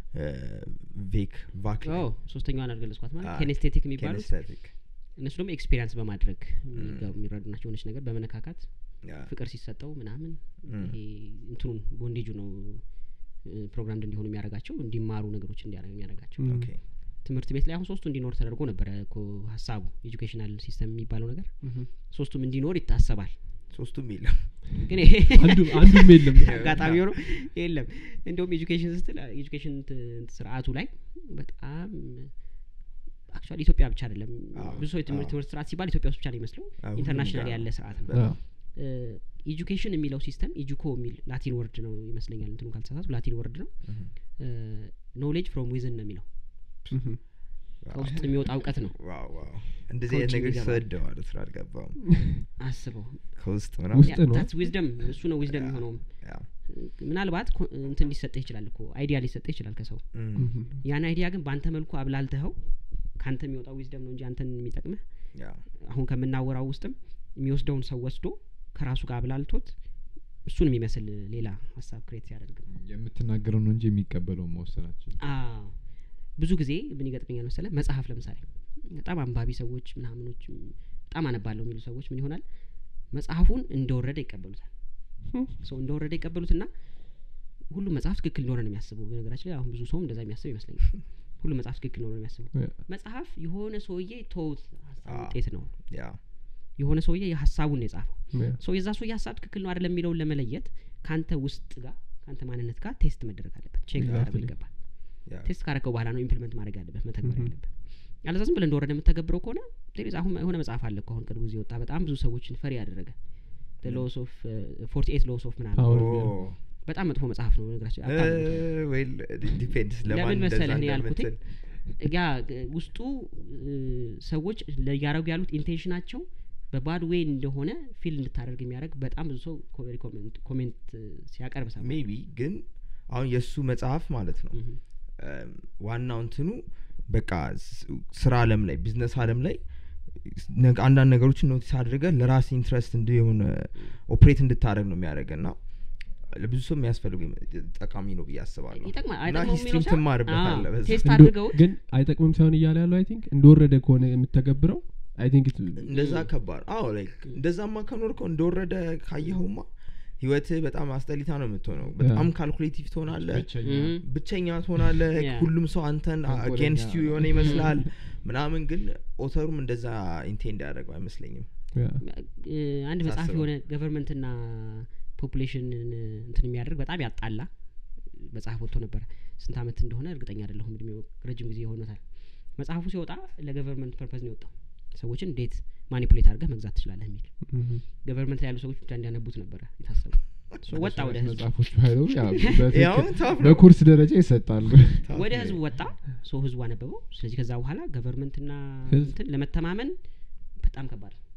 ቬክ ቫክ ኦ ሶስተኛዋን አልገለጽኳት ማለት አ፣ ኬኔስቴቲክ የሚባሉት ኬኔስቴቲክ እነሱ ደግሞ ኤክስፔሪንስ በማድረግ የሚገቡ- የሚረዱ ናቸው የሆነች ነገር በመነካካት ያ፣ ፍቅር ሲሰጠው ምናምን ም። ይሄ እንትኑን ቦንዴጁ ነው ፕሮግራም እንዲሆኑ የሚያደርጋቸው እንዲማሩ ነገሮች እንዲያደርግ የሚያደርጋቸው ም፣ ኦኬ ትምህርት ቤት ላይ አሁን ሶስቱ እንዲኖር ተደርጎ ነበረ እኮ ሀሳቡ ኤጁኬሽናል ሲስተም የሚባለው ነገር ምህ። ሶስቱም እንዲኖር ይታሰባል ሶስቱም የለም ግን ይሄ አንዱ አንዱም የለም አጋጣሚ ሆኖ የለም እንደውም ኤጁኬሽን ስትል ኤጁኬሽን ት- ስርአቱ ላይ በጣም አክቹዋሊ ኢትዮጵያ ብቻ አይደለም አዎ፣ ብዙ ሰው የትምህርት አዎ። ትምህርት ስርዓት ሲባል ኢትዮጵያ ውስጥ ብቻ ነው ይመስለው አዎ፣ ሁሉም ኢንተርናሽናል ጋር ያለ ነው። ስርዓት ነው በጣም። ኤጁኬሽን የሚለው ሲስተም ኢጁኮ የሚል ላቲን ወርድ ነው ይመስለኛል እንትኑ ካልተሳሳቱ ላቲን ወርድ ነው እህ። ኖሌጅ ፍሮም ዊዝን ነው የሚለው ምሁም። ከውስጥ የሚወጣ እውቀት ነው ዋው ዋው እንደዚህ አይነት ከውጭ ነገር የሚገባ። ሰወደ ማለት ነው አልገባም አስበው ከውስጥ ምናምን ውስጥ ነው። ዊዝደም እሱ ነው ዊዝደም የሚሆነውም ያ። ምናልባት ኮ- እንትን ሊሰጥህ ይችላል እኮ አይዲያ ሊሰጥህ ይችላል ከሰው እም፣ ምሁም። ያን አይዲያ ግን በአንተ መልኩ አብላልተኸው ከአንተ የሚወጣው ዊዝደም ነው እንጂ አንተን የሚጠቅምህ ያ። አሁን ከምናወራው ውስጥም የሚወስደውን ሰው ወስዶ ከራሱ ጋር አብላልቶት እሱን የሚመስል ሌላ ሀሳብ ክሬት ሲያደርግ ነው የምትናገረው ነው እንጂ የሚቀበለው መወሰናችን አዎ ብዙ ጊዜ ምን ይገጥመኛል መሰለ መጽሐፍ ለምሳሌ በጣም አንባቢ ሰዎች ምናምኖች በጣም አነባለሁ የሚሉ ሰዎች ምን ይሆናል መጽሐፉን እንደወረደ ይቀበሉታል ሰው እንደወረደ ይቀበሉትና ሁሉም መጽሐፍ ትክክል እንደሆነ ነው የሚያስበው በነገራችን ላይ አሁን ብዙ ሰውም እንደዛ የሚያስብ ይመስለኛል ሁሉም መጽሐፍ ትክክል እንደሆነ ነው የሚያስበው ያ። መጽሐፍ የሆነ ሰውዬ ተውት ሀሳብ አዎ። ውጤት ነው ያ የሆነ ሰውዬ የሀሳቡን ነው የጻፈው ያ። ሰው የዛ ሰውዬ ሀሳብ ትክክል ነው አይደለም የሚለውን ለመለየት ከአንተ ውስጥ ጋር ከአንተ ማንነት ጋር ቴስት መደረግ አለበት ቼክ ሊደረግ Exactly. ይገባል ያ። ቴስት ካረከው በኋላ ነው ኢምፕሊመንት ማድረግ ያለበት መተግበር Mhm. ያለበት ያለዛ ዝም ብለህ እንደወረደ የምተገብረው ከሆነ there is አሁን የሆነ መጽሐፍ አለ እኮ አሁን ቅርብ ጊዜ ወጣ በጣም ብዙ ሰዎችን ፈሪ ያደረገ ሎስ ኦፍ ፎርቲ ኤት ሎስ ኦፍ ምናምን Power ኦ፣ የሚለው። በጣም መጥፎ መጽሐፍ ነው ነገራችን እ፣ ዌል ዲፔንድስ ለማን ለምን እንደዛ መሰለህ እኔ ያልኩትኝ እንደምትል ያ እ፣ ውስጡ እ፣ ሰዎች እያደረጉ ያሉት ኢንቴንሽናቸው በባድ ዌይ እንደሆነ ፊል እንድታደርግ የሚያደርግ በጣም ብዙ ሰው ኮ- ኮሜንት- ኮሜንት እ፣ ሲያቀርብ ሰማ ሜቢ ግን አሁን የእሱ መጽሐፍ ማለት ነው እም፣ ዋናው እንትኑ በቃ ስ- ስራ አለም ላይ ቢዝነስ አለም ላይ ነገ- አንዳንድ ነገሮችን ኖቲስ አድርገ ለራስ ኢንትረስት እንዲሆን ኦፕሬት እንድታደረግ ነው የሚያደርግ እና ለብዙ ሰው የሚያስፈልጉ ይመ- ጠቃሚ ነው ብዬ አስባለሁ ይጠቅማል እና አይጠቅመውም ሂስትሪም የሚለው ሳይሆን- ትማርበታለህ አዎ፣ በዛ። ቴስት እንዶ- አድርገውት ግን አይጠቅምም ሳይሆን እያለ ያለው አይ ቲንክ እንደወረደ ከሆነ የምተገብረው አይ ቲንክ እንደዛ ከባድ አዎ ላይክ እንደዛማ ከኖርከው እንደወረደ ካየኸውማ ህይወትህ በጣም አስጠሊታ ነው የምትሆነው በጣም ካልኩሌቲቭ ትሆናለህ ብቸኛ Mhm. ብቸኛ ትሆናለህ Yeah. ሁሉም ሰው አንተን ተንኮለኛ። አጌንስት ዩ የሆነ ይመስላል ምናምን ግን ኦተሩም እንደዛ ኢንቴንድ ያደረገው አይመስለኝም እ፣ አንድ መጽሐፍ ሳስበው። የሆነ ገቨርንመንትና ፖፑሌሽንን እንትን የሚያደርግ በጣም ያጣላ መጽሐፍ ወጥቶ ነበር ስንት አመት እንደሆነ እርግጠኛ አይደለሁም እድሜው ረጅም ጊዜ ሆኖታል መጽሐፉ ሲወጣ ለገቨርንመንት ፐርፐዝ ነው የወጣው ሰዎችን እንዴት ማኒፑሌት አድርገህ መግዛት ትችላለህ የሚል ገቨርንመንት ላይ ያሉ ሰዎች ብቻ እንዲያነቡት ነበረ የታሰቡ So ወጣ ወደ ህዝቡ መጽሐፎች ባይሉ ያው ያው በትክክል ታፍ ነው። በኩርስ ደረጃ ይሰጣሉ ታፍ ወደ ነው። ህዝቡ ወጣ ሰው ህዝቡ አነበበው ስለዚህ ከዛ በኋላ ገቨርንመንትና ህዝብ- እንትን ለመተማመን በጣም ከባድ ነው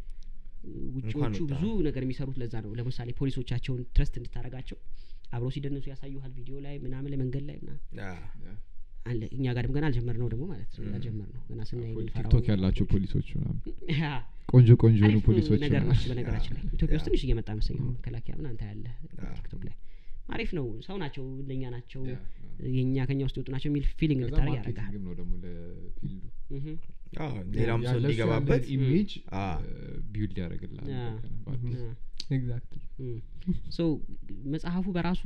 ውጭዎቹ እንኳን ወጣ። ብዙ ነገር የሚሰሩት ለዛ ነው ለምሳሌ ፖሊሶቻቸውን ትረስት እንድታረጋቸው አብረው ሲደነሱ ያሳዩሃል ቪዲዮ ላይ ምናምን ለመንገድ ላይ ምናምን ያ። አለ እኛ ጋርም ገና አልጀመር ነው ደግሞ ማለት ነው ያልጀመር ነው ገና ስናይ የምንፈራው ቲክቶክ ያላቸው ፖሊሶች ምናምን ያ፣ ቆንጆ ቆንጆ የሆኑ አሪፍ ፖሊሶች ነገር ምናምን። ናቸው በነገራችን ላይ ኢትዮጵያ ውስጥ ያ። ትንሽ እየመጣ መሰለኝ አሁን መከላከያ ምን አንተ ያለ ያ። ቲክቶክ ላይ አሪፍ ነው ሰው ናቸው እንደኛ ናቸው ያ፣ ያ። የእኛ ከኛ ውስጥ የወጡ ናቸው የሚል ፊሊንግ ከዛ እንድታደረግ ያደርጋል ማርኬቲንግም ነው ደግሞ ለፊልዱ እህም። አዎ፣ ሌላም ሰው ያለ እሱ እንዲገባበት ያለ ኢሜጅ አ። ቢውልድ ያደርግላል ያ። እንደገና በአዲስ። ያ። ኤግዛክትሊ ሶ መጽሐፉ በራሱ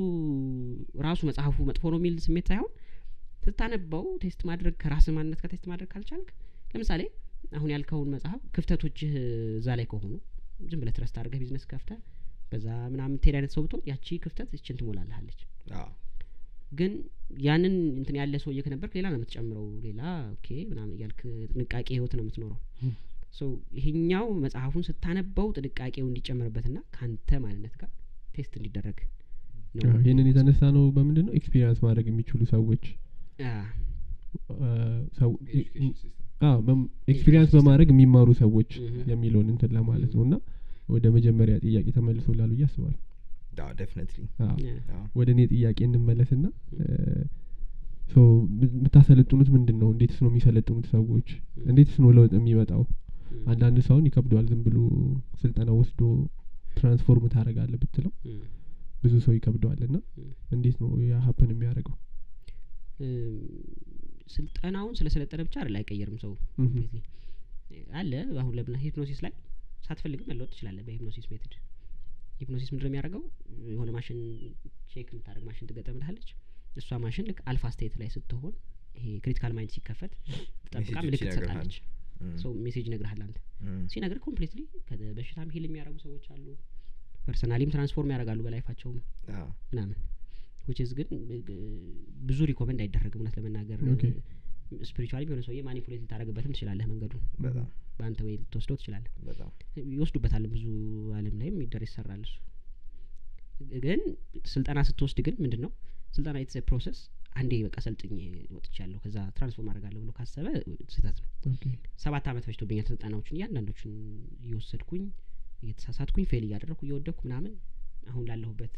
ራሱ መጽሐፉ መጥፎ ነው የሚል ስሜት ሳይሆን ስታነባው ቴስት ማድረግ ከራስ ማንነት ጋር ቴስት ማድረግ ካልቻልክ ለምሳሌ አሁን ያልከውን መጽሐፍ ክፍተቶችህ እዛ ላይ ከሆኑ ዝም ብለህ ትረስት አድርገህ ቢዝነስ ከፍተህ በዛ ምናምን ትሄድ አይነት ሰው ብትሆን ያቺ ክፍተት እችን ትሞላለሃለች አዎ፣ ግን ያንን እንትን ያለ ሰውዬ ከነበርክ ሌላ ነው የምትጨምረው ሌላ ኦኬ ምናምን እያልክ ጥንቃቄ ህይወት ነው የምትኖረው ሶ ይሄኛው መጽሐፉን ስታነበው ጥንቃቄው እንዲጨመርበትና ከአንተ ማንነት ጋር ቴስት እንዲደረግ ነው ይህንን የተነሳ ነው በምንድን ነው ኤክስፒሪንስ ማድረግ የሚችሉ ሰዎች አ፣ አ፣ ሰው ኤጁኬሽን ሲስተም ኤክስፒሪንስ በማድረግ የሚማሩ ሰዎች Mhm. የሚለውን እንትን ለማለት ነው እና ወደ መጀመሪያ ጥያቄ ተመልሶላሉ ብዬ አስባለሁ አዎ፣ definitely። አዎ። ያ፣ አዎ። ወደ እኔ ጥያቄ እንመለስና ሶ የምታሰለጥኑት ምንድን ነው እንዴትስ ነው የሚሰለጥኑት ሰዎች እንዴትስ ነው ለውጥ የሚመጣው እም፣ አንዳንድ ሰውን ይከብደዋል ዝም ብሎ ስልጠና ወስዶ ትራንስፎርም ታደረጋለ ብትለው እም፣ ብዙ ሰው ይከብደዋል እና እም። እንዴት ነው ያ ሀፕን የሚያደርገው እም፣ ስልጠናውን ስለሰለጠነ ብቻ አይደል አይቀየርም ሰው Mhm. completely። አለ አሁን ለምና ሂፕኖሲስ ላይ ሳትፈልግም መለወጥ ትችላለህ በሂፕኖሲስ ሜትድ ሂፕኖሲስ ምንድነው የሚያደርገው የሆነ ማሽን ቼክ የምታደርግ ማሽን ትገጠምልሃለች እሷ ማሽን ልክ አልፋ ስቴት ላይ ስትሆን ይሄ ክሪቲካል ማይንድ ሲከፈት ጠብቃ ሜሴጆች ምልክት ይነግርሃል። ትሰጣለች እም፣ ሰው ሜሴጅ ይነግርሃል አንተ እም፣ ሲነግር ኮምፕሊትሊ በሽታም ሂል የሚያደርጉ ሰዎች አሉ ፐርሰናሊም ትራንስፎርም ያደርጋሉ በላይፋቸውም አዎ፣ ምናምን ዊችዝ ግን እ፣ ብዙ ሪኮመንድ አይደረግም እውነት ለመናገር Okay. ስፒሪቹዋሊ የሆነ ሰውዬ ማኒፑሌት ልታደረግበትም ትችላለህ መንገዱ በጣም በአንተ ወይ ልትወስደው ትችላለህ በጣም ይወስዱበታል ብዙ አለም ላይም ይደር ይሰራል እሱ ግን ስልጠና ስትወስድ ግን ምንድን ነው ስልጠና የተሰ ፕሮሰስ አንዴ በቃ ሰልጥኝ ወጥቻለሁ ከዛ ትራንስፎርም አደርጋለሁ ብሎ ካሰበ ስህተት ነው ኦኬ ሰባት አመት ፈጅቶብኛል ስልጠናዎችን እያንዳንዶችን እየወሰድኩኝ እየተሳሳትኩኝ ፌል እያደረግኩ እየወደኩ ምናምን አሁን ላለሁበት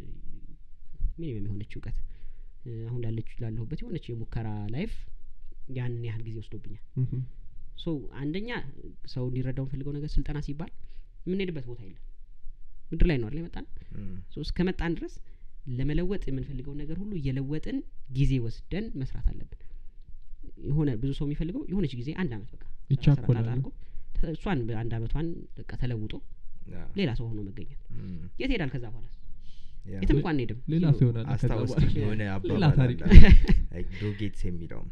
ሚኒመም የሆነች እውቀት እ፣ አሁን ላለች ላለሁበት የሆነች የሙከራ ላይፍ ያንን ያህል ጊዜ ወስዶብኛል ምሁም። ሶ አንደኛ ሰው እንዲረዳው የምፈልገው ነገር ስልጠና ሲባል የምንሄድበት ቦታ የለም ምድር ላይ ነው አይደል የመጣን እም፣ ሶ እስከመጣን ድረስ ለመለወጥ የምንፈልገውን ነገር ሁሉ እየለወጥን ጊዜ ወስደን መስራት አለብን የሆነ ብዙ ሰው የሚፈልገው የሆነች ጊዜ አንድ አመት በቃ ስራ ስራ ይቻኮላል። ጣጣ አድርጎ ተ- እሷን በአንድ አመቷን በቃ ተለውጦ ያ፣ ሌላ ሰው ሆኖ መገኘት እም፣ የት ሄዳል ከዛ በኋላ ያ። የትም እንኳን አንሄድም ሌላ ዚሮ። ሰው ይሆናል ከዛ አስታወስኩኝ በኋላ። የሆነ ሌላ አባባል ታሪክ አለ ዶ ጌትስ የሚለው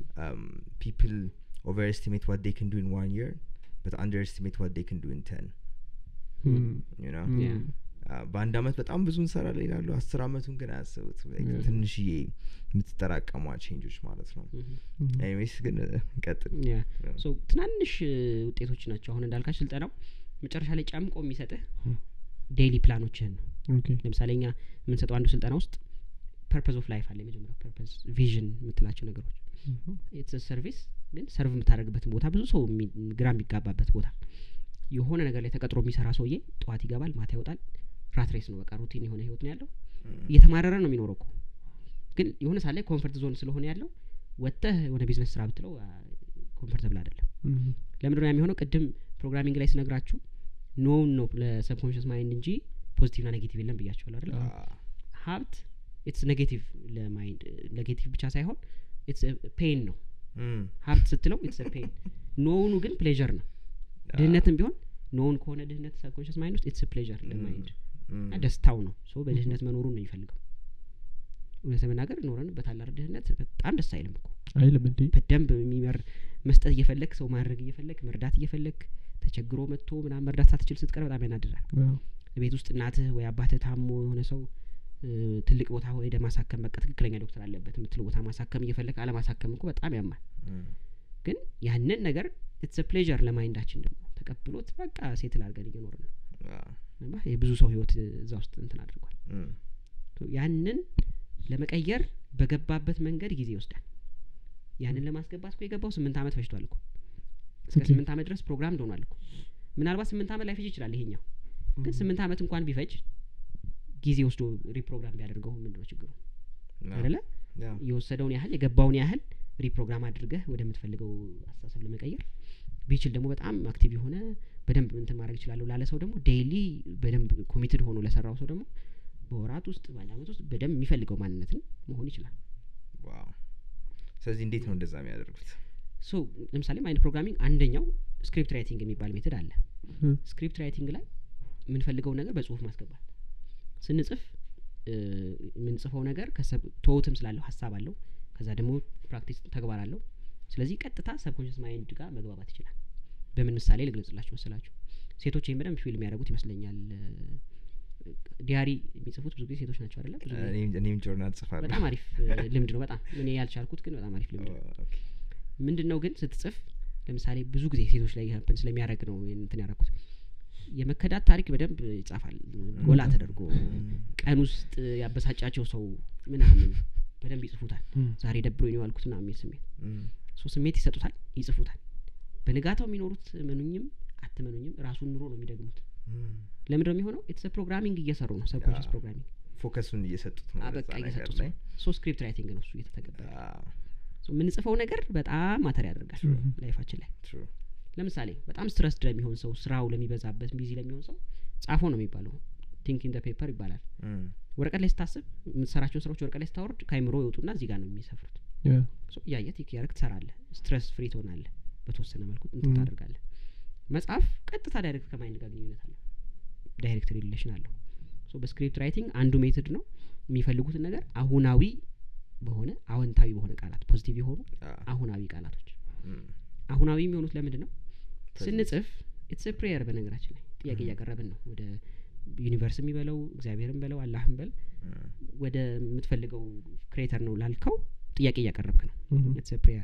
ፒፕል ኦቨር ኤስቲሜት ዋት ዴይ ክን ዱ ኢን ዋን የር በት አንደር ኤስቲሜት ዋት ዴይ ክን ዱ ኢን ቴን እም፣ ዩ ኖ እም፣ Yeah. በአንድ አመት በጣም ብዙ እንሰራለን ይላሉ አስር አመቱን ግን አያስቡት Like Yeah. ትንሽዬ የምትጠራቀሟ ቼንጆች ማለት ነው ምሁም። እም፣ ኤኒዌይስ ግን ቀጥል ያ Yeah. ሶ ትናንሽ እ, ውጤቶች ናቸው አሁን እንዳልካች ስልጠናው መጨረሻ ላይ ጨምቆ የሚሰጥህ ም። ዴይሊ ፕላኖችህን ነው ኦኬ ለምሳሌ እኛ የምንሰጠው አንዱ ስልጠና ውስጥ ፐርፐዝ ኦፍ ላይፍ አለ የመጀመሪያው ፐርፐዝ ቪዥን የምትላቸው ነገሮች ምሁም። ኢትስ ሰርቪስ ግን ሰርቭ የምታደርግበትን ቦታ ብዙ ሰው የሚ- ግራ የሚጋባበት ቦታ የሆነ ነገር ላይ ተቀጥሮ የሚሰራ ሰውዬ ጠዋት ይገባል ማታ ይወጣል ራት ሬስ ነው በቃ ሩቲን የሆነ ህይወት ነው ያለው እየተማረረ ነው የሚኖረው እኮ ግን የሆነ ሳለ ኮንፈርት ዞን ስለሆነ ያለው ወጥተህ የሆነ ቢዝነስ ስራ ብትለው ኮንፈርተብል አይደለም ምሁም። ለምንድን ነው ያ የሚሆነው ቅድም ፕሮግራሚንግ ላይ ስነግራችሁ ኖውን ነው ለሰብኮንሽስ ማይንድ እንጂ ፖዚቲቭ ና ኔጌቲቭ የለም ብያቸዋል አይደለ ሀብት ኢትስ ኔጌቲቭ ለማይንድ ኔጌቲቭ ብቻ ሳይሆን ኢትስ ፔን ነው ሀብት ስትለው ኢትስ ፔን ኖውኑ ግን ፕሌዠር ነው ድህነትም ቢሆን ኖውን ከሆነ ድህነት ሰብኮንሽስ ማይንድ ውስጥ ኢትስ ፕሌዠር ለማይንድ እና ደስታው ነው ሶ በድህነት መኖሩን ነው የሚፈልገው እውነት ለመናገር ኖረን በታላር ድህነት በጣም ደስ አይልም እኮ አይልም እንዴ በደንብ የሚመር መስጠት እየፈለግ ሰው ማድረግ እየፈለግ መርዳት እየፈለግ ተቸግሮ መጥቶ ምናምን መርዳት ሳትችል ስትቀር በጣም ያናድዳል አዎ። ቤት ውስጥ እናትህ ወይ አባትህ ታሞ የሆነ ሰው እ፣ ትልቅ ቦታ ሄደ ማሳከም በቃ ትክክለኛ ዶክተር አለበት የምትለው ቦታ ማሳከም እየፈለግ አለማሳከም እኮ በጣም ያማል ግን ያንን ነገር ኢትስ ፕሌዠር ለማይንዳችን ደግሞ ተቀብሎት በቃ ሴትል አድርገን እየኖርን ነው ገባህ? የብዙ ሰው ህይወት እዛ ውስጥ እንትን አድርጓል ሶ ያንን ለመቀየር በገባበት መንገድ ጊዜ ይወስዳል ያንን ለማስገባት እኮ የገባው ስምንት አመት ፈጅቷል እኮ እስከ ኦኬ። ስምንት አመት ድረስ ፕሮግራም እንደሆኗል እኮ ምናልባት ስምንት አመት ላይፈጅ ይችላል ይሄኛው ግን ስምንት አመት እንኳን ቢፈጅ ጊዜ ወስዶ ሪፕሮግራም ቢያደርገው ምንድን ነው ችግሩ አይደለ የወሰደውን ያህል የገባውን ያህል ሪፕሮግራም አድርገህ ወደምትፈልገው አስተሳሰብ ለመቀየር ቢችል ደግሞ በጣም አክቲቭ የሆነ በደንብ እንትን ማድረግ ይችላለሁ ላለ ሰው ደግሞ ዴይሊ በደንብ ኮሚትድ ሆኖ ለሰራው ሰው ደግሞ በወራት ውስጥ በአንድ አመት ውስጥ በደንብ የሚፈልገው ማንነትን መሆን ይችላል ስለዚህ እንዴት ነው እንደዛ የሚያደርጉት ሶ ለምሳሌ ማይንድ ፕሮግራሚንግ አንደኛው ስክሪፕት ራይቲንግ የሚባል ሜትድ አለ እ፣ ስክሪፕት ራይቲንግ ላይ የምንፈልገውን ነገር በጽሁፍ ማስገባት ስንጽፍ እ፣ የምንጽፈው ነገር ከሰብ- ቶትም ስላለው ሀሳብ አለው ከዛ ደግሞ ፕራክቲስ ተግባር አለው ስለዚህ ቀጥታ ሰብኮንሽስ ማይንድ ጋር መግባባት ይችላል በምን ምሳሌ ልግለጽላችሁ መሰላችሁ ሴቶች ይህን በደንብ ፊልም የሚያደርጉት ይመስለኛል እ፣ ዲያሪ የሚጽፉት ብዙ ጊዜ ሴቶች ናቸው አይደለም ብዙ ጊዜ እኔም- እኔም ጆርናል ጽፋለሁ በጣም አሪፍ እ፣ ልምድ ነው በጣም እኔ ያልቻልኩት ግን በጣም አሪፍ ልምድ ነው ኦኬ። ምንድን ነው ግን ስትጽፍ ለምሳሌ ብዙ ጊዜ ሴቶች ላይ ሀፕን ስለሚያደርግ ነው ይሄን እንትን ያደረኩት የመከዳት ታሪክ በደንብ ይጻፋል ጎላ ተደርጎ ቀን ውስጥ ያበሳጫቸው ሰው ምናምን በደንብ ይጽፉታል እም፣ ዛሬ ደብሮኝ ነው ያልኩት ምናምን የሚል ስሜት እም፣ ሶ ስሜት ይሰጡታል ይጽፉታል በንጋታው የሚኖሩት መኑኝም አትመኑኝም ራሱን ኑሮ ነው የሚደግሙት እም። ለምንድነው የሚሆነው ኢትስ ፕሮግራሚንግ እየሰሩ ነው ሰብኮንሽስ ያ። ፕሮግራሚንግ ፎከሱን እየሰጡት ነው በቃ ወደዛ ነገር እየሰጡት ላይ ነው ሶ ስክሪፕት ራይቲንግ ነው እሱ እየተተገበረ አዎ፣ ሶ የምንጽፈው ነገር በጣም ማተር ያደርጋል True. ላይፋችን ላይ true። ለምሳሌ በጣም ስትረስድ ለሚሆን ሰው ስራው ለሚበዛበት ቢዚ ለሚሆን ሰው ጻፎ ነው የሚባለው ቲንክ ኢን ፔፐር ይባላል እም፣ ወረቀት ላይ ስታስብ የምትሰራቸውን ስራዎች ወረቀት ላይ ስታወርድ ከአይምሮ ይወጡና እዚህ ጋር ነው የሚሰፍሩት ያ፣ ሶ እያየ ቲክ ያደርግ ትሰራለህ ስትረስ ፍሪ ትሆናለህ በተወሰነ መልኩ እንትን Mhm. ታደርጋለህ መጽሐፍ ቀጥታ ዳይሬክት ከማይንድ ጋር ግንኙነት አለው ዳይሬክት ሪሌሽን አለው ሶ በስክሪፕት ራይቲንግ አንዱ ሜትድ ነው የሚፈልጉትን ነገር አሁናዊ በሆነ አዎንታዊ በሆነ ቃላት ፖዚቲቭ የሆኑ አዎ፣ አሁናዊ ቃላቶች እም፣ አሁናዊ የሚሆኑት ለምንድን ነው present። ስንጽፍ ኢትስ ፕሬየር በነገራችን ላይ ጥያቄ Mhm. እያቀረብን ነው ወደ ዩኒቨርስ የሚበለው እግዚአብሔርን በለው አላህን በል እም፣ ወደ የምትፈልገው ክሬተር ነው ላልከው ጥያቄ እያቀረብክ ነው እም፣ ኢትስ ፕሬየር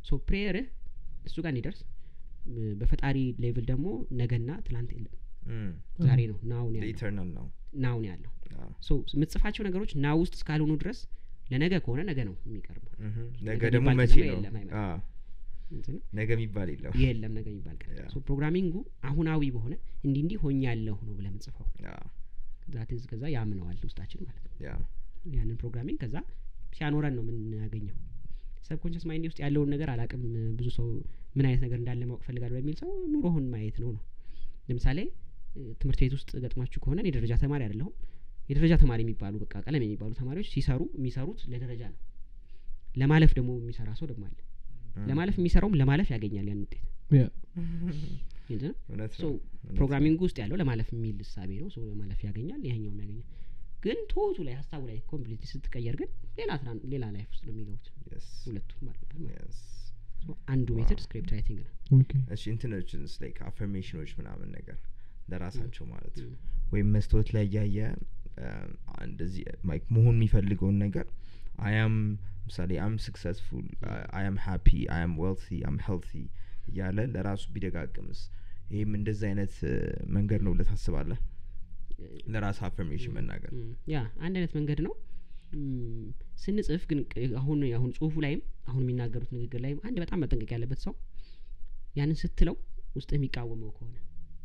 ሶ ፕሬየርህ እሱ ጋር እንዲደርስ እ፣ በፈጣሪ ሌቭል ደግሞ ነገና ትላንት የለም ዛሬ ነው ናውን ያለው ኢተርናል ነው ናውን ያለው አዎ። ሶ የምትጽፋቸው ነገሮች ና ውስጥ እስካልሆኑ ድረስ ለነገ ከሆነ ነገ ነው የሚቀርበው እህ። ነገ ነገ ደግሞ የሚባል መቼ ቀን ነው የለም፣ አይመጣም። አዎ። እንትን ነው። ነገ የሚባል የለም የለም ነገ የሚባል ቀን ያ። ሶ ፕሮግራሚንጉ አሁናዊ በሆነ እንዲህ እንዲህ ሆኛለሁ ነው ብለህ የምጽፈው አዎ። ዛትዝ ከዛ ያምነዋል ውስጣችን ማለት ነው ያ ያንን ፕሮግራሚንግ ከዛ ሲያኖረን ነው የምናገኘው ሰብኮንሽስ ማይንድ ውስጥ ያለውን ነገር አላቅም ብዙ ሰው ምን አይነት ነገር እንዳለ ማወቅ ፈልጋለሁ በሚል ሰው ኑሮህን ማየት ነው ነው ለምሳሌ እ፣ ትምህርት ቤት ውስጥ ገጥሟችሁ ከሆነ እኔ ደረጃ ተማሪ አይደለሁም የደረጃ ተማሪ የሚባሉ በቃ ቀለም የሚባሉ ተማሪዎች ሲሰሩ የሚሰሩት ለደረጃ ነው ለማለፍ ደግሞ የሚሰራ ሰው ደግሞ አለ ለማለፍ የሚሰራውም ለማለፍ ያገኛል ያን ውጤት ያ ግልጽ ነው እውነት ሶ ነው እውነት ፕሮግራሚንግ ውስጥ ያለው ለማለፍ የሚል እሳቤ ነው ሶ ለማለፍ ያገኛል ይሄኛውም ያገኛል ግን ቶቱ ላይ ሀሳቡ ላይ ኮምፕሊት ስትቀየር ግን ሌላ ትራን ሌላ ላይፍ ውስጥ ነው የሚገቡት ነው። Yes. ሁለቱም ባሉበት ማለት ነው። Yes. So አንዱ ሜትድ ስክሪፕት ራይቲንግ ነው ኦኬ እሺ እንትኖችንስ ላይክ አፈርሜሽኖች ምናምን ነገር ለራሳቸው ማለት ም። ወይም መስታወት ላይ እያየ እንደዚህ like መሆን የሚፈልገውን ነገር አያም ምሳሌ አም ስክሰስፉል አያም ሃፒ አያም ዌልቲ አም ሄልቲ እያለ ለራሱ ቢደጋግምስ ይህም እንደዚህ አይነት እ፣ መንገድ ነው ብለህ ታስባለህ ለራስ አፈርሜሽን መናገር ም፣ ያ አንድ አይነት መንገድ ነው ም፣ ስንጽፍ ግን ቅ- አሁን አሁን ጽሁፉ ላይም አሁን የሚናገሩት ንግግር ላይም አንድ በጣም መጠንቀቅ ያለበት ሰው ያንን ስትለው ውስጥ የሚቃወመው ከሆነ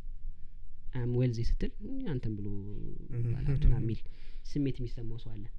አም ዌልዚ ስትል "እም፣ አንተን ብሎ ባላንትና የሚል ስሜት የሚሰማው ሰው አለ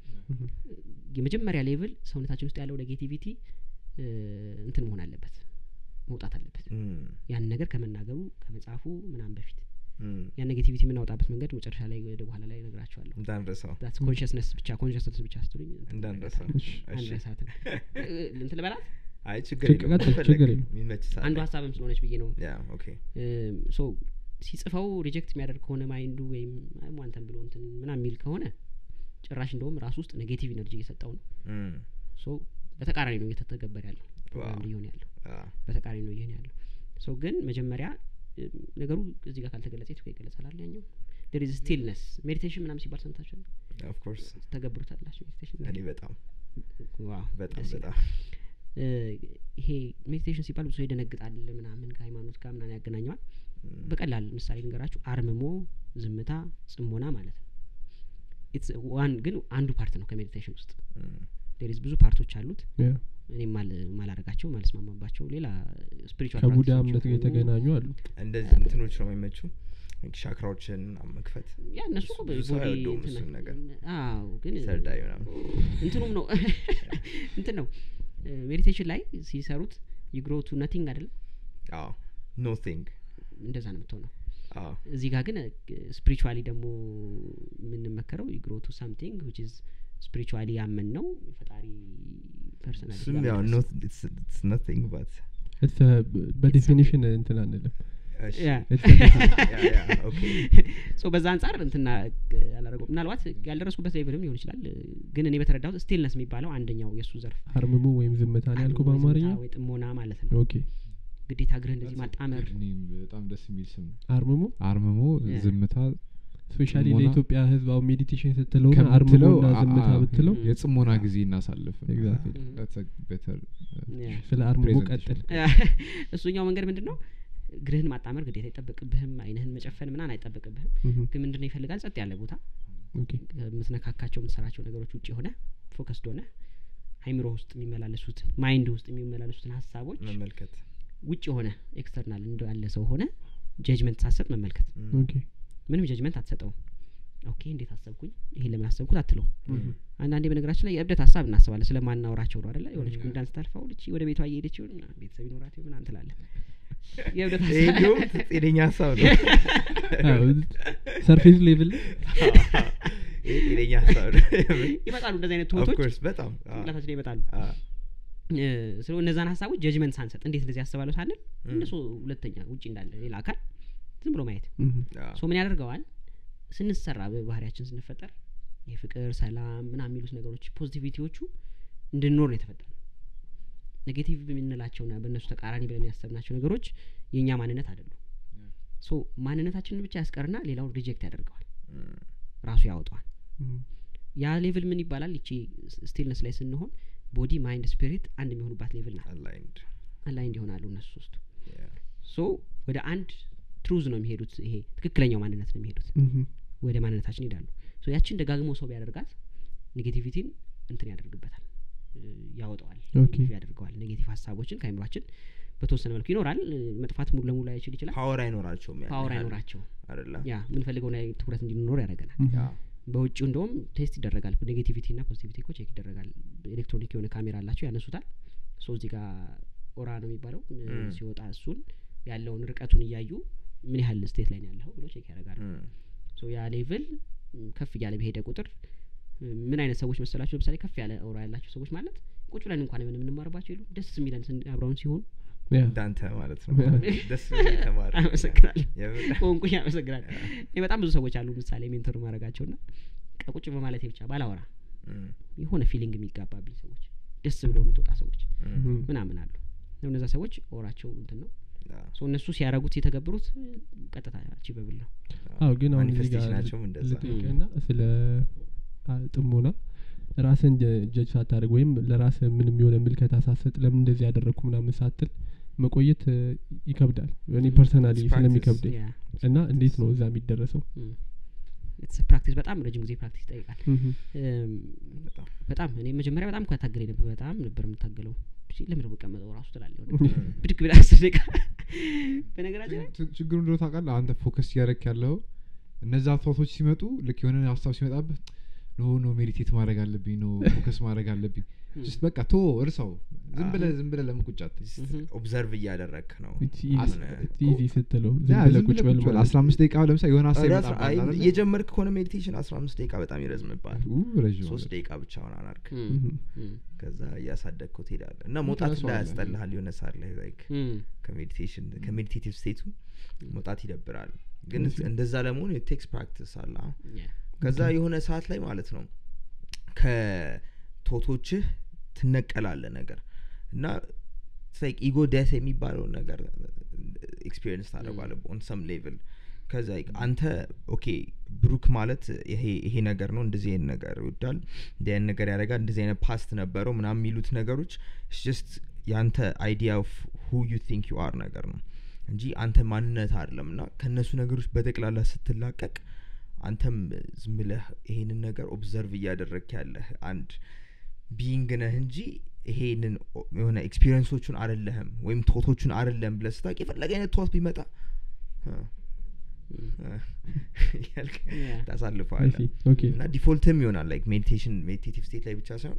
የመጀመሪያ ሌቭል ሰውነታችን ውስጥ ያለው ኔጌቲቪቲ እ፣ እንትን መሆን አለበት መውጣት አለበት ም፣ ያን ነገር ከመናገሩ ከመጻፉ ምናምን በፊት ም፣ ያን ኔጌቲቪቲ የምናወጣበት መንገድ መጨረሻ ላይ ወደ በኋላ ላይ ነግራቸዋለሁ እንዳንረሳው ዳትስ ኮንሽስነስ ብቻ ኮንሽስነስ ብቻ ስትሉኝ እንዳንረሳው እሺ። እሺ። አንረሳትም እ፣ እንትን ልበላት አይ ችግር ችግር- የለውም ቀጥል፣ ከፈለግ ችግር የለውም። የሚመች ሰዓት አንዱ ላይ። ሀሳብም ስለሆነች ብዬ ነው ያ ኦኬ ሶ ሲጽፈው ሪጀክት የሚያደርግ ከሆነ ማይንዱ ወይም አይ አንተን ብሎ እንትን ምናምን የሚል ከሆነ ጭራሽ እንደውም ራሱ ውስጥ ኔጌቲቭ ኢነርጂ እየሰጠው ነው ም፣ ሶ በተቃራኒ ነው እየተተገበር ያለው ፕሮግራም ዋው። እየሆነ ያለው አ፣ በተቃራኒ ነው እየሆነ ያለው ሶ ግን መጀመሪያ እ፣ ነገሩ እዚህ ጋር ካልተገለጸ የቱ ጋር ይገለጻል አለ ያኛው ዴር ኢዝ ስቲልነስ ሜዲቴሽን ምናምን ሲባል ሰምታችኋል ኦፍ ኮርስ ተገብሩታላችሁ ሜዲቴሽን እኔ በጣም ዋው በጣም ደስ ይላል። በጣም እ፣ ይሄ ሜዲቴሽን ሲባል ብዙ ሰው ይደነግጣል ምናምን ከሃይማኖት ጋር ምናምን ያገናኘዋል ም፣ በቀላል ምሳሌ ልንገራችሁ አርምሞ ዝምታ ጽሞና ማለት ነው It's one ግን አንዱ ፓርት ነው ከሜዲቴሽን ውስጥ ም፣ ዴሪዝ ብዙ ፓርቶች አሉት ያ እኔ ማላረጋቸው ማልስማማባቸው ሌላ ስፒሪቹዋል ከቡዳ እምነት ጋር የተገናኙ አሉ እንደዚህ እንትኖች ነው የሚመቹ like ሻክራዎችን ምናምን መክፈት ያ እነሱ እሱ እኮ ብዙ ሰው ቦዲ አይወደውም እንትን እሱን ነገር። አዎ ግን ሰርዳይ ምናምን እንትኑም ነው እንትን ነው ሜዲቴሽን ላይ ሲሰሩት ይግሮ ቱ ነቲንግ አይደለም አዎ ኖ ቲንግ እንደዛ ነው የምትሆነው አዎ እዚህ ጋር ግን ስፒሪቹዋሊ ደግሞ የምንመከረው ይግሮ ቱ ሳምቲንግ ዊች ኢዝ ስፒሪቹዋሊ ያመን ነው የፈጣሪ እሱም ያው ፐርሰናል ኖቲንግ ባት It's a- በዴፊኒሽን እንትን አንልም Yeah. It's a different- ኦኬ ሶ በዛ አንጻር እንትና አላረገው ምናልባት ያልደረስኩበት ሌቭልም ሊሆን ይችላል ግን እኔ በተረዳሁት ስቲልነስ የሚባለው አንደኛው የእሱ ዘርፍ አርምሙ ወይም ዝምታ ነው ያልኩ አርምሞ በአማርኛ ዝምታ ወይ ጥሞና ማለት ነው ኦኬ ግዴታ እግርህ እንደዚህ ማጣመር እኔም በጣም ደስ የሚል ስም ነው። አርምሙ አርምሞ Yeah. ዝምታ ስፔሻሊ ጽሞና ለኢትዮጵያ ህዝብ አሁን ሜዲቴሽን ስትለው ከምትለው አርምሙና አ- ዝምታ አ- ብትለው የጽሞና ጊዜ እናሳልፍ Exactly. That's a better, uh, Yeah. ስለ አርምሞ presentation. ቀጥል እሱኛው መንገድ ምንድን ነው እግርህን ማጣመር ግዴታ አይጠበቅብህም አይንህን መጨፈን ምናን አይጠበቅብህም ምሁም። ግን ምንድን ነው ይፈልጋል ጸጥ ያለ ቦታ ኦኬ ከምትነካካቸው የምትሰራቸው ነገሮች ውጭ የሆነ ፎከስድ ሆነ አይምሮ ውስጥ የሚመላለሱት ማይንድ ውስጥ የሚመላለሱትን ሀሳቦች መመልከት ውጭ የሆነ ኤክስተርናል እንዳለ ሰው ሆነ ጀጅመንት ሳሰጥ መመልከት ም፣ ኦኬ ምንም ጀጅመንት አትሰጠውም ኦኬ እንዴት አሰብኩኝ ይሄን ለምን አሰብኩት አትለው ም፣ አንዳንዴ በነገራችን ላይ የእብደት ሀሳብ እናስባለን ስለማናወራቸው ነው አደለ የሆነች Mm. ጉንዳን ስታልፋው ልቺ ወደ ቤቷ እየሄደች ይሆን ምናምን ቤተሰብ ይኖራት ይሆን ምናምን ትላለን የእብደት ይሄ ሀሳብ እንዲሁም ጤነኛ ሀሳብ ነው ሰርፌስ ሌቭል ይሄ ጤነኛ ሀሳብ ነው ይመጣሉ እንደዚህ አይነት Of ትወቶች course፣ በጣም አዎ፣ ጭንቅላታችን ላይ ይመጣሉ አዎ፣ እ፣ ስለ እነዛን ሀሳቦች ጀጅመንት ሳንሰጥ እንዴት እንደዚህ ያስባለሁ ሳንል ም፣ እነሱ ሁለተኛ ውጭ እንዳለ ሌላ አካል ዝም ብሎ ማየት አዎ፣ ሶ ምን ያደርገዋል ስንሰራ በባህሪያችን ስንፈጠር የፍቅር ሰላም ምና የሚሉት ነገሮች ፖዚቲቪቲዎቹ እንድንኖር ነው የተፈጠረ ኔጌቲቭ የምንላቸውና በእነሱ ተቃራኒ ብለን ያሰብናቸው ነገሮች የእኛ ማንነት አይደሉም ሶ ማንነታችንን ብቻ ያስቀርና ሌላውን ሪጀክት ያደርገዋል ም፣ ራሱ ያወጣዋል ያ ሌቭል ምን ይባላል ይቺ ስቲልነስ ላይ ስንሆን ቦዲ ማይንድ ስፒሪት አንድ የሚሆኑባት ሌቭል ናት aligned፣ አላይንድ ይሆናሉ እነሱ ሶስቱ Yeah. ሶ ወደ አንድ ትሩዝ ነው የሚሄዱት ይሄ ትክክለኛው ማንነት ነው የሚሄዱት ምሁም። ወደ ማንነታችን ይሄዳሉ ሶ ያችን ደጋግሞ ሰው ቢያደርጋት ኔጌቲቪቲን እንትን ያደርግበታል እ፣ ያወጣዋል ኦኬ። ሪቪው ያደርገዋል ኔጌቲቭ ሀሳቦችን ከአይምሯችን በተወሰነ መልኩ ይኖራል እ፣ መጥፋት ሙሉ ለሙሉ አይችል ይችላል ፓወር አይኖራቸውም ያን ፓወር ያህል አይኖራቸው አይደለ ያ የምንፈልገውን ላይ ትኩረት እንዲኖር ያደርገናል ምሁም። ያ በውጭው እንደውም ቴስት ይደረጋል ኔጌቲቪቲ እና ፖዚቲቪቲ እኮ ቼክ ይደረጋል ኤሌክትሮኒክ የሆነ ካሜራ አላቸው ያነሱታል ሶ እዚህ ጋር ኦራ ነው የሚባለው እ፣ ም። ሲወጣ እሱን ያለውን ርቀቱን እያዩ ምን ያህል ስቴት ላይ ነው ያለኸው ብሎ ቼክ ያደርጋሉ እም፣ ሶ ያ ሌቭል ም፣ ከፍ እያለ በሄደ ቁጥር ም፣ ምን አይነት ሰዎች መሰላቸው ለምሳሌ ከፍ ያለ ኦራ ያላቸው ሰዎች ማለት ቁጭ ብለን እንኳን ምን የምንማርባቸው የሉ ደስ የሚለን ስን- አብረውን ሲሆኑ ያ። እንዳንተ ማለት ነው ያ። ደስ የሚል ተማሪ አመሰግናለሁ የምር። ቆንቁኝ አመሰግናለሁ እኔ በጣም ብዙ ሰዎች አሉ ምሳሌ ሜንቶር ማድረጋቸው ና ቁጭ በማለት ብቻ ባላወራ እም፣ የሆነ ፊሊንግ የሚጋባብኝ ሰዎች ደስ ብሎ የምትወጣ ሰዎች እም፣ ምሁም። ምናምን አሉ እነዛ ሰዎች ኦራቸው እንትን ነው ያ። ሶ እነሱ ሲያረጉት የተገብሩት እ፣ ቀጥታ አቺቨብል ነው አዎ ግን አሁን እዚህ ጋር ማኒፌስቴሽናቸውም እንደዛ ልጠይቅህና ስለ አ- ጥሞና ራስን ጀጅ ሳታደርግ ወይም ለራስ ምንም የሆነ ምልከታ ሳትሰጥ ለምን እንደዚህ ያደረግኩ ምናምን ሳትል መቆየት እ, ይከብዳል እኔ Mm. ፐርሰናሊ It's practice. ስለሚከብደኝ ያ እና እንዴት ነው እዛ የሚደረሰው ፕራክቲስ በጣም ረጅም ጊዜ ፕራክቲስ ይጠይቃል ምሁም። እም፣ በጣም በጣም እኔ መጀመሪያ በጣም እኮ ታገለኝ ነበር በጣም ነበር የምታገለው ሲ- ለምን ነው የምቀመጠው ራሱ ትላለህ የሆነ ብድግ ብላ አስር ደቂቃ በነገራችን ላይ ችግ- ችግሩ እንደሆነ ታውቃለህ አንተ ፎከስ እያደረክ ያለው እነዛ ቶቶች ሲመጡ ልክ የሆነ ሀሳብ ሲመጣብህ ኖ ኖ ሜዲቴት ማድረግ አለብኝ ኖ ፎከስ ማድረግ አለብኝ ስ በቃ ቶ እርሰው ዝም ብለህ ዝም ብለህ ለምን ቁጭ አትል? ኦብዘርቭ እያደረግክ ነው It's አስ- easy- it's easy ስትለው ያ ዝም ብለህ ዝም ቁጭ ብለህ በል ቁጭ በል ማለት አስራ አምስት ደቂቃ ለምሳሌ የሆነ ሀሳብ ኧረ ይመጣብሃል አይ፣ አይደለ? እየጀመርክ ከሆነ ሜዲቴሽን አስራ አምስት ደቂቃ በጣም ይረዝምባል ኡ፣ ረዥም ሶስት ማለት። ደቂቃ ብቻውን አናርክ እም፣ ምሁም። እም፣ ከዛ እያሳደግከው ትሄዳለህ እና መውጣት ትረሳዋለህ። ላይ ያስጠልሃል የሆነ ሳር ላይ ላይክ እም፣ ከሜዲቴሽን ከሜዲቴቲቭ ስቴቱ መውጣት ይደብራል ግን እሺ። እንደዛ ለመሆን ቴክስ ፕራክቲስ አለ አሁን ያ፣ ከዛ የሆነ ሰዓት ላይ ማለት ነው ከቶቶችህ ትነቀላለ ነገር እና ላይክ ኢጎ ደስ የሚባለውን ነገር ኤክስፒሪየንስ ታደረጓለ ኦን ሰም ሌቭል ከዛ like አንተ ኦኬ ብሩክ ማለት ይሄ ይሄ ነገር ነው እንደዚህ አይነት ነገር ይወዳል እንዲህ አይነት ነገር ያደርጋል እንደዚህ አይነት ፓስት ነበረው ምናምን የሚሉት ነገሮች ጀስት የአንተ አይዲያ ኦፍ ሁ ዩ ቲንክ ዩ አር ነገር ነው እንጂ አንተ ማንነት አይደለም እና ከእነሱ ነገሮች በጠቅላላ ስትላቀቅ አንተም ዝም ብለህ ይሄንን ነገር ኦብዘርቭ እያደረግክ ያለህ አንድ ቢይንግ ነህ እንጂ ይሄንን ኦ- የሆነ ኤክስፒሪየንሶቹን አደለህም ወይም ቶቶቹን አደለም ብለህ ስታውቅ የፈለገ አይነት ቶት ቢመጣ እ፣ እ፣ እያልክ ያ፣ I ታሳልፈዋለህ see. ኦኬ እና ዲፎልትም ይሆናል ላይክ ሜዲቴሽን ሜዲቴቲቭ ስቴት ላይ ብቻ ሳይሆን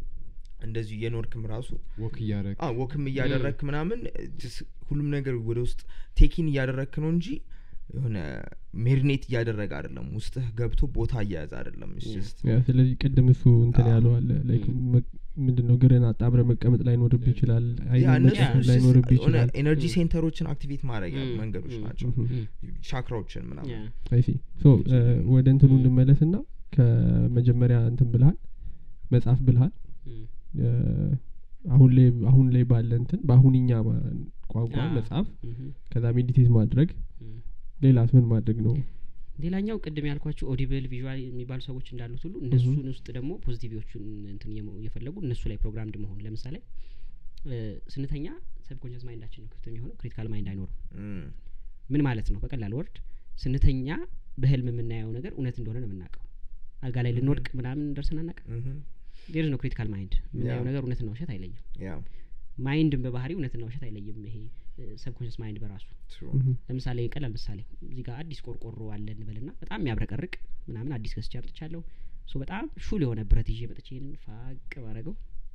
እንደዚሁ የኖርክም ራሱ ወክ እያደረግ አ ወክም እያደረግክ ምናምን just ሁሉም ነገር ወደ ውስጥ ቴኪን እያደረግክ ነው እንጂ የሆነ ሜሪኔት እያደረገ አይደለም ውስጥህ ገብቶ ቦታ እያያዘ አይደለም It's Yeah. just ያ ስለዚህ ቅድም እሱ እንትን አዎ። ያለው አለ ላይክ ምንድን ነው ግርን አጣምረ መቀመጥ ላይኖርብ ይችላል ያ አይን እነሱ መጨፈን just ላይኖርብ የሆነ ይችላል ኤነርጂ Mm. ሴንተሮችን አክቲቬት ማድረጊያ Mm. መንገዶች Mm. ናቸው ምሁም። ቻክራዎችን ምናምን ያ፣ አይሲ ሶ ወደ እንትኑ እንመለስ ና ከመጀመሪያ እንትን ብልሃል መጽሐፍ ብልሃል እም፣ እ፣ አሁን ላይ አሁን ላይ ባለ እንትን በአሁንኛ ማ- ቋንቋ አዎ። መጽሐፍ እም፣ ከዛ ሜዲቴት ማድረግ እም። ሌላስ ምን ማድረግ ነው ሌላኛው ቅድም ያልኳቸው ኦዲብል ቪዥዋል የሚባሉ ሰዎች እንዳሉት ሁሉ እነሱን ውስጥ ደግሞ ፖዚቲቪዎቹን እንትን እየመ- እየፈለጉ እነሱ ላይ ፕሮግራምድ መሆን ለምሳሌ እ፣ ስንተኛ ሰብኮንሽስ ማይንዳችን ነው ክፍት የሚሆነው ክሪቲካል ማይንድ አይኖርም Mm. ምን ማለት ነው በቀላል ወርድ ስንተኛ በህልም የምናየው ነገር እውነት እንደሆነ ነው የምናውቀው አልጋ ላይ ልንወድቅ ምናምን ደርሰን አናውቅም Mhm. ዴር ነው ክሪቲካል ማይንድ የምናየው ያ። ነገር እውነትና ውሸት አይለይም Yeah, ማይንድን በባህሪ እውነትና ውሸት አይለይም ይሄ ሰብኮንሽስ ማይንድ በራሱ true. ምሁም። ለምሳሌ ቀላል ምሳሌ እዚህ ጋር አዲስ ቆርቆሮ አለ እንበልና በጣም የሚያብረቀርቅ ምናምን አዲስ ገዝቼ አምጥቻለሁ ሶ በጣም ሹል የሆነ ብረት ይዤ መጥቼ ይህንን ፋቅ ባረገው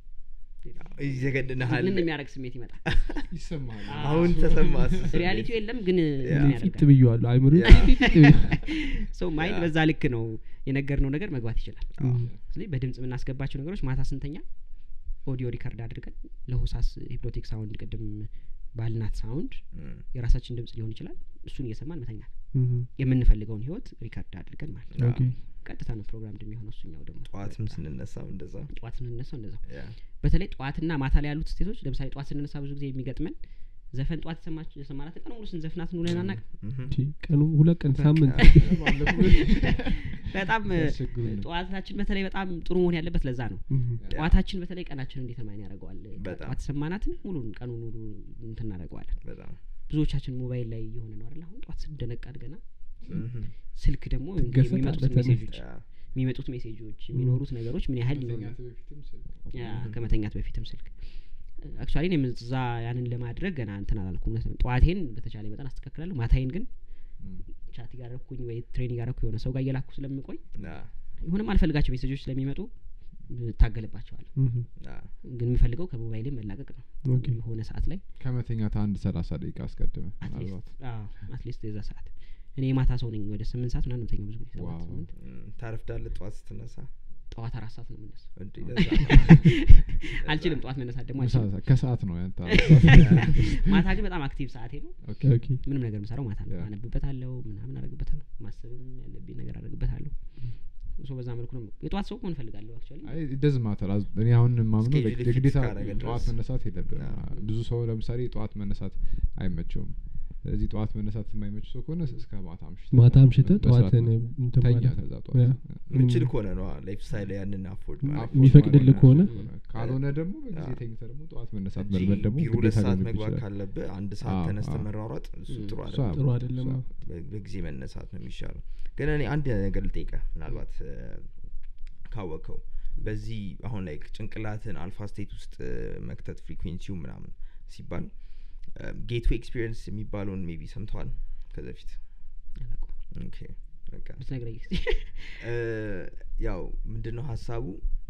ይዘገድንሃል ምን የሚያደርግ ስሜት ይመጣል ይሰማል አሁን ተሰማ ሪያሊቲው የለም ግን ያ። ምን ፊት ያደርጋል ብየዋለሁ አይምሮ ያ። ሰው ማይንድ ያ። በዛ ልክ ነው የነገርነው ነገር መግባት ይችላል ምሁም። ስለዚህ በድምጽ የምናስገባቸው ነገሮች ማታ ስንተኛ ኦዲዮ ሪከርድ አድርገን ለሆሳስ ሂፕኖቲክ ሳውንድ ቅድም ባልናት ሳውንድ Mm. የራሳችን ድምጽ ሊሆን ይችላል እሱን እየሰማን መተኛት ምሁም። የምንፈልገውን ህይወት ሪከርድ አድርገን ማለት ነው ኦኬ ቀጥታ ነው ፕሮግራም እንደሚሆነው እሱኛው ደግሞ ጠዋትም ስንነሳም እንደዛ ጠዋት ስንነሳው እንደዛው Yeah. በተለይ ጠዋትና ማታ ላይ ያሉት ስቴቶች ለምሳሌ ጠዋት ስንነሳ ብዙ ጊዜ የሚገጥመን ዘፈን ጠዋት የሰማች- የሰማናትን ቀን ሙሉ ስንዘፍናት እንውለን አናውቅም Mhm. እቺ ቀኑ ሁለት ቀን ሳምንት በጣም ሲያስቸግሩን ነው። ጠዋታችን በተለይ በጣም ጥሩ መሆን ያለበት ለዛ ነው እህ፣ ጠዋታችን በተለይ ቀናችን እንዴት ማን ያደርገዋል በጣም። ጠዋት ሰማናትን ሙሉን ቀኑን ሙሉ እንትን እናደርገዋለን በጣም ብዙዎቻችን ሞባይል ላይ እየሆነ ነው አይደል አሁን ጠዋት ስንደነቃ አድገና Mhm. ስልክ ደግሞ እንግዲህ ትገሰጣለህ የሚመጡት ተነስተህ። ሜሴጆች Yeah. የሚመጡት ሜሴጆች የሚኖሩት ነገሮች ምን ያህል ሊኖሩ ከመተኛት በፊትም ስልክ ያ ከመተኛት በፊትም ስልክ አክቹዋሊ እኔም እዛ ያንን ለማድረግ ገና እንትን አላልኩም እውነት ነው። ጠዋቴን በተቻለ መጠን አስተካክላለሁ ማታዬን ግን ም። ቻት እያረኩኝ ወይ ትሬኒንግ ያረኩ የሆነ ሰው ጋር እየላኩ ስለምቆይ Yeah. የሆነም አልፈልጋቸው ሜሴጆች ስለሚመጡ እታገልባቸዋል እህ፣ Yeah. ግን የምፈልገው ከሞባይሌ መላቀቅ ነው ኦኬ የሆነ ሰዓት ላይ ከመተኛት አንድ ሰላሳ ደቂቃ አስቀድመ ምናልባት አትሊስት የዛ ሰዓት እኔ የማታ ሰው ነኝ ወደ ስምንት ሰዓት ምናምን ተኛው ብዙ ጊዜ ሰባት ዋው። ስምንት Mm. ታረፍዳለህ ጠዋት ስትነሳ ጠዋት አራት ሰዓት ነው የምነሳው እንዴ፣ ለዛ ነው። አልችልም ጠዋት መነሳት ደግሞ ምሳ አልችልም ሰዓት- ከሰዓት ነው ያንተ ማታ ግን በጣም አክቲቭ ሰዓቴ ነው ኦኬ ኦኬ ምንም ነገር የምሰራው ማታ ነው ያ። አነብበታለሁ ምናምን አረግበታለሁ ማሰብም ያለብኝ ነገር አረግበታለሁ ሶ በዛ መልኩ ነው የጠዋት ሰው መሆን እፈልጋለሁ አክቹዋሊ አይ ደዝ ማተር እኔ አሁን ማምነው Schedule like fit የግዴታ ካደረገ ጠዋት ድረስ። መነሳት የለብም አዎ። ብዙ ሰው ለምሳሌ ጠዋት መነሳት አይመቸውም ስለዚህ ጠዋት መነሳት የማይመች ሰው ከሆነ እስከ ማታ አምሽተህ ማታ አምሽተህ መስራት ጠዋትን ነው። እንትን ተኛ ማለት ከዛ ያ። ጠዋት ምንችል ከሆነ ነው ላይፍ ስታይል ያንን አፎርድ ም፣ ማድረግ afford የሚፈቅድልህ ማድረግ ከሆነ ካልሆነ ደግሞ በጊዜ አዎ። ተኝተህ ደግሞ ጠዋት መነሳት እንጂ መልመድ ደግሞ ቢሮ ሁለት ግዴታ ሰዓት ሊሆንብህ መግባት ይችላል። ካለብህ አንድ ሰዓት አዎ፣ ተነስተ አዎ። መሯሯጥ እሱ ም፣ ጥሩ እሱ አይደለም ጥሩ አይደለም እሱ አዎ። በ- በጊዜ መነሳት ነው የሚሻለው ግን እኔ አንድ ነገር ልጠይቀህ ምናልባት እ፣ ካወቀው በዚህ አሁን ላይ ጭንቅላትን አልፋ ስቴት ውስጥ እ፣ መክተት ፍሪኩዌንሲው ምናምን ሲባል ጌትዌይ ኤክስፒሪየንስ የሚባለውን ሜቢ ሰምተዋል ከዚ በፊት አላውቀውም። ኦኬ በቃ ብትነግረኝ እስኪ። እ፣ ያው ምንድን ነው ሀሳቡ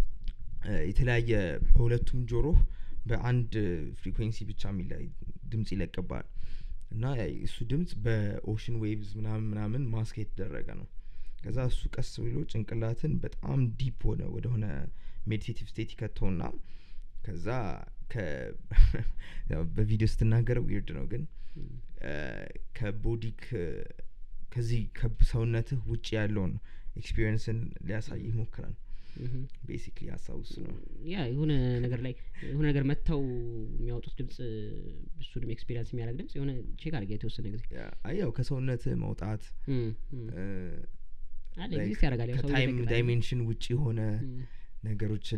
እ፣ የተለያየ በሁለቱም ጆሮ በአንድ ፍሪኩዌንሲ ብቻ የሚለያይ ድምጽ ይለቅባል እና ያ- እሱ ድምጽ በኦሽን ዌቭዝ ምናምን ምናምን ማስክ የተደረገ ነው ከዛ እሱ ቀስ ብሎ ጭንቅላትን በጣም ዲፕ ሆነ ወደሆነ ሜዲቴቲቭ ስቴት ይከተውና ከዛ ከ- ያው በቪዲዮ ስትናገረው ዊርድ ነው ግን እ፣ ከቦዲክ ከዚህ ከሰውነትህ ውጭ ያለውን ኤክስፒሪየንስን ሊያሳይ ይሞክራል እህ። ቤሲክሊ ሀሳቡ እሱ ነው ያ የሆነ ነገር ላይ የሆነ ነገር መጥተው የሚያወጡት ድምጽ እሱንም ኤክስፔሪንስ የሚያደርግ ድምጽ የሆነ ቼክ አድርጌ የተወሰነ ጊዜ ያ- አይ ያው ከሰውነትህ መውጣት እም፣ እም። እ፣ አለ like ኤግዚስት ያደርጋል ያው ሰው ከታይም ይጠቅጣል። ዳይሜንሽን ውጭ የሆነ እም፣ ነገሮችን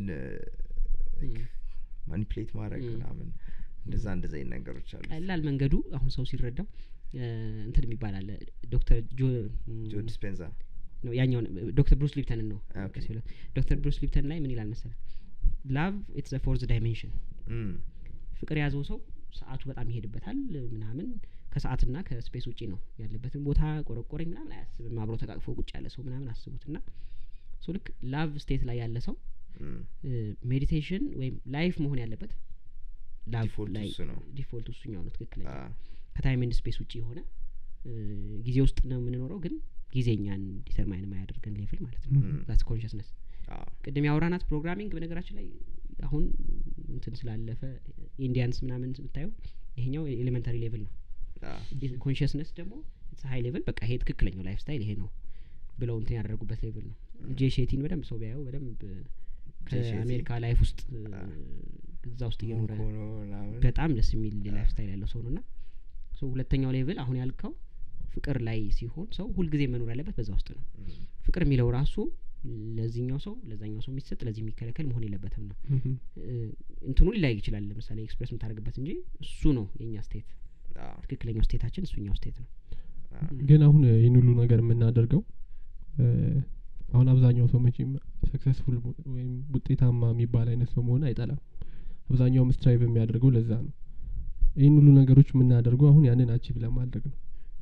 እም። ማኒፕሌት ማድረግ ም። ምናምን እንደዛ እንደዛ አይነት ነገሮች አሉ ቀላል መንገዱ አሁን ሰው ሲረዳው እ፣ እንትን የሚባል አለ ዶክተር ጆ እም፣ ጆ ዲስፔንዛ ነው ያኛውን ዶክተር ብሩስ ሊፕተንን ነው አ፣ ኦኬ። ሲለው ዶክተር ብሩስ ሊፕተን ላይ ምን ይላል መሰለ ላቭ ኢትስ ፎርዝ ዳይሜንሽን እም፣ ፍቅር የያዘው ሰው ሰዓቱ በጣም ይሄድበታል ምናምን ከሰዓትና ከስፔስ ውጪ ነው ያለበትን ቦታ ቆረቆረኝ ምናምን አያስብም አብሮ ተቃቅፎ ቁጭ ያለ ሰው ምናምን አስቡት እና ሶ ልክ ላቭ ስቴት ላይ ያለ ሰው እም፣ ሜዲቴሽን ወይም ላይፍ መሆን ያለበት ላቭ ዲፎልት ላይ እሱ ነው ዲፎልት እሱኛው ነው ትክክለኛ አ፣ ከታይም ኤንድ ስፔስ ውጭ የሆነ እ፣ ጊዜ ውስጥ ነው የምንኖረው ግን ጊዜኛን ዲተርማይን የማያደርገን ሌቭል ማለት ነው እም፣ ዛትስ ኮንሽስነስ አ፣ ቅድም ያወራናት ፕሮግራሚንግ በነገራችን ላይ አሁን እንትን ስላለፈ ኢንዲያንስ ምናምን ብታየው ይሄኛው ኤሌመንታሪ ሌቭል ነው አ፣ ኮንሽስነስ ደግሞ ሀይ ሌቭል በቃ ይሄ ትክክለኛው ላይፍ ስታይል ይሄ ነው ብለው እንትን ያደረጉበት ሌቭል ነው ጄ ሼቲን በደንብ ሰው ቢያየው በደንብ ጄ ሼቲ። ከአሜሪካ ላይፍ ውስጥ አ። እዛ ውስጥ እየኖረ ሞንክ ሆኖ ምናምን በጣም ደስ የሚል አ። ላይፍ ስታይል ያለው ሰው ነው እና ሶ ሁለተኛው ሌቭል አሁን ያልከው ፍቅር ላይ ሲሆን ሰው ሁልጊዜ መኖር ያለበት በዛ ውስጥ ነው እም፣ ፍቅር የሚለው ራሱ ለዚህኛው ሰው ለዛኛው ሰው የሚሰጥ ለዚህ የሚከለከል መሆን የለበትም ነው እህ፣ እ፣ እንትኑ ሊለያይ ይችላል ለምሳሌ ኤክስፕሬስ የምታደርግበት እንጂ እሱ ነው የእኛ ስቴት አ፣ ትክክለኛው ስቴታችን እሱኛው ስቴት ነው አ፣ ግን አሁን ይህን ሁሉ ነገር የምናደርገው እ፣ አሁን አብዛኛው ሰው መቼም ሰክሰስፉል ወይም ውጤታማ የሚባል አይነት ሰው መሆን አይጠላም አብዛኛውም ስትራይቭ የሚያደርገው ለዛ ነው ይህን ሁሉ ነገሮች የምናደርገው አሁን ያንን አቺቭ ለማድረግ ነው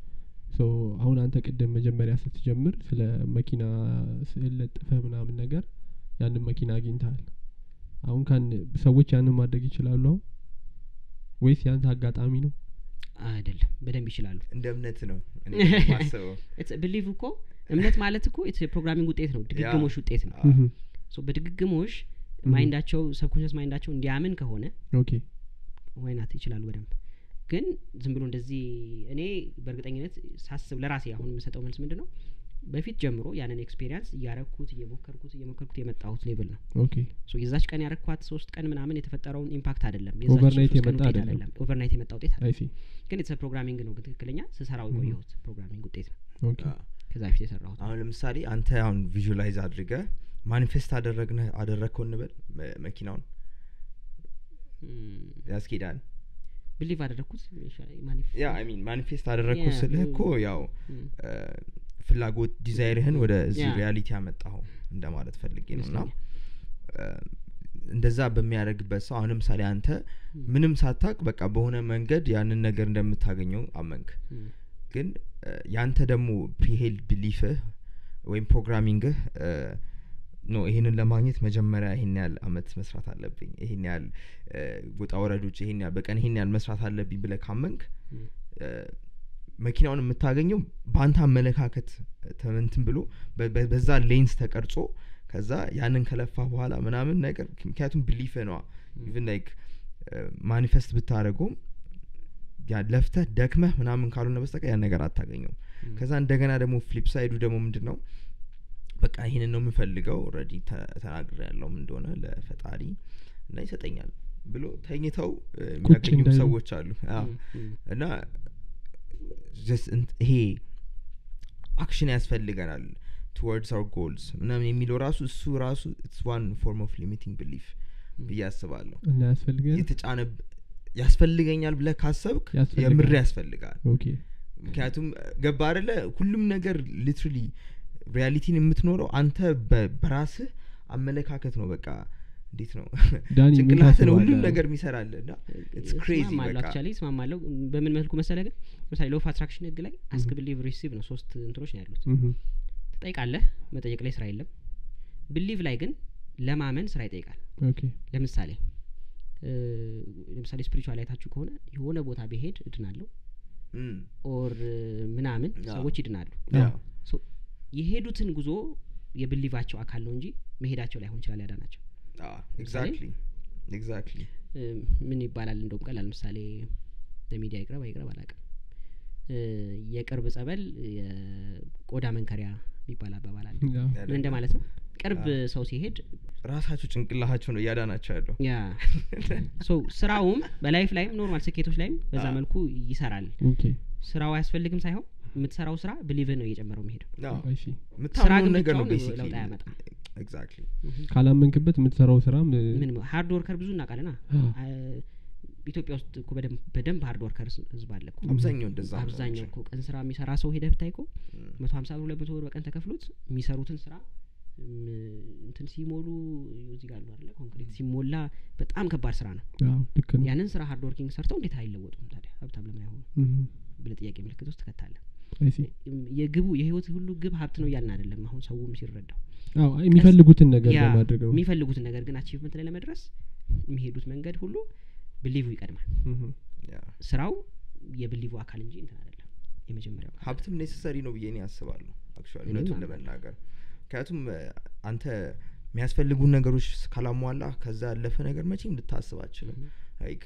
ሶ አሁን አንተ ቅድም መጀመሪያ ስትጀምር ስለ መኪና ስዕል ለጥፈ ምናምን ነገር ያንን መኪና አግኝተሃል አሁን ካን ሰዎች ያንን ማድረግ ይችላሉ አሁን ወይስ ያንተ አጋጣሚ ነው አይደለም በደንብ ይችላሉ እንደ እምነት ነው እኔ ማስበው ብሊቭ እኮ እምነት ማለት እኮ የፕሮግራሚንግ ውጤት ነው ድግግሞሽ ውጤት ነው አ፣ እህ፣ ሶ በድግግሞሽ Mhm. ማይንዳቸው ሰብኮንሽስ ማይንዳቸው እንዲያምን ከሆነ ኦኬ ወይናት ይችላሉ በደንብ ግን ዝም ብሎ እንደዚህ እኔ በእርግጠኝነት ሳስብ ለራሴ አሁን የምሰጠው መልስ ምንድን ነው በፊት ጀምሮ ያንን ኤክስፔሪንስ እያረኩት እየሞከርኩት እየሞከርኩት የመጣሁት ሌቭል ነው ኦኬ ሶ የዛች ቀን ያረኳት ሶስት ቀን ምናምን የተፈጠረውን ኢምፓክት አይደለም የዛች Overnight ሶስት ቀን የመጣ ውጤት አይደለም። አይደለም ኦቨርናይት የመጣ ውጤት አለ አይሲ ግን የተሰ ፕሮግራሚንግ ነው ግን ትክክለኛ ስሰራው Mhm. የቆየሁት ፕሮግራሚንግ ውጤት ነው ኦኬ አ፣ ከዛ በፊት የሰራሁት አሁን ለምሳሌ አንተ አሁን ቪዥላይዝ አድርገ ማኒፌስት አደረግነ አደረግከው እንበል መ- መኪናውን ያስኬዳል ብሊቭ አደረግኩት ማኒፍ ያ አይ ሚን ማኒፌስት አደረግኩ Yeah, ስልህ mm. እኮ ያው Mm. እ፣ ፍላጎት ዲዛይርህን ወደ እዚህ Yeah. ሪያሊቲ ያመጣኸው እንደማለት ፈልጌ ነው እና ይመስለኛል። እ፣ እንደዛ በሚያደርግበት ሰው አሁን ለምሳሌ አንተ ምንም ሳታቅ በቃ በሆነ መንገድ ያንን ነገር እንደምታገኘው አመንክ Mm. ግን እ፣ ያንተ ደግሞ ፕሪሄልድ ቢሊፍህ ወይም ፕሮግራሚንግህ እ፣ ኖ ይህንን ለማግኘት መጀመሪያ ይሄን ያህል አመት መስራት አለብኝ ይሄን ያህል እ፣ ውጣ ወረዶች ይሄን ያህል በቀን ይሄን ያህል መስራት አለብኝ ብለህ ካመንክ Mm. እ፣ መኪናውን የምታገኘው በአንተ አመለካከት ተመንትን ብሎ በ- በ- በዛ ሌንስ ተቀርጾ ከዛ ያንን ከለፋ በኋላ ምናምን ነገር ምክንያቱም ብሊፍ ነዋ ኢቭን ላይክ ማኒፌስት ብታደረገውም ያ ለፍተህ ደክመህ ምናምን ካልሆነ በስተቀር ያን ነገር አታገኘው Mm. ከዛ እንደገና ደግሞ ፍሊፕ ሳይዱ ደግሞ ምንድን ነው በቃ ይህንን ነው የምፈልገው ረዲ ተናግር ያለውም እንደሆነ ለፈጣሪ እና ይሰጠኛል ብሎ ተኝተው እ፣ የሚያገኙ እንዳይሉ። ሰዎች አሉ አዎ። Mm. Mm. እና just እንት- ይሄ አክሽን ያስፈልገናል ቱወርድስ አር ጎልስ ምናምን የሚለው ራሱ እሱ ራሱ ኢትስ ዋን ፎርም ኦፍ ሊሚቲንግ ቢሊፍ ብዬ አስባለሁ እና ያስፈልገን የተጫነ ያስፈልገኛል ብለህ ካሰብክ ያስፈልጋል። የምር ያስፈልጋል ኦኬ ምክንያቱም ገባ አደለ ሁሉም ነገር ሊትራሊ ሪያሊቲን የምትኖረው አንተ በ- በራስህ አመለካከት ነው በቃ እንዴት ነው ዳኒ ምን ጭንቅላትን ሁሉም ታስባለህ? ነገር የሚሰራል እና ኢትስ ክሬዚ እስማማለሁ በቃ አክቹዋሊ እስማማለሁ በምን መልኩ መሰለ ግን ለምሳሌ ሎፍ አትራክሽን ህግ ላይ አስክ ብሊቭ ሪሲቭ ነው ሶስት እንትኖች ነው ያሉት ምሁም። ትጠይቃለህ መጠየቅ ላይ ስራ የለም ብሊቭ ላይ ግን ለማመን ስራ ይጠይቃል ኦኬ ለምሳሌ እ፣ ለምሳሌ ስፒሪቹዋል አይታችሁ ከሆነ የሆነ ቦታ ብሄድ እድናለሁ እም፣ ኦር ምናምን አዎ። ሰዎች ይድናሉ ያ፣ ሶ የሄዱትን ጉዞ የብሊቫቸው አካል ነው እንጂ መሄዳቸው ላይሆን ይችላል ያዳናቸው አዎ፣ ኤግዛክትሊ ኤግዛክትሊ እ፣ ምን ይባላል እንደውም ቀላል ምሳሌ ለሚዲያ ይቅረብ አይቅረብ አላውቅም እ፣ የቅርብ ጸበል የቆዳ መንከሪያ የሚባል አባባል አለ ያው፣ ምን እንደማለት ነው ቅርብ አዎ። ሰው ሲሄድ ራሳቸው ጭንቅላቸው ነው እያዳናቸው ያለው ያ ሶ ስራውም በላይፍ ላይም ኖርማል ስኬቶች ላይም በዛ አዎ። መልኩ ይሰራል ኦኬ ስራው አያስፈልግም ሳይሆን የምትሰራው ስራ ብሊቭህ ነው እየጨመረው የሚሄደው አዎ፣ አይ ሲ ስራ የምታምነውን ግን ነገር ነው ብቻውን ቤሲክሊ ለውጥ አያመጣም። ኤግዛክትሊ ካላመንክበት የምትሰራው ስራም እ፣ ምን ሀርድ ወርከር ብዙ እናውቃለና አዎ። አ- ኢትዮጵያ ውስጥ እኮ በደንብ በደንብ ሀርድ ወርከር ህዝብ አለ እኮ አብዛኛው እንደዛ ነው አብዛኛው እኮ ቀን ስራ የሚሰራ ሰው ሄደህ ብታይ እኮ እም፣ መቶ ሀምሳ ብር ሁለት መቶ ብር በቀን ተከፍሎት የሚሰሩትን ስራ እም፣ እንትን ሲሞሉ እዚህ ጋር አሉ አይደለ ኮንክሪት ሲሞላ በጣም ከባድ ስራ ነው አዎ፣ ልክ ነው ያንን ስራ ሀርድ ወርኪንግ ሰርተው እንዴት አይለወጡም ታዲያ ሀብታም ለምን አይሆኑ ምሁም። ብለህ ጥያቄ ምልክት ውስጥ ትከታለህ አይ ሲ እም፣ የግቡ የህይወት ሁሉ ግብ ሀብት ነው እያልን አይደለም አሁን ሰውም ሲረዳው አዎ አይ፣ የሚፈልጉትን ነገር ያ ለማድረግ ነው የሚፈልጉትን ነገር ግን አቺቭመንት ላይ ለመድረስ የሚሄዱት መንገድ ሁሉ ብሊቭ ይቀድማል ምሁም። ያ። ስራው የብሊቭ አካል እንጂ እንትን አይደለም የመጀመሪያው አካል ሀብትም ኔሰሰሪ ነው ብዬ እኔ አስባለሁ አክቹዋሊ እኔም እውነቱን አምናለሁ። ለመናገር ምክንያቱም እ፣ አንተ የሚያስፈልጉን ነገሮች ካላሟላ ከዛ ያለፈ ነገር መቼም ልታስብ አችልም ላይክ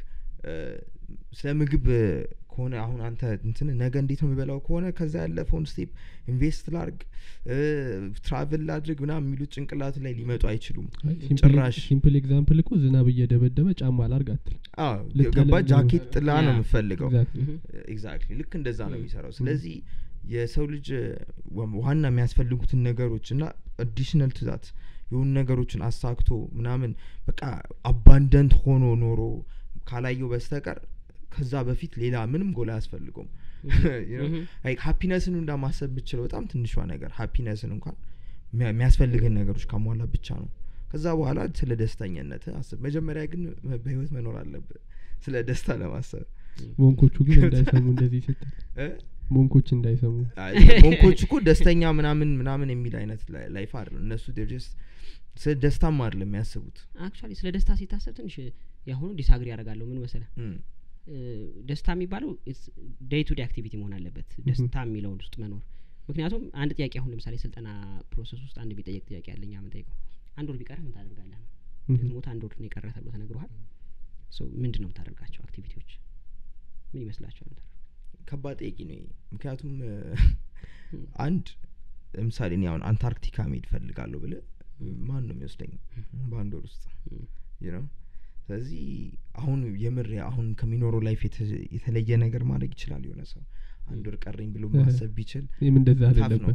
ስለ ምግብ እ፣ ከሆነ አሁን አንተ እንትን ነገ እንዴት ነው የሚበላው ከሆነ ከዛ ያለፈውን ስቴፕ ኢንቨስት ላርግ ትራቭል ላድርግ ምናምን የሚሉት ጭንቅላት ላይ ሊመጡ አይችሉም አይ፣ ሲምፕል- ጭራሽ ሲምፕል ኤግዛምፕል እኮ ዝናብ እየደበደበ ጫማ ላርግ አትል አዎ ልታለብ ገባ ነው። ጃኬት ጥላ ነው ያ። የምፈልገው ኤግዛክትሊ ኤግዛክትሊ ልክ እንደዛ ነው Mm. የሚሰራው ስለዚህ የሰው ልጅ እ፣ ዋ- ዋና የሚያስፈልጉትን ነገሮች እና አዲሽናል ትዛት የሆኑ ነገሮችን አሳክቶ ምናምን በቃ አባንደንት ሆኖ ኖሮ ካላየው በስተቀር ከዛ በፊት ሌላ ምንም ጎል አያስፈልገውም Mhm. ሀፒነስን እንዳ ማሰብ ብችለው በጣም ትንሿ ነገር ሀፒነስን እንኳን የሚያ- የሚያስፈልግን ነገሮች ካሟላ ብቻ ነው ከዛ በኋላ ስለ ደስተኛነት አስብ መጀመሪያ ግን በህይወት መኖር አለብህ ስለ ደስታ ለማሰብ ሞንኮቹ ግን እንዳይሰሙ እንደዚህ ስትል እ? ሞንኮች እንዳይሰሙ አይ፣ ሞንኮች እኮ ደስተኛ ምናምን ምናምን የሚል አይነት ላይ- ላይፍ አይደለም እነሱ ጀስት ስለ ደስታም አይደለም የሚያስቡት አክቹዋሊ ስለ ደስታ ሲታሰብ ትንሽ ያሁኑ ዲስአግሪ ያደርጋለሁ ምን መሰለ እም፣ ደስታ የሚባለው ዴይ ቱ ዴይ አክቲቪቲ መሆን አለበት ደስታ የሚለው ውስጥ መኖር ምክንያቱም አንድ ጥያቄ አሁን ለምሳሌ ስልጠና ፕሮሰስ ውስጥ አንድ የሚጠየቅ ጥያቄ አለኝ የምንጠይቀው አንድ ወር ቢቀርህ ምን ታደርጋለህ ነው ምሁም። ሞት አንድ ወር ነው የቀረ ተብሎ ተነግረሃል ምንድን ነው የምታደርጋቸው አክቲቪቲዎች ምን ይመስላቸዋል ከባድ ጠቂ ነው ይሄ። ምክንያቱም እ፣ አንድ ለምሳሌ እኔ አሁን አንታርክቲካ መሄድ ፈልጋለሁ ብለ ማን ነው የሚወስደኝ በአንድ ወር ውስጥ you know? ስለዚህ አሁን የምር አሁን ከሚኖረው ላይፍ የተ- የተለየ ነገር ማድረግ ይችላል የሆነ ሰው አንድ ወር ቀረኝ ብሎ እ። ማሰብ ቢችል ይህም እንደዛ ታፍ አይደል ነው ነበር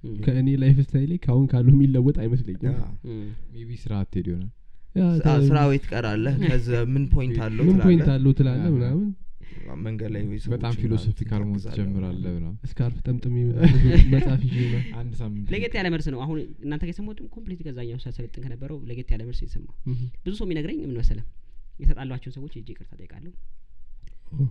እም፣ ከእኔ ላይፍ ስታይሌ ከአሁን ካሉ የሚለወጥ አይመስለኝም ያ። እም፣ ሜቢ ስራ አትሄድ ይሆናል ያ ስ- ተ- ስራ ወይ ትቀራለህ ከዛ ምን ፖይንት አለው ምን ፖይንት ትላለህ። አለው ትላለ ያ፣ ምናምን መንገድ ላይ ወይ በጣም ሰዎችን ፊሎሶፊካል መሆን ታግዛለህ ትጀምራለህ ምናምን። ምናምን ስካርፍ ጠምጥም ምናምን መጽሐፍ ይዤ ምናምን። አንድ ሳምንት ለየት ያለ መልስ ነው አሁን እናንተ ጋር የሰማሁት ኮምፕሊት ከዛኛው ሳሰለጥን ከነበረው ለየት ያለ መልስ የሰማው እህ። ብዙ ሰው የሚነግረኝ ምን መሰለም የተጣሏቸውን ሰዎች እጅ ይቅርታ ጠይቃለሁ ኦ።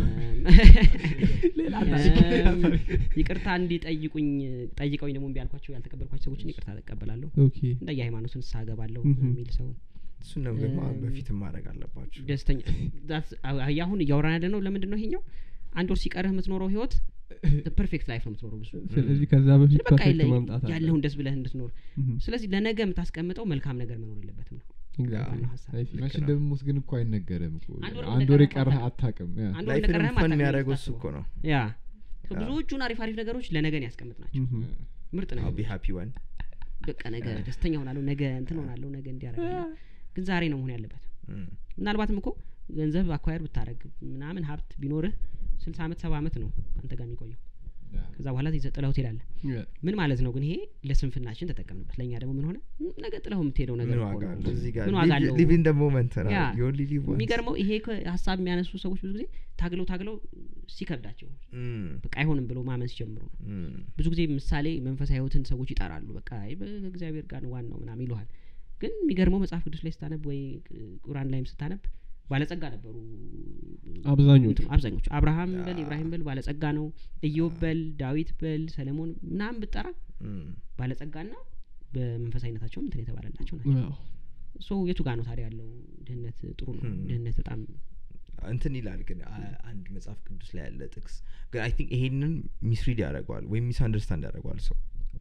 ሌላ እም፣ ይቅርታ እንዲጠይቁኝ ጠይቀውኝ ደግሞ እምቢ ያልኳቸው ያልተቀበልኳቸው ሰዎችን ይቅርታ ተቀበላለሁ ኦኬ እንደ የሃይማኖትን ንስሐ እገባለሁ ምሁም። የሚል ሰው እሱን ነው ግን እም፣ በፊትም ማድረግ አለባቸው ደስተኛ that's- አሁ- አሁን እያወራን ያለ ነው ለምንድን ነው ይሄኛው አንድ ወር ሲቀርህ የምትኖረው ህይወት ፐርፌክት ላይፍ ነው የምትኖረው ብዙ ስለዚህ ከዛ በፊት በቃ ፐርፌክት የለ- ማምጣት አለ ያለውን ደስ ብለህ እንድትኖር እህ። ስለዚህ ለነገ የምታስቀምጠው መልካም ነገር መኖር የለበትም ነው Exactly. ዋናው ሀሳብ። I see. መቼ ነው። እንደምሞት ግን እኮ አይነገርም እኮ አንድ ወር አንድ ወር እንደቀረህ የቀረህ አታውቅም። አታውቅም ያ። አንድ ወር ላይፍንም እንደቀረህም ፈን አታውቅም የሚያደርገው እሱ የምታስበው። እኮ ነው ያ ያ። ብዙዎቹን አሪፍ አሪፍ ነገሮች ለነገን ያስቀምጥ ናቸው እህ። ምርጥ ነው I'll be happy one በቃ ነገ ደስተኛ ሆናለሁ ነገ እንትን ሆናለሁ ነገ እንዲያረጋለሁ ግን ዛሬ ነው መሆን ያለበት እም፣ ምናልባትም እኮ ገንዘብ አኳየር ብታደረግ ምናምን ሀብት ቢኖርህ ስልሳ አመት ሰባ አመት ነው አንተ ጋር የሚቆየው ከዛ በኋላ ይዘህ ጥለኸው ትሄዳለህ Yeah. ምን ማለት ነው ግን ይሄ ለስንፍናችን ተጠቀምንበት ለእኛ ደግሞ ምን ሆነ ም፣ ነገ ጥለኸው የምትሄደው ነገር ምን እኮ ዋጋ ነው። አለው እዚህ ጋር ምን ዋጋ አለው? ሊቭ ኢን ደ ሞመንት ያ። you only live once የሚገርመው ይሄ እኮ ሀሳብ የሚያነሱ ሰዎች ብዙ ጊዜ ታግለው ታግለው ሲከብዳቸው እም፣ በቃ አይሆንም ብሎ ማመን ሲጀምሩ ነው እም፣ ብዙ ጊዜ ምሳሌ መንፈሳዊ ህይወትን ሰዎች ይጠራሉ በቃ አይ በእግዚአብሔር ጋር ነው ዋናው ምናምን ይለሃል ግን የሚገርመው መጽሐፍ ቅዱስ ላይ ስታነብ ወይ ቁራን ላይም ስታነብ ባለጸጋ ነበሩ አብዛኞቹ እንትኑ አብዛኞቹ አብርሃም በል ያ። ኢብራሂም በል ባለጸጋ ነው ኢዮብ በል ዳዊት በል ሰለሞን ምናምን ብጠራ እም፣ ባለጸጋና በመንፈሳዊነታቸውም እንትን የተባለላቸው ናቸው አዎ። ሶ የቱ ጋር ነው ታዲያ ያለው ድህነት ጥሩ ነው Hmm. ድህነት በጣም እንትን ይላል ግን አ- አንድ መጽሐፍ ቅዱስ ላይ ያለ ጥቅስ ግን አይ ቲንክ ይሄንን ሚስሪድ ያደርገዋል ወይም ሚስ አንደርስታንድ ያደርገዋል ሰው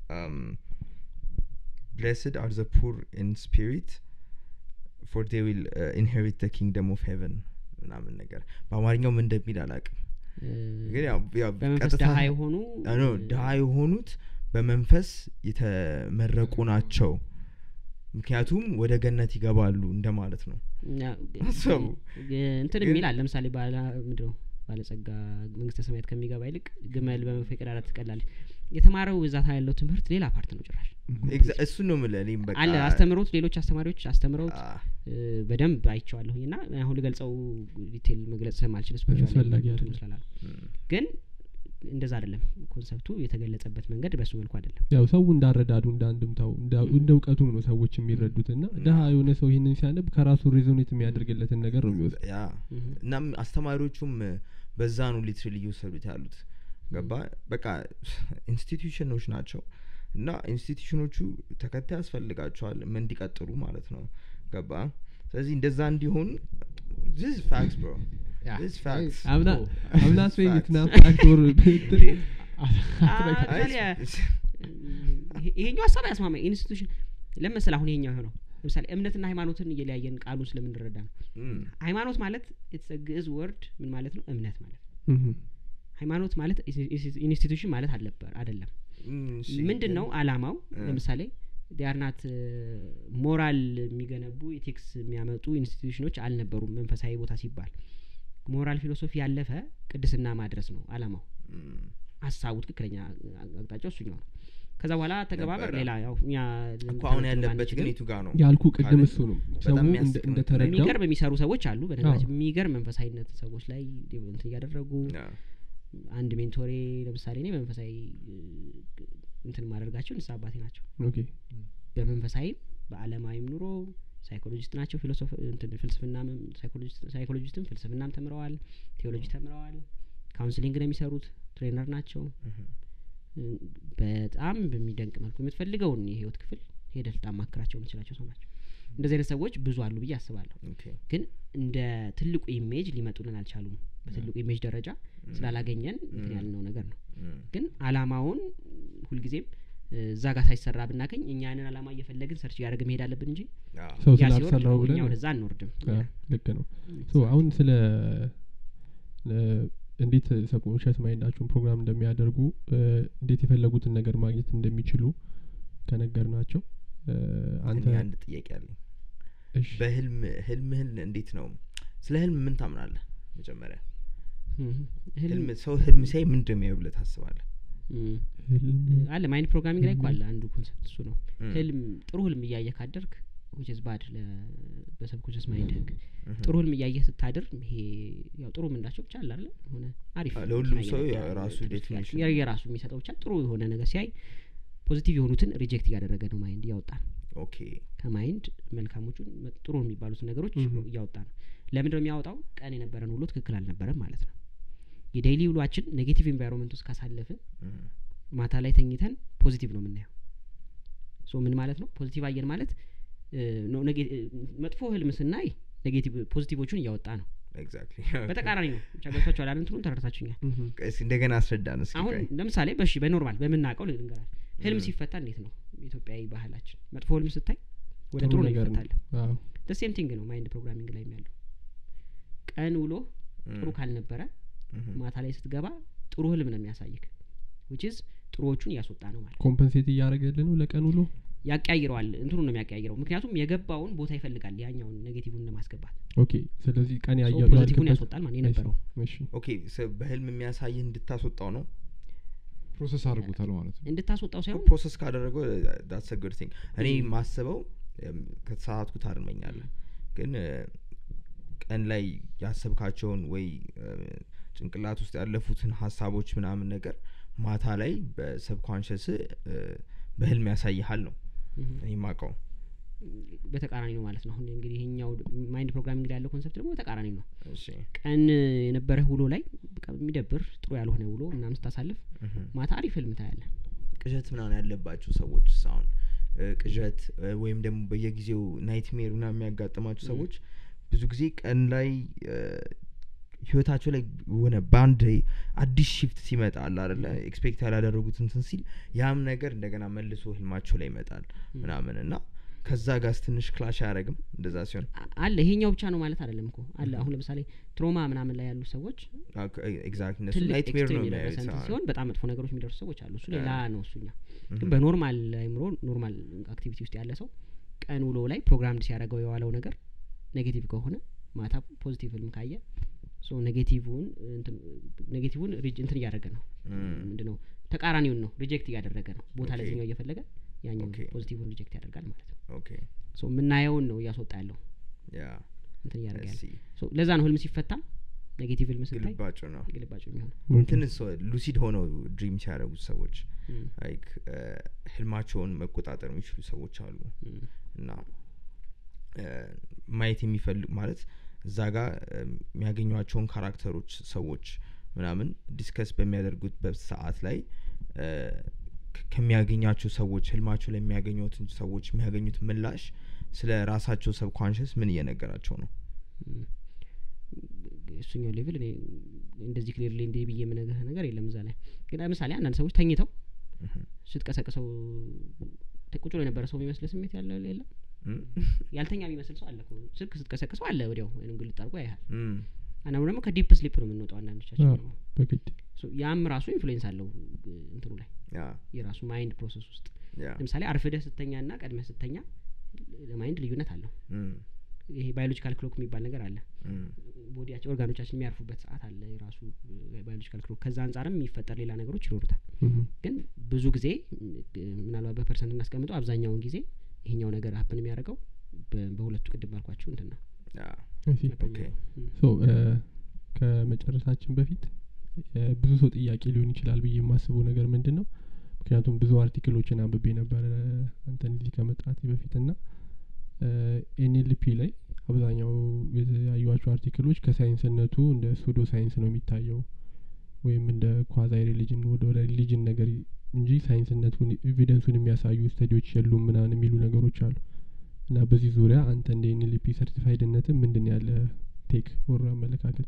ብሌስድ አር ዘ ፑር ኢን ስፒሪት ፎር ዴ ዊል ኢንሄሪት ደ ኪንግደም ኦፍ ሄቨን ምናምን ነገር በአማርኛው ምን እንደሚል አላቅም እ፣ ግን ያው ያው በመንፈስ ቀጥታ- ድሀ የሆኑ አዎ፣ ኖ ድሀ የሆኑት በመንፈስ የተመረቁ ናቸው ምክንያቱም ወደ ገነት ይገባሉ እንደማለት ነው ያ- አሰቡ። እንትን ግን- የሚል አለ ለምሳሌ ባለ ምንድን ነው ባለጸጋ መንግስተ ሰማያት ከሚገባ ይልቅ ግመል በመርፌ ቀዳዳ ትቀላለች የተማረው እዛታ ያለው ትምህርት ሌላ ፓርት ነው ጭራሽ ኤግዛ- እሱን ነው የምልህ እኔም በቃ አለ አስተምሮት ሌሎች አስተማሪዎች አስተምረውት አ- እ፣ በደንብ አይቼዋለሁኝ እና አሁን ልገልጸው ዲቴል መግለጽ ስለማልችል አስፈላጊ ስፔሻል አይደለም። ስላላሉ እም፣ ግን እንደዛ አይደለም ኮንሰፕቱ የተገለጸበት መንገድ በሱ መልኩ አይደለም ያው ሰው እንዳረዳዱ እንደ አንድምታው እንደ- እንደ እውቀቱም ነው ሰዎች የሚረዱት እና ድሀ የሆነ ሰው ይህንን ሲያነብ ከራሱ ሬዞኔት የሚያደርግለትን ነገር ነው የሚወስድ ያ እህ። እናም አስተማሪዎቹም በዛ ነው ሊትራሊ እየወሰዱት ያሉት ገባ በቃ ኢንስቲትዩሽኖች ናቸው እና ኢንስቲትዩሽኖቹ ተከታይ ያስፈልጋቸዋል ምን እንዲቀጥሉ ማለት ነው ገባ ስለዚህ እንደዛ እንዲሆን ዚስ ፋክስ ብሮ ያ። ዚስ ፋክስ አምና ኦ፣ አምና Facts. ስዌኝትና ፋክቶር አ- ታዲያ ይሄ- ይሄኛው ሀሳብ ያስማማ ኢንስቲቱሽን ለመሰል አሁን ይሄኛው የሆነው ለምሳሌ እምነትና ሃይማኖትን እየለያየን ቃሉን ስለምንረዳ ነው ሃይማኖት ማለት የተሰ ግዕዝ ወርድ ምን ማለት ነው እምነት ማለት ነው ሃይማኖት ማለት ኢንስቲቱሽን ማለት አልነበር አይደለም ምንድን ነው አላማው እ። ለምሳሌ ዲያርናት ሞራል የሚገነቡ ኤቲክስ የሚያመጡ ኢንስቲቱሽኖች አልነበሩም መንፈሳዊ ቦታ ሲባል ሞራል ፊሎሶፊ ያለፈ ቅድስና ማድረስ ነው አላማው ሀሳቡ ትክክለኛ አቅጣጫው እሱኛው ነው ከዛ በኋላ ተገባበር ነበረ። ሌላ ያው እኛ እኮ አሁን ልንተነትነው ያለበት ባንችልም ግን የቱ ጋር ነው ያልኩ ቅድም ካለ- እሱ ነው ሰው በጣም እንደ- የሚያስቅ ነው። እንደተረዳው የሚገርም የሚሰሩ ሰዎች አሉ በነገራችን አዎ። የሚገርም መንፈሳዊነት ሰዎች ላይ እንትን እያደረጉ ያ። አንድ ሜንቶሬ ለምሳሌ እኔ መንፈሳዊ እ, እንትን ማደርጋቸው ንስሐ አባቴ ናቸው ኦኬ በመንፈሳዊም በአለማዊም ኑሮ ሳይኮሎጂስት ናቸው ፊሎሶፍ እንትን ፍልስፍናም ሳይኮሎጂስት ሳይኮሎጂስትም ፍልስፍናም ተምረዋል ቴዎሎጂ ተምረዋል ካውንስሊንግ ነው የሚሰሩት ትሬነር ናቸው እህ። እ, በጣም በሚደንቅ መልኩ የምትፈልገውን የህይወት ክፍል ሄደህ ልታማክራቸው የምትችላቸው ሰው ናቸው እንደዚህ አይነት ሰዎች ብዙ አሉ ብዬ አስባለሁ ኦኬ። ግን እንደ ትልቁ ኢሜጅ ሊመጡልን አልቻሉም በትልቁ ኢሜጅ ደረጃ ስላላገኘን እንትን ያልነው ነገር ነው እም። ግን አላማውን ሁልጊዜም እ, እዛ ጋር ሳይሰራ ብናገኝ እኛ ያንን አላማ እየፈለግን ሰርች እያደረግን መሄድ አለብን እንጂ ያ። ሰው ያ ሲወርድ ስላልሰራው እኛ ብለን ወደዛ አንወርድም አ፣ ልክ ነው ሶ አሁን ስለ እ፣ እንዴት ሰብኮንሽስ ማይንዳችሁን ፕሮግራም እንደሚያደርጉ እ፣ እንዴት የፈለጉትን ነገር ማግኘት እንደሚችሉ ከነገር ናቸው አንተ እኔ አንድ ጥያቄ አለኝ እሺ በህልም ህልምህን እንዴት ነው ስለ ህልም ምን ታምናለህ መጀመሪያ እህ፣ ህልም ህልም ሰው ህልም ሲያይ ምንድን ነው የሚያየው ብለህ ታስባለህ እም፣ ህልም አለ ማይንድ ፕሮግራሚንግ ላይ እኮ ህልም። አለ አንዱ ኮንሰፕት እሱ ነው እም፣ ህልም ጥሩ ህልም እያየ ካደርግ ዊችዝ ባድ በሰብኮንሽስ ማይንድ ህግ እም። ጥሩ ህልም እያየህ ስታድር ይሄ ያው ጥሩ ምንዳቸው ብቻ አለ አይደለ የሆነ አሪፍ አ፣ ለሁሉም ነገር ሰው ያለ የራሱ ትምህርት definition ያለ- የራሱ የሚሰጠው ብቻ ጥሩ የሆነ ነገር ሲያይ ፖዚቲቭ የሆኑትን ሪጀክት እያደረገ ነው ማይንድ እያወጣ ነው ኦኬ ከማይንድ መልካሞቹን መ- ጥሩ የሚባሉትን ነገሮች Mhm. እያወጣ ነው ለምንድን ነው የሚያወጣው ቀን የነበረን ውሎ ትክክል አልነበረም ማለት ነው የዴይሊ ውሏችን ኔጌቲቭ ኤንቫይሮንመንት ውስጥ ካሳለፍን እም፣ ማታ ላይ ተኝተን ፖዚቲቭ ነው የምናየው ሶ ምን ማለት ነው ፖዚቲቭ አየን ማለት እ፣ ነው ኔጌ- እ፣ መጥፎ ህልም ስናይ ኔጌቲቭ ፖዚቲቮቹን እያወጣ ነው ኤግዛክትሊ በተቃራኒ ነው ብቻ ገብቷችኋል አይደል? እንትኑን ተረድታችሁኛል እህም፣ እስኪ እንደገና አስረዳን እስኪ አሁን ቆይ። ለምሳሌ በሺ በኖርማል በምናውቀው ልንገራል ህልም ም። ሲፈታ እንዴት ነው ኢትዮጵያዊ ባህላችን መጥፎ ህልም ስታይ ወደ ጥሩ ጥሩ ነው ነገር ነው። ይፈታል አዎ። ሴም ቲንግ ነው ማይንድ ፕሮግራሚንግ ላይ ያለው ቀን ውሎ እም፣ ጥሩ ካልነበረ እም፣ ማታ ላይ ስትገባ ጥሩ ህልም ነው የሚያሳይክ ዊችዝ ጥሩዎቹን እያስወጣ ነው ማለት ኮምፐንሴት እያደረገልህ ነው ለቀን ውሎ ያቀያይረዋል እንትኑ ነው የሚያቀያይረው ምክንያቱም የገባውን ቦታ ይፈልጋል ያኛውን ኔጌቲቭን ለማስገባት ኦኬ ስለዚህ ቀን So ያየ- ፖዚቲቭን ያልክበት- ያስወጣል ማለት የነበረው እሺ ኦኬ ሰ- በህልም የሚያሳይህ እንድታስወጣው ነው ፕሮሰስ አድርጎታል ማለት ነው እንድታስወጣው ሳይሆን ፕሮሰስ ካደረገው ዳትስ ጉድ ቲንግ እኔ Mm. ማስበው እም፣ ከተሳሳትኩ ታርመኛለህ ግን እ፣ ቀን ላይ ያሰብካቸውን ወይ እ፣ ጭንቅላት ውስጥ ያለፉትን ሀሳቦች ምናምን ነገር ማታ ላይ በሰብኮንሽስ በህልም ያሳይሃል ነው Mhm. እኔ ማቀው በተቃራኒ ነው ማለት ነው አሁን እንግዲህ ይሄኛው ማይንድ ፕሮግራሚንግ ላይ ያለው ኮንሰፕት ደግሞ በተቃራኒ ነው እሺ ቀን የነበረህ ውሎ ላይ በቃ የሚደብር ጥሩ ያልሆነ ውሎ ምናምን ስታሳልፍ እህም። ማታ አሪፍ ህልም ታያለህ ቅዠት ምናምን ያለባቸው ሰዎች አሁን እ፣ ቅዠት እ፣ ወይም ደግሞ በየጊዜው ናይትሜር ምናምን የሚያጋጥማቸው ም። ሰዎች ብዙ ጊዜ ቀን ላይ እ፣ ህይወታቸው ላይ የሆነ በአንድ አዲስ ሽፍት ሲመጣ አለ አደለ ኤክስፔክት ያላደረጉት እንትን ሲል ያም ነገር እንደገና መልሶ ህልማቸው ላይ ይመጣል ምናምን እና ከዛ ጋር ትንሽ ክላሽ አያደረግም እንደዛ ሲሆን አ- አለ ይሄኛው ብቻ ነው ማለት አይደለም እኮ አለ አሁን ለምሳሌ ትሮማ ምናምን ላይ ያሉ ሰዎች ኤግዛክት እነሱ ትልቅ ናይትሜር ነው ኤክስትሪም የደረሰ የሚያዩት እንትን አዎ። ሲሆን በጣም መጥፎ ነገሮች የሚደርሱ ሰዎች አሉ እሱ ሌላ ነው እሱኛ ግን እህም። በኖርማል አይምሮ ኖርማል አክቲቪቲ ውስጥ ያለ ሰው ቀን ውሎ ላይ ፕሮግራምድ ሲያደርገው የዋለው ነገር ኔጌቲቭ ከሆነ ማታ ፖዚቲቭ ህልም ካየ ሶ ኔጌቲቭን ኔጌቲቭን ሪጅ እንትን እያደረገ ነው እም። ምንድነው ተቃራኒውን ነው ሪጀክት እያደረገ ነው ቦታ ኦኬ። ለዚኛው እየፈለገ ያኛው ኦኬ። ፖዚቲቭን ሪጀክት ያደርጋል ማለት ነው ኦኬ ሶ የምናየውን ነው እያስወጣ ያለው ያ እንትን እያደረገ ያለ እሲ ሶ ለዛ ነው ህልም ሲፈታ ኔጌቲቭ ህልም ስታይ ግልባጩ ነው ግልባጭ የሚሆነው እንትን ሉሲድ ሆነው ድሪም ሲያደርጉት ሰዎች እም፣ ላይክ ህልማቸውን መቆጣጠር የሚችሉ ሰዎች አሉ እም፣ እና እ፣ ማየት የሚፈልግ ማለት እዛ ጋር እ፣ የሚያገኟቸውን ካራክተሮች ሰዎች ምናምን ዲስከስ በሚያደርጉበት ሰዓት ላይ እ፣ ከ- ከሚያገኛቸው ሰዎች ህልማቸው ላይ የሚያገኙትን ሰዎች የሚያገኙት ምላሽ ስለ ራሳቸው ሰብኮንሽስ ምን እየነገራቸው ነው እም። እሱኛው ሌቭል እኔ እንደዚህ ክሊርሊ እንዲህ ብዬ የምነግርህ ነገር የለም እዛ ላይ ግን ለምሳሌ አንዳንድ ሰዎች ተኝተው እህም። ስትቀሰቅሰው ተ- ቁጭ ብሎ የነበረ ሰው የሚመስል ስሜት ያለ የለም እም? ያልተኛ የሚመስል ሰው አለ እኮ ስልክ ስትቀሰቅሰው አለ ወዲያው ወይም ግልጥ አድርጎ ያይሃል እም። አንዳንዱ ደግሞ ከዲፕ ስሊፕ ነው የምንወጣው አንዳንዶቻችን አዎ። ደግሞ በግድ ሶ ያም ራሱ ኢንፍሉዌንስ አለው እ፣ እንትኑ ላይ ያ የራሱ ማይንድ ፕሮሰስ ውስጥ ያ ለምሳሌ አርፍደህ ስተኛ ና ቀድመህ ስተኛ ለማይንድ ልዩነት አለው እም፣ ይሄ ባዮሎጂካል ክሎክ የሚባል ነገር አለ እም፣ ቦዲያቸው ኦርጋኖቻችን የሚያርፉበት ሰዓት አለ የራሱ ባዮሎጂካል ክሎክ ከዛ አንጻርም የሚፈጠር ሌላ ነገሮች ይኖሩታል እህም፣ ግን ብዙ ጊዜ ም፣ ምናልባት በፐርሰንት እናስቀምጠው አብዛኛውን ጊዜ ይሄኛው ነገር ሀፕን የሚያደርገው በ- በሁለቱ ቅድም ባልኳችሁ እንትን ነው ያ I see። ኦኬ እም፣ ሶ እ፣ ከመጨረሳችን በፊት እ፣ ብዙ ሰው ጥያቄ ሊሆን ይችላል ብዬ የማስበው ነገር ምንድን ነው ምክንያቱም ብዙ አርቲክሎችን አንብቤ ነበረ አንተን እዚህ ከመጥራቴ በፊት ና ኤንኤልፒ ላይ አብዛኛው ያዩዋቸው አርቲክሎች ከሳይንስነቱ እንደ ሱዶ ሳይንስ ነው የሚታየው ወይም እንደ ኳዛይ ሪሊጅን ወደ ወደ ሪሊጅን ነገር እንጂ ሳይንስነቱን ኤቪደንሱን የሚያሳዩ ስተዲዎች የሉም ምናምን የሚሉ ነገሮች አሉ እና በዚህ ዙሪያ አንተ እንደ ኤንኤልፒ ሰርቲፋይድነትን ምንድን ያለ ቴክ ወር አመለካከት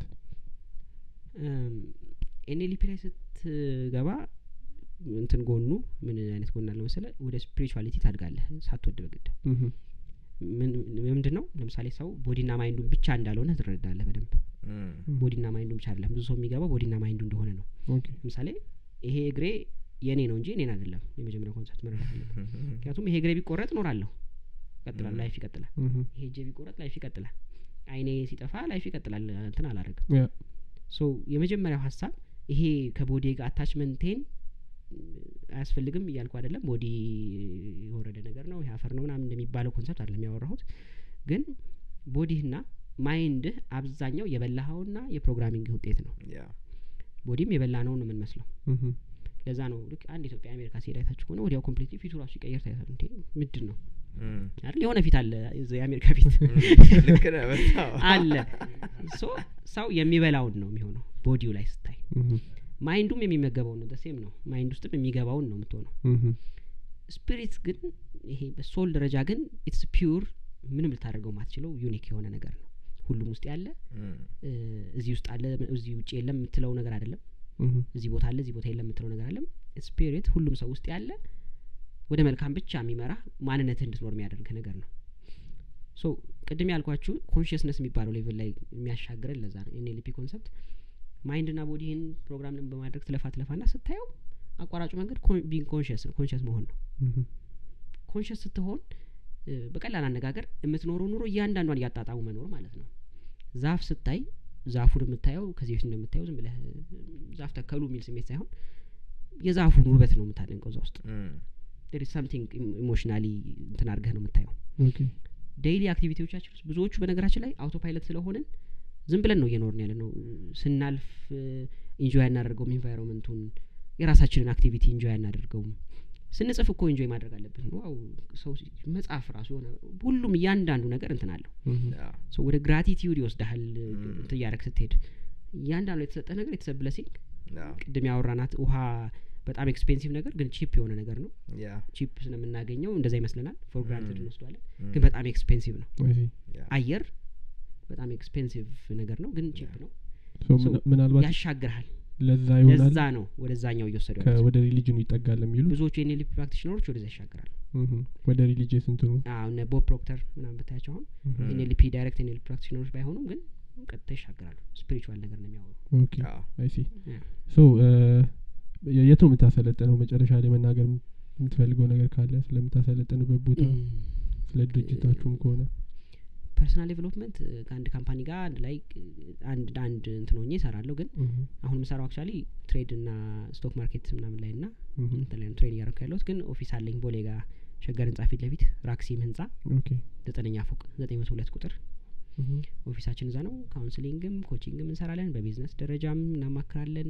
ኤንኤልፒ ላይ ስትገባ እንትን ጎኑ ምን አይነት ጎን አለው መሰለ ወደ ስፒሪቹዋሊቲ ታድጋለህ ሳትወድ በግድ ምሁም፣ ምን- ምንድን ነው ለምሳሌ ሰው ቦዲና ማይንዱን ብቻ እንዳልሆነ ትረዳለህ በደንብ እም፣ ቦዲና ማይንዱን ብቻ አይደለም ብዙ ሰው የሚገባው ቦዲና ማይንዱ እንደሆነ ነው ኦኬ ለምሳሌ ይሄ እግሬ የእኔ ነው እንጂ እኔን አይደለም የመጀመሪያው ኮንሰፕት መረዳት አለብን ምክንያቱም ይሄ እግሬ ቢቆረጥ እኖራለሁ ይቀጥላል Mhm. ላይፍ ይቀጥላል ምሁም፣ ይሄ እጄ ቢቆረጥ ላይፍ ይቀጥላል አይኔ ሲጠፋ ላይፍ ይቀጥላል እንትን አላረግም ያ ሶ የመጀመሪያው ሀሳብ ይሄ ከቦዲ ጋር አታችመንቴን አያስፈልግም እያልኩ አይደለም ቦዲ የወረደ ነገር ነው ይሄ አፈር ነው ምናምን እንደሚባለው ኮንሰፕት አይደለም ያወራሁት ግን ቦዲህና ማይንድህ አብዛኛው የበላኸውና የፕሮግራሚንግ ውጤት ነው ያ ቦዲም የበላ ነው ነው የምንመስለው እህ ለዛ ነው ልክ አንድ ኢትዮጵያ አሜሪካ ሲሄድ አይታችሁ ከሆነ ወዲያው ኮምፕሊትሊ ፊቱ ራሱ ሲቀየር ታያታል እንዴ ምንድን ነው እም፣ አይደል የሆነ ፊት አለ እዛ የአሜሪካ ፊት እም፣ ልክ ነህ በጣም አለ ሶ ሰው የሚበላውን ነው የሚሆነው ቦዲው ላይ ስታይ እህ ማይንዱም የሚመገበውን ነው ደሴም ነው ማይንድ ውስጥም የሚገባውን ነው የምትሆነው እህ ስፒሪት ግን ይሄ በሶል ደረጃ ግን ኢትስ ፒውር ምንም ልታደርገው ማትችለው ዩኒክ የሆነ ነገር ነው ሁሉም ውስጥ ያለ እም፣ እ፣ እዚህ ውስጥ አለ እዚህ ውጭ የለም የምትለው ነገር አይደለም እህ እዚህ ቦታ አለ እዚህ ቦታ የለም የምትለው ነገር አይደለም ስፒሪት ሁሉም ሰው ውስጥ ያለ ወደ መልካም ብቻ የሚመራ ማንነትህ እንድትኖር የሚያደርግ ነገር ነው ሶ ቅድም ያልኳችሁ ኮንሽስነስ የሚባለው ሌቭል ላይ የሚያሻግረን ለዛ ነው ኤንኤልፒ ኮንሰፕት ማይንድና ቦዲህን ፕሮግራም በማድረግ ትለፋ ትለፋ ና ስታየው አቋራጩ መንገድ ቢንግ ኮንሽስ ነው ኮንሽስ መሆን ነው እህ ኮንሽስ ስትሆን እ፣ በቀላል አነጋገር የምትኖረው ኑሮ እያንዳንዷን እያጣጣሙ መኖር ማለት ነው ዛፍ ስታይ ዛፉን የምታየው ከዚህ በፊት እንደምታየው ዝም ብለህ እ፣ ዛፍ ተከሉ የሚል ስሜት ሳይሆን የዛፉን ውበት ነው የምታደንቀው እዛ ውስጥ እም፣ ዴር ሳምቲንግ ኢሞሽናሊ እንትን አድርገህ ነው የምታየው ኦኬ ዴይሊ አክቲቪቲዎቻችን ውስጥ ብዙዎቹ በነገራችን ላይ አውቶ ፓይለት ስለሆንን ዝም ብለን ነው እየኖርን ያለ ነው ስናልፍ ኢንጆይ አናደርገውም ኢንቫይሮንመንቱን የራሳችንን አክቲቪቲ ኢንጆይ አናደርገውም ስንጽፍ እኮ ኢንጆይ ማድረግ አለብን ዋው ሰው ሲ- መጽሐፍ ራሱ የሆነ ሁሉም እያንዳንዱ ነገር እንትን አለው እህ ያ፣ ሰው ወደ ግራቲቲዩድ ይወስድሃል Mm. እንትን እያደረግ ስትሄድ እያንዳንዱ የተሰጠ ነገር የተሰ ብለሲንግ ያ፣ ቅድም ያወራናት ውሃ በጣም ኤክስፔንሲቭ ነገር ግን ቺፕ የሆነ ነገር ነው ያ፣ ቺፕ ስለምናገኘው እንደዛ ይመስለናል ፎር ግራንትድ Mm. እንወስደዋለን እም፣ ግን በጣም ኤክስፔንሲቭ ነው አይ ሲ ያ፣ አየር በጣም ኤክስፔንሲቭ ነገር ነው ግን ቺፕ ነው ሶ So, ምና- ምናልባት ያሻግርሃል ለዛ ይሆናል ለዛ ነው ወደዛኛው እየወሰዱ ያሉት ከወደ ሪሊጅኑ ይጠጋል የሚሉ ብዙዎቹ የኔሊፕ ፕራክቲሽነሮች ወደዛ ይሻገራሉ እህ ወደ ሪሊጂየስ እንትኑ አዎ እነ ቦብ ፕሮክተር ምናምን ብታያቸው አሁን እህ Mm. ኤንኤልፒ ዳይሬክት ኤንኤልፒ ፕራክቲሽነሮች ባይሆኑም ግን ቀጥታ ይሻገራሉ ስፒሪቹዋል ነገር ነው የሚያወሩ ኦኬ ያ፣ አይ ሲ ያ። ሶ የ- የት ነው የምታሰለጥነው መጨረሻ ላይ መናገር የም- የምትፈልገው ነገር ካለ ስለምታሰለጥንበት ቦታ ስለ ድርጅታችሁም ከሆነ ፐርሰናል ዴቨሎፕመንት ከአንድ ካምፓኒ ጋር አንድ ላይ እ፣ አንድ አንድ እንትን ሆኜ እሰራለሁ ግን እህ አሁን የምሰራው አክቹዋሊ ትሬድ እና ስቶክ ማርኬት ምናምን ላይ ና እህ እንትን ላይ ነው ትሬድ እያደረኩ ያለሁት ግን ኦፊስ አለኝ ቦሌ ጋር ሸገር ህንጻ ፊት ለፊት ራክሲም ህንጻ ኦኬ ዘጠነኛ ፎቅ ዘጠኝ መቶ ሁለት ቁጥር እህ ኦፊሳችን እዛ ነው ካውንስሊንግም ኮቺንግም እንሰራለን በቢዝነስ ደረጃም እናማክራለን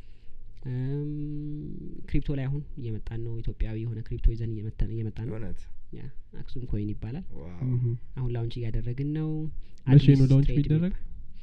እም፣ ክሪፕቶ ላይ አሁን እየመጣን ነው ኢትዮጵያዊ የሆነ ክሪፕቶ ይዘን እየመጣን እየመጣን ነው እውነት ያ አክሱም ኮይን ይባላል ዋው እህ አሁን ላውንች እያደረግን ነው መቼ ነው አዲስ ላውንች ትሬድ የሚደረግ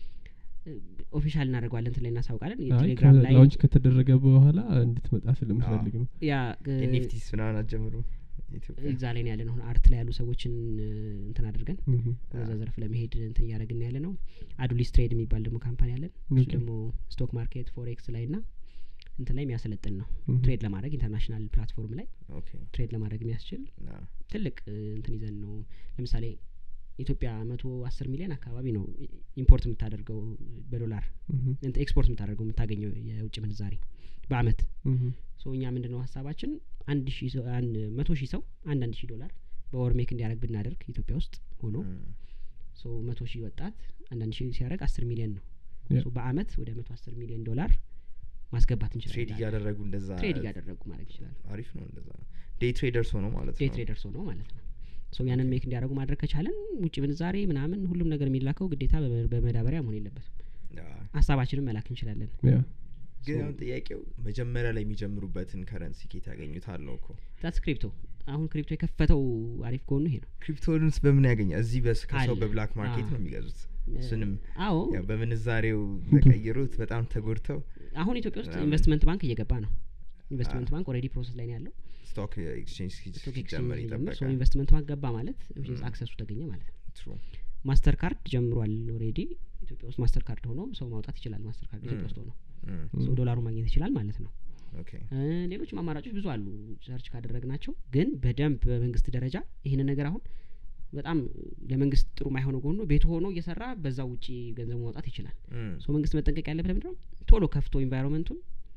የሚባል- ኦፊሻል እናደርገዋለን እንትን ላይ እናሳውቃለን አይ የቴሌግራም ላይ ላውንች ከተደረገ በኋላ እንድትመጣ ስለምፈልግ ነው ያ እ፣ ኤንኤፍቲስ ምናምን አትጀምሩ ኢትዮጵያ እዛ ላይ ነው ያለ ነው አሁን አርት ላይ ያሉ ሰዎችን እ፣ እንትን አድርገን እህ ወደዛ ዘርፍ ለመሄድ እንትን እያደረግን ያለ ነው አዱሊስ ትሬድ የሚባል ደግሞ ካምፓኒ አለን እሱ ኦኬ። ደግሞ ስቶክ ማርኬት ፎሬክስ ላይ ና እንትን ላይ የሚያሰለጥን ነው እህ ትሬድ ለማድረግ ኢንተርናሽናል ፕላትፎርም ላይ ኦኬ ትሬድ ለማድረግ የሚያስችል ና ትልቅ እ፣ እንትን ይዘን ነው ለምሳሌ ኢትዮጵያ መቶ አስር ሚሊዮን አካባቢ ነው ኢ- ኢምፖርት የምታደርገው በዶላር እህ እንትን ኤክስፖርት የምታደርገው የምታገኘው የውጭ ምንዛሬ በአመት እህ ሶ እኛ ምንድን ነው ሀሳባችን አንድ ሺህ ሰው አንድ መቶ ሺህ ሰው አንድ አንድ ሺህ ዶላር በወር ሜክ እንዲያደርግ ብናደርግ ኢትዮጵያ ውስጥ ሆኖ እም፣ ሶ መቶ ሺህ ወጣት አንዳንድ ሺህ ሲያደርግ አስር ሚሊዮን ነው ያ። ሶ በአመት ወደ መቶ አስር ሚሊዮን ዶላር ማስገባት ትሬድ እንችላለን እያደረጉ እንደዛ ትሬድ እያደረጉ ማድረግ ይችላል አሪፍ ነው እንደዛ ዴይ ትሬደርስ ሆኖ ማለት ዴይ ነው ትሬደርስ ሆነው ማለት ነው ሶ ያንን ሜክ እንዲያደርጉ ማድረግ ከቻለን ውጭ ምንዛሬ ምናምን ሁሉም ነገር የሚላከው ግዴታ በመ- በመዳበሪያ መሆን የለበትም ያ። ሀሳባችንን መላክ እንችላለን ያ ግን So- አሁን ጥያቄው መጀመሪያ ላይ የሚጀምሩበትን ከረንሲ ኬት ያገኙታል ነው እኮ ዛትስ ክሪፕቶ አሁን ክሪፕቶ የከፈተው አሪፍ ጎኑ ይሄ ነው ክሪፕቶንስ በምን ያገኛል እዚህ በስ ከሰው አለ። በብላክ ማርኬት አዎ። ነው የሚገዙት እሱንም አዎ ያው በምንዛሬው ተቀይሩት በጣም ተጎድተው አሁን ኢትዮጵያ ውስጥ ምናምን። ኢንቨስትመንት ባንክ እየገባ ነው ኢንቨስትመንት አዎ። ባንክ ኦልሬዲ ፕሮሰስ ላይ ነው ያለው ስቶክ ኤክስቼንጅ ስቶክ ሲጀመር ኤክስቼንጅ ሲጀምር ሶ ይጠበቃል ኢንቨስትመንት ባንክ ገባ ማለት Mm. አክሰሱ ተገኘ ማለት ነው True. ማስተር ካርድ ጀምሯል ኦልሬዲ ኢትዮጵያ ውስጥ ማስተር ካርድ ሆኖ ሰው ማውጣት ይችላል ማስተር ካርድ ኢትዮጵያ Mm. ውስጥ ሆኖ Mm. ሰው ዶላሩ ማግኘት ይችላል ማለት ነው ኦኬ እ፣ ሌሎችም አማራጮች ብዙ አሉ ሰርች ካደረግ ናቸው ግን በደንብ በመንግስት ደረጃ ይህንን ነገር አሁን በጣም ለመንግስት ጥሩ ማይሆነው ጎኑ ቤቱ ሆኖ እየሰራ በዛ ውጪ ገንዘቡ ማውጣት ይችላል Mm. ሶ መንግስት መጠንቀቅ ያለበት ምንድነው ቶሎ ከፍቶ ኢንቫይሮንመንቱን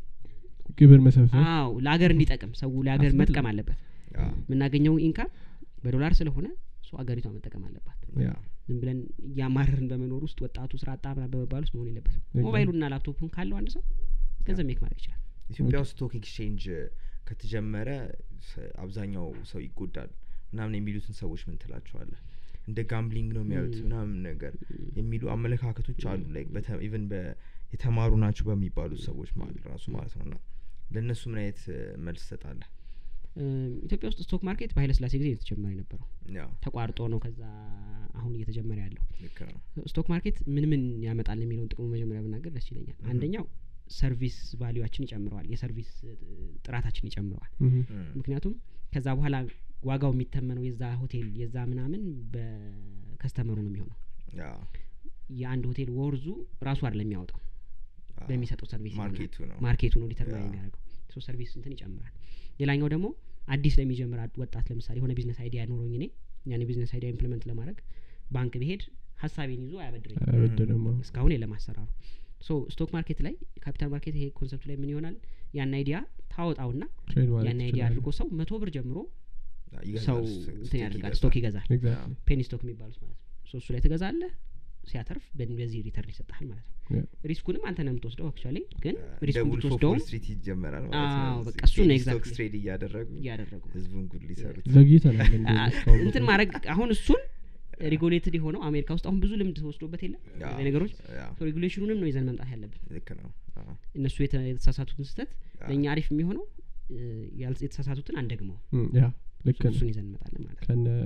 ግብር መሰብሰብ አዎ ለሀገር እንዲጠቅም ሰው ለሀገር አስፈላጊ። መጥቀም አለበት ያ የምናገኘው ኢንካም በዶላር ስለሆነ ሶ አገሪቷ መጠቀም አለባት ያ ዝም ብለን እያማረርን በመኖር ውስጥ ወጣቱ ስራ አጣ ምናምን በመባል ውስጥ መሆን የለበትም Exactly. ሞባይሉና ላፕቶፑን ካለው አንድ ሰው ገንዘብ ሜክ ማድረግ ይችላል ኢትዮጵያ ውስጥ ስቶክ ኤክስቼንጅ ከተጀመረ ስ- አብዛኛው ሰው ይጎዳል ምናምን የሚሉትን ሰዎች ምን ትላቸዋለህ እንደ ጋምብሊንግ ነው የሚያዩት ም። ምናምን ነገር የሚሉ አመለካከቶች አሉ ላይክ ኢቨን የተማሩ ናቸው በሚባሉት ሰዎች ማለት ራሱ ማለት ነው እና ለእነሱ ምን አይነት እ፣ መልስ ትሰጣለህ እም፣ ኢትዮጵያ ውስጥ ስቶክ ማርኬት በኃይለ ስላሴ ጊዜ ነው የተጀመረ የነበረው ያው ተቋርጦ ነው ከዛ አሁን እየተጀመረ ያለው ልክ ነው ስቶክ ማርኬት ምን ምን ያመጣል የሚለውን ጥቅሙ መጀመሪያ ብናገር ደስ ይለኛል Mhm. አንደኛው ሰርቪስ ቫሊዩችን ይጨምረዋል የሰርቪስ እ, ጥራታችን ይጨምረዋል ምሁም። ም፣ ምክንያቱም ከዛ በኋላ ዋጋው የሚተመነው የዛ ሆቴል የዛ ምናምን በከስተመሩ ነው የሚሆነው ያው የአንድ ሆቴል ወርዙ ራሱ አይደለም የሚያወጣው አዎ፣ በሚሰጠው ሰርቪስ ይሆናል። ማርኬቱ ነው ማርኬቱ ነው ዲተርማይን ያ። የሚያደርገው ሶ ሰርቪስ እንትን ይጨምራል ሌላኛው ደግሞ አዲስ ለሚጀምር አድ- ወጣት ለምሳሌ የሆነ ቢዝነስ አይዲያ ኖሮኝ እኔ ያን የቢዝነስ አይዲያ ኢምፕሊመንት ለማድረግ ባንክ ብሄድ ሀሳቤን ይዞ አያበድረኝ አይበድርም አዎ። እስካሁን የለም አሰራሩ ሶ ስቶክ ማርኬት ላይ ካፒታል ማርኬት ይሄ ኮንሰፕት ላይ ምን ይሆናል ያን አይዲያ ታወጣውና ትሬድ ማለት ያን አይዲያ ትችላለህ። አድርጎ ሰው መቶ ብር ጀምሮ ይገዛል፣ ሰው ስ- እንትን ስቴክ ያደርጋል ይገዛል። ስቶክ ይገዛል ኤግዛክትሊ ፔኒ ስቶክ የሚባሉት ማለት ነው ሶ እሱ ላይ ትገዛለህ ሲያተርፍ በን- በዚህ ሪተርን ይሰጥሃል ማለት ነው ያ። ሪስኩንም አንተ ነው የምትወስደው አክቹዋሊ ግን እንደ ሪስኩን ውልፍ ኦፍ ብትወስደውም ዎል ስትሪት ይጀመራል ማለት ነው አዎ፣ በቃ እዚህ እሱ ነው ፔኒ exactly። ስቶክ ትሬድ እያደረጉ እያደረጉ ህዝቡን ጉድ ሊሰሩት ዘግይተናል እንደውም አ- እስካሁን እንትን ድረስ። ማድረግ አሁን እሱን ሬጉሌትድ የሆነው አሜሪካ ውስጥ አሁን ብዙ ልምድ ተወስዶበት የለም ያ፣ እነዚህ ነገሮች ያ፣ ሬጉሌሽኑንም ነው ይዘን መምጣት ያለብን ልክ ነው አዎ፣ እነሱ የተ- የተሳሳቱትን ስህተት ያ፣ ለእኛ አሪፍ የሚሆነው እ፣ ያልስ- የተሳሳቱትን አንደግመው እም፣ ያ ልክ ነው እሱን ይዘን እንመጣለን ማለት ነው ከነ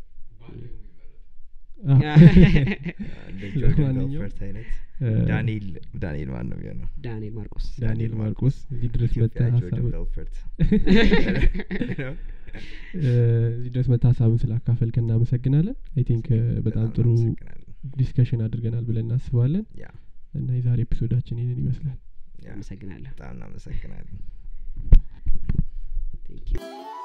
እንደ ጆርዳን ለማንኛውም፣ ቤልፈርት አይነት እ፣ ዳንኤል ዳንኤል ማን ነው የሚሆነው ዳንኤል ማርቆስ ዳንኤል ማርቆስ እዚህ ድረስ መጣ ኢትዮጵያ ጆርዳን ሀሳብ ቤልፈርት እዚህ ድረስ መታ ሀሳብን ስላካፈልክ እናመሰግናለን አይ ቲንክ በጣም ጥሩ እናመሰግናለን። ዲስከሽን አድርገናል ብለን እናስባለን ያ እና የዛሬ ኤፒሶዳችን ይህንን ይመስላል ያ አመሰግናለሁ በጣም እናመሰግናለን ቴንክ ዩ